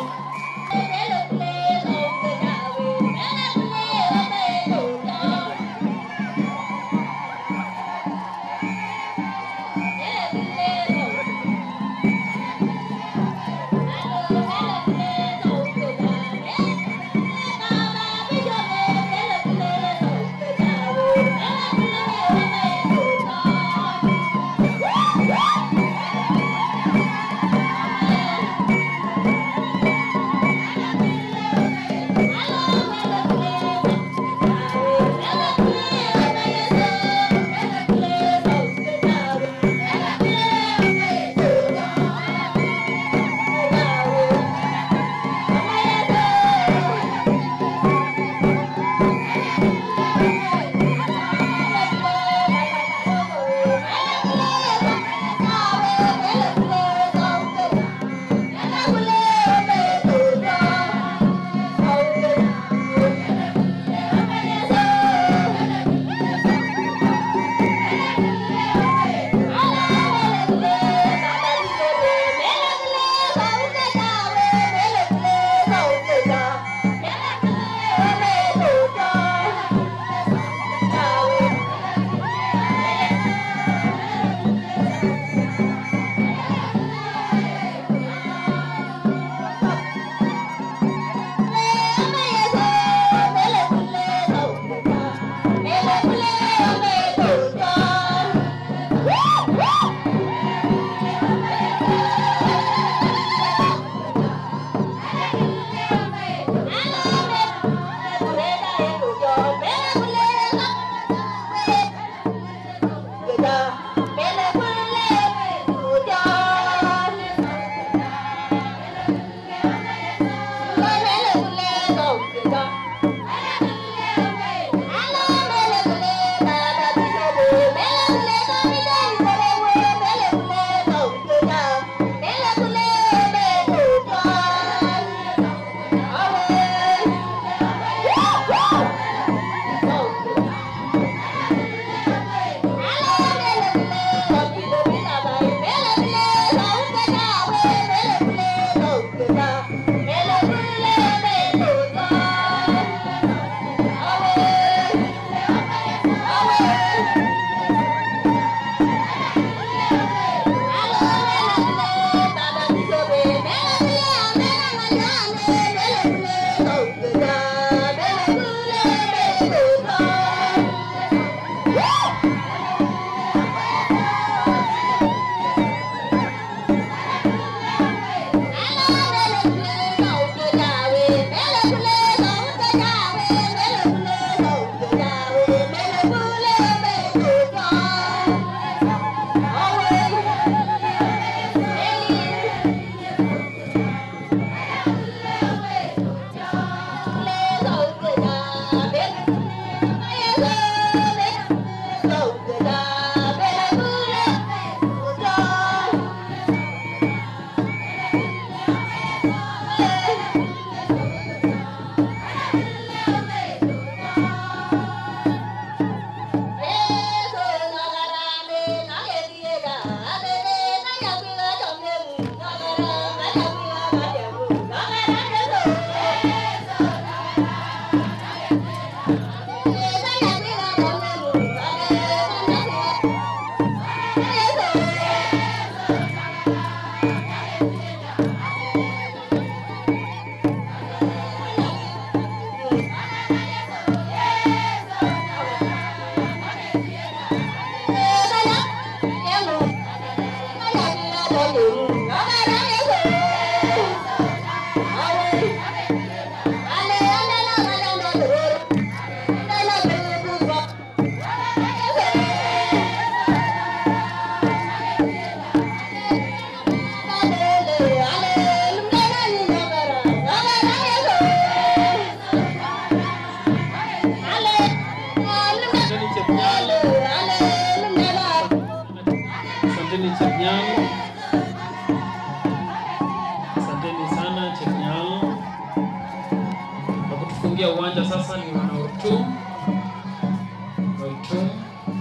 kutufungia uwanja sasa ni wana Ortum. Ortum.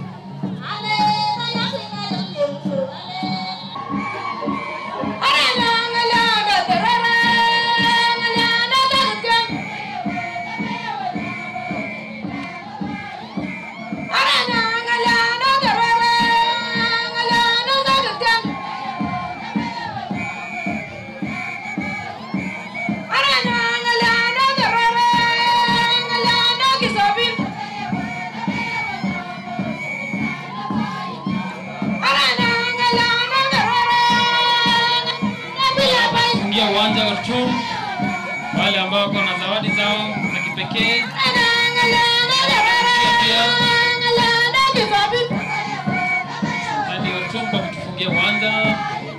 kufungia uwanja wa Ortum, wale ambao wako na zawadi zao za kipekee pia Asante Ortum kwa kutufungia uwanja.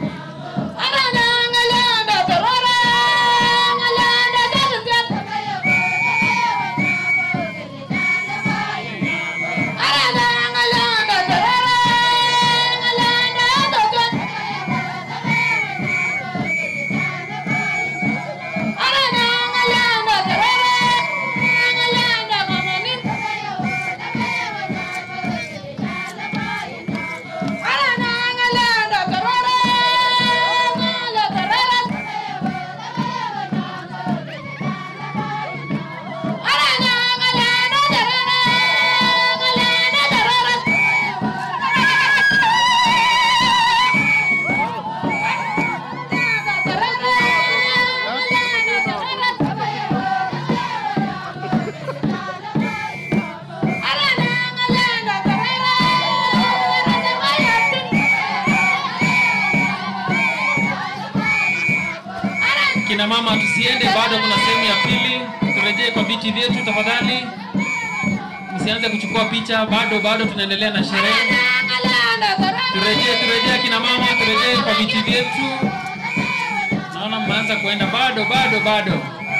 Kina mama tusiende, bado kuna sehemu ya pili. Turejee kwa viti vyetu tafadhali, msianze kuchukua picha, bado bado tunaendelea na sherehe. Turejee, turejee kina mama, turejee kwa viti vyetu. Naona mmeanza kuenda, bado bado bado.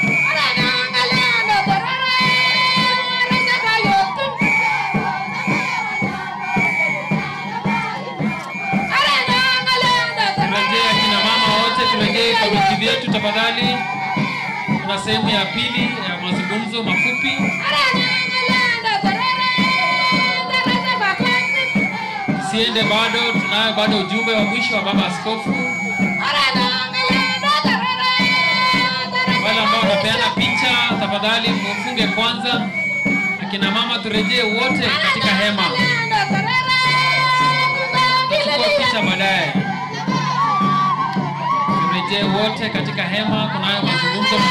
Turejee kina mama wote, turejee kwa viti vyetu tafadhali. Kuna sehemu ya pili ya mazungumzo mafupi. Tusiende bado, tunayo bado ujumbe wa mwisho wa baba askofu. Wale ambao wanapeana picha, tafadhali mufunge kwanza. Akina mama turejee wote katika hema. Tutachukua picha baadaye. Turejee wote katika hema, kunayo mazungumzo